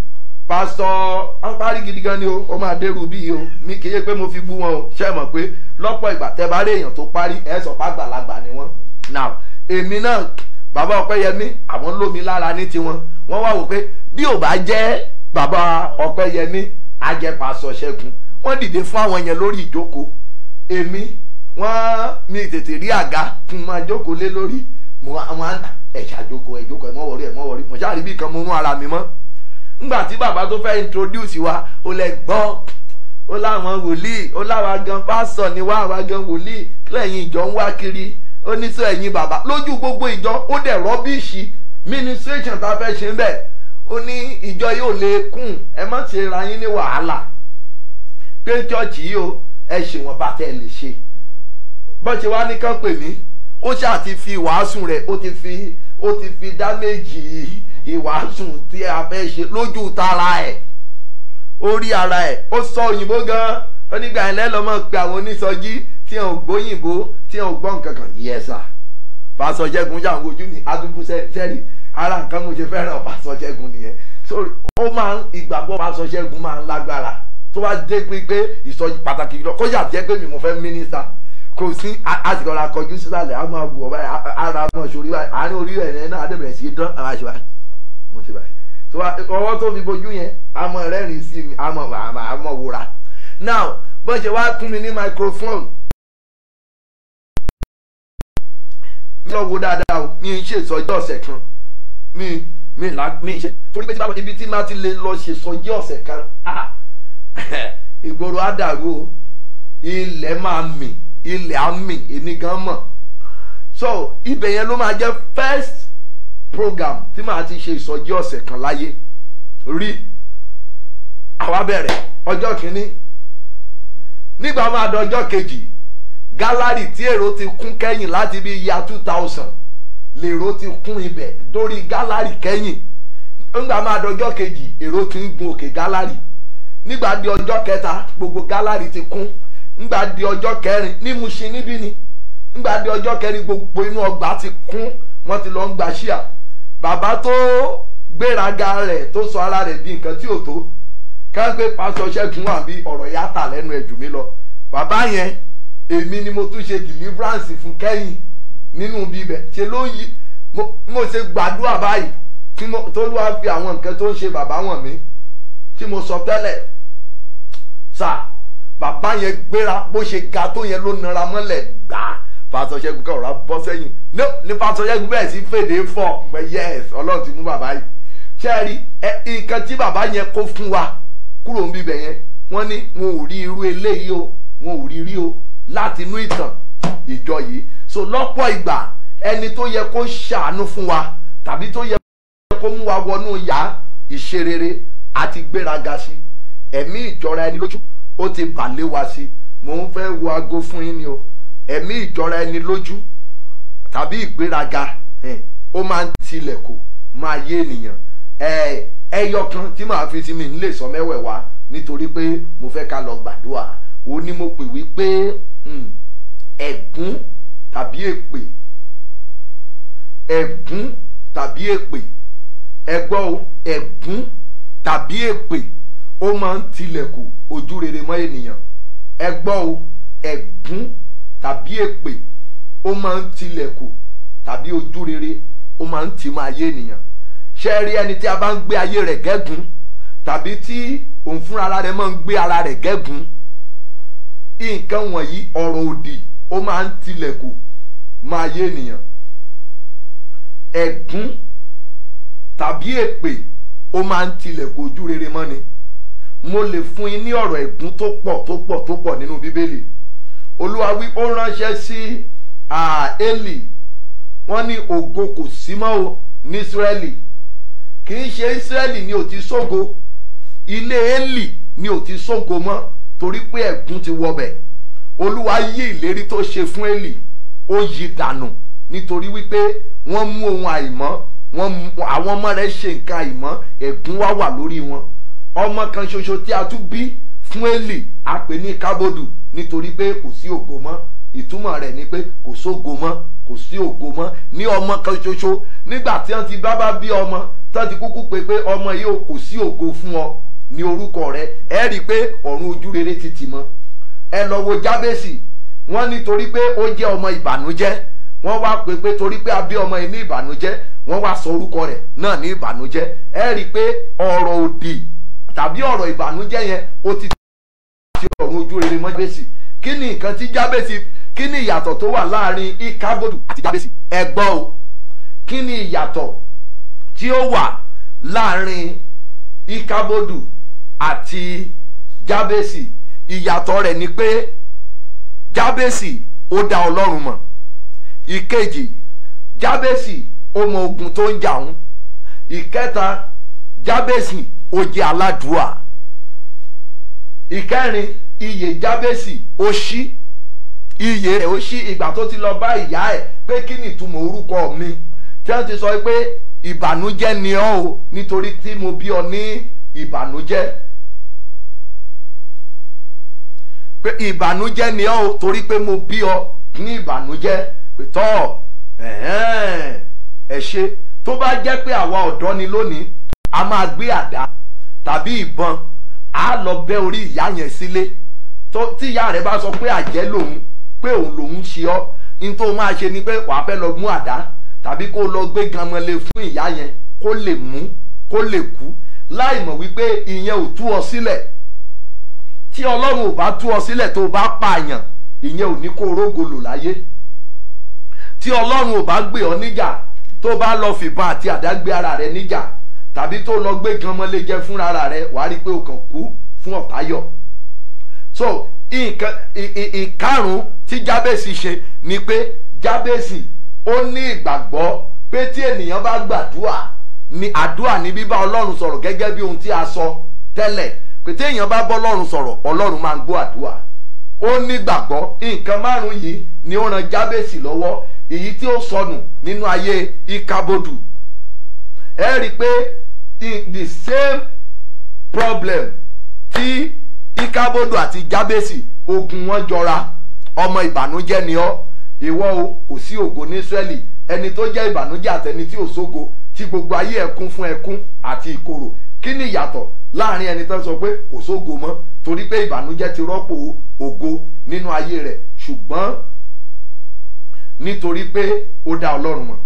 pásítọ̀ wọ́n parí gidi gan ni o ó máa dérú bí o mi kì í ṣe pé mo fi bú wọn o ṣe é mọ̀ pé lọ́pọ̀ ìgbà tẹ́ bá rí èèyàn tó parí ẹ̀ sọ pé àgbàlagbà ni wọ́n now èmi náà bàbá ọpẹ́yẹmí àwọn lómi lára ní tiwọn wọ́n wá wò pé bí ò bá jẹ́ bàbá ọpẹ́yẹmí ajẹ́pàṣọ ṣẹ́gun wọ́n dìde fún àwọn yẹn lórí ìjókòó èmi wọ́n mi tètè rí àga kí n máa jókòó lé lórí mo wá wọn á ẹ̀ ṣàjókòó ẹ̀ jókòó ẹ̀ mọ́ wọrí ẹ̀ mọ́ wọrí mo ṣáà rí bí kan mo mú ara mi mọ́ ngbà tí bàbá tó fẹ́ introduce wa ó lẹ gbọ́ ó láwọn wòlíì ó láwa gan pásọ ni wá àwa gan wòlíì lẹ́yìn ìjọ ń wá kiri ó ní sọ ẹ̀yin bàbá lójú gbogbo ìjọ ó dẹ̀ rọ́bìṣì ministration tá a fẹ́ ṣe ń bẹ̀ ó ní ìjọ yóò lè kún ẹ má ṣe ra yín ní wàhálà pé chọ́ọ̀chì yìí o ẹ ṣe wọn bá tẹ́ ẹ lè ṣe bọ́n ṣe wá ní kán pè mí ó ṣáà ti fi wàásù rẹ̀ ó ti fi ó ti fi dá méjì ìwàásù tí a fẹ́ ṣe lójú tara ẹ̀ orí ara ẹ̀ ó sọ òyìnbó gan onígbà yẹn lẹ́lọ́mọ̀ pé àwọn onísọjí tí wọn ò gbóyìnbó tí wọn ò gbọ́ nǹkan kan yẹ sà pásọ jẹ́gun yà ń wojú ní adúgbò sẹ́rí ara nǹkan mo ṣe fẹ́ràn pásọ jẹ́gun nìyẹn so ó máa ń ìgbàgbọ́ pásọ jẹ́gun máa ń lágbára tó bá dé pé pé ìsọjí pàtàkì lọ kó yà jẹ́ pé mi mo fẹ́ mínísítà kò sí àsìkò ọ̀la kọjú sísàlẹ̀ a máa wù ọ́ báyìí ara máa ṣòrí báyìí àárín orí ẹ̀ náà adébẹ̀rẹ̀ sí í dán àwọn àṣìwá mo ti báyìí so ọwọ́ tó fi bojú yẹn a mọ rẹ́rìn sí mi a mọ a mọ wòra now bó ṣe wá fún mi ní microphone mi lọ wo dáadáa o mi ń ṣèsọjí ọ̀sẹ̀ kan mi mi là mi ṣe torí pé tí bá ibi tí má ti lè lọ ṣèsọjí ọ̀sẹ̀ kan ah ìgboro á dàrú o ilẹ̀ máa mì ilẹ̀ á mì èmi gan mọ̀ so ibẹ̀ yẹn ló máa jẹ́ first program tí màá ti ṣe ìsọjí ọ̀sẹ̀ kan láyé rí àwa bẹ̀rẹ̀ ọjọ́ kìíní nígbà máa dọjọ́ kejì gálárì tí èrò ti kún kẹ́yìn láti bí ya two thousand lèrò ti kún ibẹ̀ dórí gálárì kẹ́yìn nígbà máa dọjọ́ kejì èrò ti ń gun òkè gálárì nígbà di ọjọ́ kẹta gbogbo gálárì ti kún nígbà di ọjọ́ kẹrin ní Mushin níbí ni nígbà di ọjọ́ kẹrin gbogbo inú ọgbà ti kún wọ́n ti lọ ń gba ṣíà bàbá tó gbéraga rẹ̀ tó sọ ara rẹ̀ di nǹkan tí ò tó ká pé pásọ ṣẹ́gun wà bí ọ̀rọ̀ yá tà lẹ́nu ẹ̀ jù mí lọ bàbá yẹn èmi ni mo tún ṣe deliverance fún kẹ́yìn nínú bíbẹ̀ ṣe ló yí mo ṣe gbàdúrà báyìí tí mo tó wá fi àwọn nǹkan tó ń ṣe bàbá wọn mi tí mo sọ tẹ́lẹ̀ sà bàbá yẹn gbéra bó ṣe ga tó yẹn ló nara mọ́lẹ̀ gbàá pásọ ṣẹ́gun kan ọ̀rá bọ́ sẹ́yìn ní pásọ ṣẹ́gun bẹ́ẹ̀ sí fèdè fọ̀ pé yes ọlọ́run ti mú bàbá yìí ṣé ẹ rí ẹ nǹkan tí bàbá yẹn kó fún wa kúrò ń bíbẹ̀ yẹn wọ́n ní wọn ò rí irú eléyìí o wọn ò rí rí o láti inú ìtàn ìjọ yìí so lọ́pọ̀ ìgbà ẹni tó yẹ kó ṣàánú fún wa tàbí tó yẹ kó mú wa wọnú yá ìṣerere àti gbéraga sí ẹ̀mí ìjọra ẹni lójú ó ti bà lé wa sí mò ń fẹ́ wo aago fún yín ni o ẹ̀mí ìjọra ẹni lójú tàbí ìgbéraga ó máa ń tilẹ̀kùn máa yé ènìyàn ẹyọ kan tí màá fi sí mi nílé sọ mẹ́wẹ̀ẹ̀wá nítorí pé mo fẹ́ ká lọ gbàdúrà ó ní mo pè wí pé ẹ̀gún tàbí èpè ẹ̀gún tàbí èpè ẹgbọ́ o ẹ̀gún tàbí èpè ó máa ń tilẹ̀kùn ojú rere mọ́ ènìyàn ẹgbọ́ o ẹ̀gún tàbí èpè ó máa ń tilẹ̀kùn tàbí ojú rere ó máa ń tì máa yé ènìyàn ṣe rí ẹni tí a bá ń gbé ayé rẹ̀ gẹ́gùn tàbí tí òun fúnra ara rẹ̀ máa ń gbé ara rẹ̀ gẹ́gùn nǹkan wọ̀nyí ọ̀rọ̀ òdì ó máa ń tilẹ̀kùn máa yé ènìyàn ẹ̀gún tàbí èpè ó máa ń tilẹ̀kùn ojú rere mọ́ni mo lè fún yín ní ọ̀rọ̀ ẹ̀gún tó pọ̀ tó pọ̀ tó pọ̀ nínú bíbélì olúwa wí ó ránṣẹ́ sí Élì wọ́n ní ògo kò sí mọ́ o ní Ísírẹ́lì kì í ṣe Ísírẹ́lì ni ò ti sógo ilé Élì ni ò ti sógo mọ́ torí pé ẹ̀gún ti wọbẹ̀ olúwa yí ìlérí tó ṣe fún Élì ó yí dànù nítorí wípé wọ́n mú ohun àìmọ́ wọ́n mú àwọn ọmọ rẹ̀ ṣe nǹkan àìmọ́ ẹ̀gún wá wà lórí wọn ọmọ kan ṣoṣo tí a tún bí fún Élì a pè ní kábòdù nítorí pé kò sí ògo mọ́ ìtumọ̀ rẹ̀ ni pé kò sógo mọ́ kò sí ògo mọ́ ní ọmọ kan ṣoṣo nígbà tí wọ́n ti bá bá bí ọmọ tí wọ́n ti kúkú pé pé ọmọ yìí kò sí ògo fún ọ ní orúkọ rẹ̀ ẹ rí i pé ọ̀run ojú rere ti tì mọ́ ẹ lọ wo jábèsì wọ́n nítorí pé ó jẹ́ ọmọ ìbànújẹ́ wọ́n wá pè pé torí pé a bí ọmọ yìí ní ìbànújẹ́ wọ́n wá sọ orúkọ rẹ̀ náà ní ìbànújẹ́ ẹ rí i pé ọ̀rọ̀ òdì tàbí ọ̀rọ̀ ìbànújẹ́ yẹn ó ti ti ọ̀run ojú rere mọ́ jábèsì kí ni nǹkan tí jábèsì kí ni ìyàtọ̀ tó wà láàrin ikabodu àti jábèsì ẹ gbọ́ o kí ni ìyàtọ̀ tí ó wà láàrin ikabodu àti jábèsì ìyàtọ̀ rẹ̀ ni pé jábèsì ó dá ọlọ́run mọ̀ ìkejì jábèsì ó mọ ogun tó ń jà ń ìkẹta jábèsì ó jẹ́ aládùúà ìkẹrin iyè jábèsì ó ṣí iyè rẹ̀ ó ṣí ìgbà tó ti lọ bá ìyá ẹ̀ pé kí ni ìtumọ̀ orúkọ mi tí wọ́n ti sọ pé ìbànújẹ́ ni ọ́ o nítorí tí mo bí ọ ní ìbànújẹ́ pé ìbànújẹ́ ni ọ́ o torí pé mo bí ọ ní ìbànújẹ́ pé tọ́ ẹ̀hẹ́n, ẹ ṣe tó bá jẹ́ pé àwa ọ̀dọ́ ni lónìí a máa gbé àdá tàbí ìbọn a lọ bẹ́ orí ìyá yẹn sílé tó tí ìyá rẹ̀ bá sọ pé àjẹ́ lòun pé òun lòun ṣe ọ́ ní tó máa ṣe ni pé wàá fẹ́ lọ mú àdá tàbí kó lọ gbé ganmọ́lé fún ìyá yẹn kó lè mú kó lè kú láì mọ̀ wípé ìyẹn ò tú ọ sílẹ̀ tí ọlọ́run ò bá tú ọ sílẹ̀ tó o bá pààyàn ìyẹn ò ní kó rógo lò láyé tí ọlọ́run ò bá gbé ọ níjà tó bá lọ fìbọn àti àdá gbé ara rẹ níjà tàbí tó lọ gbé ganmọ́lé jẹ fún ara rẹ wàá rí i pé o kàn kú fún ọ̀táyọ̀ so nǹkan ì- ì- ìkarùn tí jábèsì ṣe ni pé jábèsì ó ní ìgbàgbọ́ pé tí ènìyàn bá gbàdúrà ni àdúrà ní bíbá ọlọ́run sọ̀rọ̀ gẹ́gẹ́ bí ohun tí a sọ tẹ́lẹ̀ pé tí èèyàn bá bọ́ ọlọ́run sọ̀rọ̀ ọlọ́run máa ń gbọ́ àdúrà ó ní gbàgbọ́ nǹkan márùn yìí ni ó ran jábèsì lọ́wọ́ èyí tí ó sọnù nínú ayé ikabodu ẹ rí i pé in the same problem tí ikabodu àti jábèsì ogun wọn jọra ọmọ ìbànújẹ́ ni ọ́ ìwọ o kò sí ògo ní Ísírẹ́lì ẹni tó jẹ́ ìbànújẹ́ àtẹni tí ò sógo tí gbogbo ayé ẹkún fún ẹkún àti ìkorò kí ni ìyàtọ̀ láàrin ẹni tó sọ pé kò sógo mọ́ torí pé ìbànújẹ́ ti rọ́pò ògo nínú ayé rẹ̀ ṣùgbọ́n nítorí pé ó dá Ọlọ́run mọ̀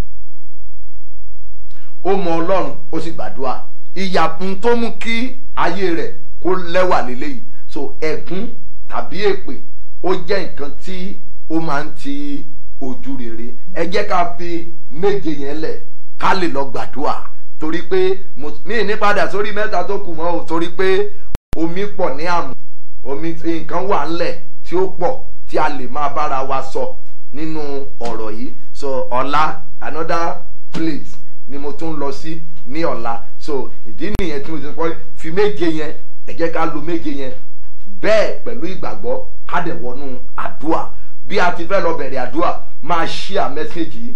ó mọ Ọlọ́run ó sì gbàdúrà ìyàpùn tó mú kí ayé rẹ̀ kó lẹ́wà lélẹ́yìí so ẹ̀gún tàbí èpè ó jẹ́ nǹkan tí ó máa ń ti ojú rere ẹ jẹ́ ká fi méje yẹn lẹ̀ ká lè lọ gbàdúrà torí pé mo- mi ní padà sórí mẹ́ta tó kù mọ́ o torí pé omi pọ̀ ní àmù omi nǹkan wà ńlẹ̀ tí ó pọ̀ tí a lè máa bára wa sọ nínú ọ̀rọ̀ yìí so ọ̀la another place ni mo tún lọ sí ní ọ̀la so ìdí nìyẹn tí mo ti sọ pé fi méje yẹn ẹ jẹ́ ká lo méje yẹn bẹ́ẹ̀ pẹ̀lú ìgbàgbọ́ ká dẹ̀ wọnú àdúà bí a ti fẹ́ lọ bẹ̀rẹ̀ àdúà máa ṣíà mẹ́sẹ̀gì yìí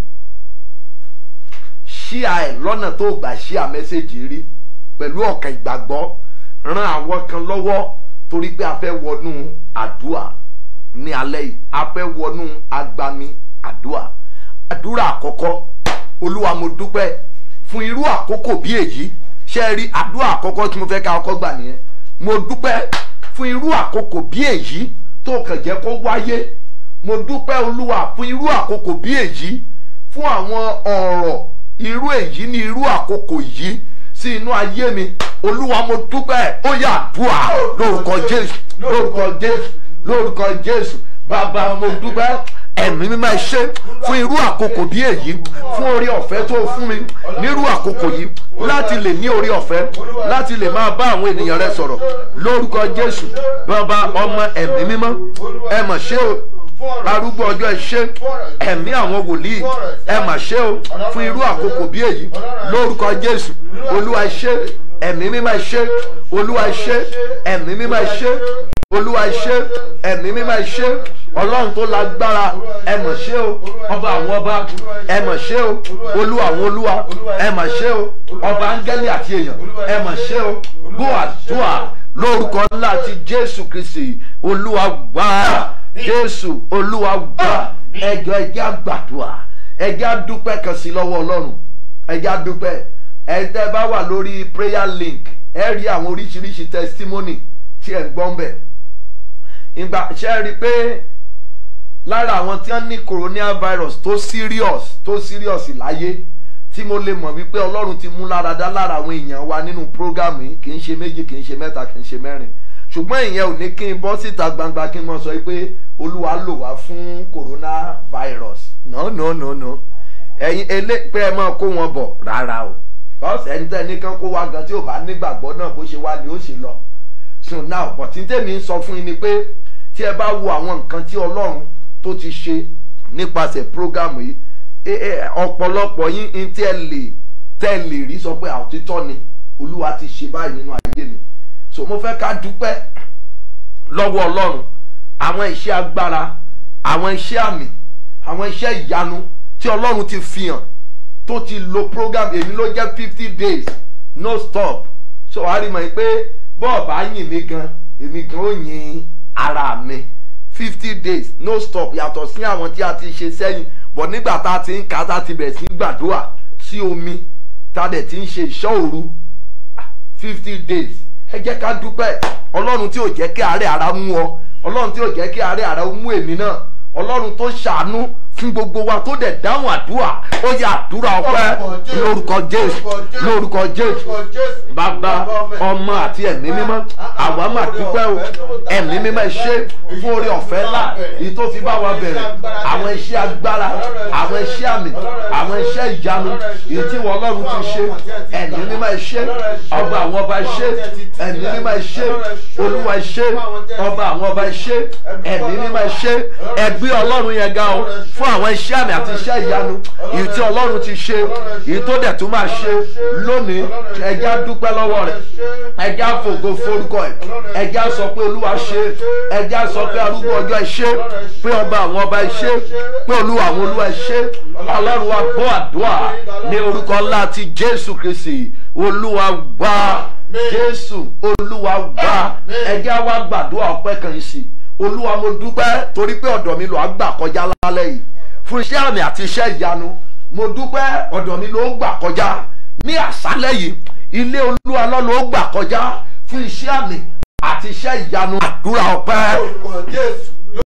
ṣíà ẹ̀ lọ́nà tó gbà ṣíà mẹ́sẹ̀gì rí pẹ̀lú ọ̀kàn ìgbàgbọ́ ran àwọn kan lọ́wọ́ torí pé a fẹ́ wọnú àdúà ní alẹ́ yìí a fẹ́ wọnú agbami àdúà àdúrà àkọ́kọ́ olúwa mo dúpẹ́ fún irú àkókò bí èyí ṣe rí àdúrà àkọ́kọ́ tí mo fẹ́ ká ọkọ́ gbà nìyẹn mo dúpẹ́ fún irú àkókò bí èyí tó kàn jẹ́ kó wáyé mo dúpẹ́ olúwa fún irú àkókò bí èyí fún àwọn ọ̀rọ̀ irú èyí ní irú àkókò yìí sí inú ayé mi olúwa mo dúpẹ́ ó yá àdúrà lórúkọ jésù lórúkọ jésù lórúkọ jésù bàbá mo dúpẹ́ ẹ̀mí mi máa ṣe fún irú àkókò bí èyí fún orí ọ̀fẹ́ tó fún mi nírú àkókò yìí láti lè ní orí ọ̀fẹ́ láti lè máa bá àwọn ènìyàn rẹ sọ̀rọ̀ lórúkọ jésù bàbá ọmọ ẹ̀mí mímọ́ ẹ mà ṣe o arúgbó ọjọ́ ẹ ṣé ẹ̀mí àwọn wòlíì ẹ mà ṣe o fún irú àkókò bí èyí lórúkọ jésù olúwa ẹ ṣé ẹ̀mí mímọ́ ẹ ṣé olúwa ẹ ṣé ẹ̀mí mímọ́ ẹ ṣé olúwa ẹ ṣé ẹ̀mí mímọ́ ẹ ṣé ọlọ́run tó lágbára ẹ mà ṣe o ọba àwọn ọba ẹ mà ṣe o olúwa àwọn olúwa ẹ mà ṣe o ọba áńgẹ́lì àti èèyàn ẹ mà ṣe o gbọ́ àdúrà lórúkọ ńlá ti jésù kristi olúwa wá jésù olúwa wá ẹjọ ẹjẹ àgbàdua ẹjẹ àdúpẹ́ kan sí lọ́wọ́ ọlọ́run ẹjẹ àdúpẹ́ ẹtẹ bá wà lórí prayer link ẹ rí àwọn oríṣiríṣi testimony tí ẹ ń gbọ́n bẹ̀ ìgbà ṣe rí i pé lára àwọn tí wọ́n ní coronavirus tó serious tó serious láyé tí mo lè mọ̀ wípé ọlọ́run ti mú láradá lára àwọn èèyàn wa nínú prógámù yìí kì í ṣe méjì kì í ṣe mẹ́ta kì í ṣe mẹ́rin ṣùgbọ́n ìyẹn ò ní kí n bọ́ síta gbangba kí n mọ̀ sọ pé olúwa lò wá fún coronavirus no no no no ẹ̀yin elé pé ẹ máa kó wọn bọ̀ rárá o because ẹni tẹ́ ní kán kó wá gan tí ò bá nígbàgbọ́ náà bó ṣe wá ni ó ṣe lọ so now but tí tèmi ń sọ fún yín ni pé tí ẹ bá wo àwọn nǹkan tí ọlọ́run tó ti ṣe nípasẹ̀ prógámù yìí ẹ- ẹ, ọ̀pọ̀lọpọ̀ yín ní tí ẹ lè tẹ́ ẹ lè rí sọ pé àtítọ́ ni olúwa ti ṣe báyìí nínú ayé mi so mo fẹ́ ká dúpẹ́ lọ́wọ́ ọlọ́run àwọn iṣẹ́ agbára àwọn iṣẹ́ àmì àwọn iṣẹ́ ìyanu tí ọlọ́run ti fi hàn tó ti lo program èmi ló jẹ́ fifty days no stop so wàá rí mọ̀ pé bọ́ọ̀ bá yìn mí gan èmi gan ó yin ara mi fifty days no stop yàtọ̀ sí àwọn tí a ti ṣe sẹ́yìn bọ̀ nígbà tá a ti ń kà tá a ti bẹ̀rẹ̀ sí í gbàdúrà sí omi tá a dẹ̀ ti ń ṣe ìṣọ́ òru fifty days ẹ jẹ́ ká dúpẹ́ ọlọ́run tí ò jẹ́ kí àárẹ̀ ara mú ọ ọlọ́run tí ò jẹ́ kí àárẹ̀ ara mú èmi náà ọlọ́run tó ṣàánú fún gbogbo wa tó dẹ̀ dáhùn àdúrà ó yẹ àdúrà ọpẹ́ lórúkọ jésù lórúkọ jésù bàbá ọmọ àti ẹ̀mí mímọ́ àwa máa dúpẹ́ o ẹ̀mí mímọ́ ẹ ṣé fún orí ọ̀fẹ́ ńlá èyí tó fi bá wa bẹ̀rẹ̀ àwọn iṣẹ́ agbára àwọn iṣẹ́ àmì àwọn iṣẹ́ ìyanu èyí tí wọ́n ọlọ́run ti ṣe ẹ̀mí mímọ́ ẹ ṣé ọba àwọn ọba ẹ ṣé ẹ̀mí mímọ́ ẹ ṣé olúwa ẹ ṣé ọba àwọn ọba ẹ ṣé ẹ̀mí mímọ́ ẹ ṣé ẹgbẹ́ ọlọ́run yẹn ga o fún àwọn iṣẹ́ àmì àti iṣẹ́ ìyanu èyí tí ọlọ́run ti ṣe èyí tó dẹ̀ tún máa ṣe lónìí ẹjẹ́ á dúpẹ́ lọ́wọ́ rẹ̀ ẹjẹ́ á fògo forúkọ ẹ̀ ẹjẹ́ á sọ pé olúwa ṣe ẹjẹ́ á sọ pé arúgbó ọjọ́ ẹ ṣé pé ọba àwọn ọba ẹ ṣé pé olúwa àwọn olúwa ẹ ṣé ọlọ́run wa gbọ́ àdúrà ní orúkọ ńlá ti jésù kristi olúwa gbà jésù olúwa gbà ẹjẹ́ á wá gbàdúrà ọpẹ́ kan sí olúwa mo dúpẹ́ torí pé ọ̀dọ̀ mi ló á gbà kọjá lálẹ́ yìí fún iṣẹ́ àmì àti iṣẹ́ ìyanu mo dúpẹ́ ọ̀dọ̀ mi ló gbà kọjá ní àṣálẹ́ yìí ilé olúwa lọ́ ló gbà kọjá fún iṣẹ́ àmì àti iṣẹ́ ìyanu àdúrà ọpẹ́ orúkọ jésù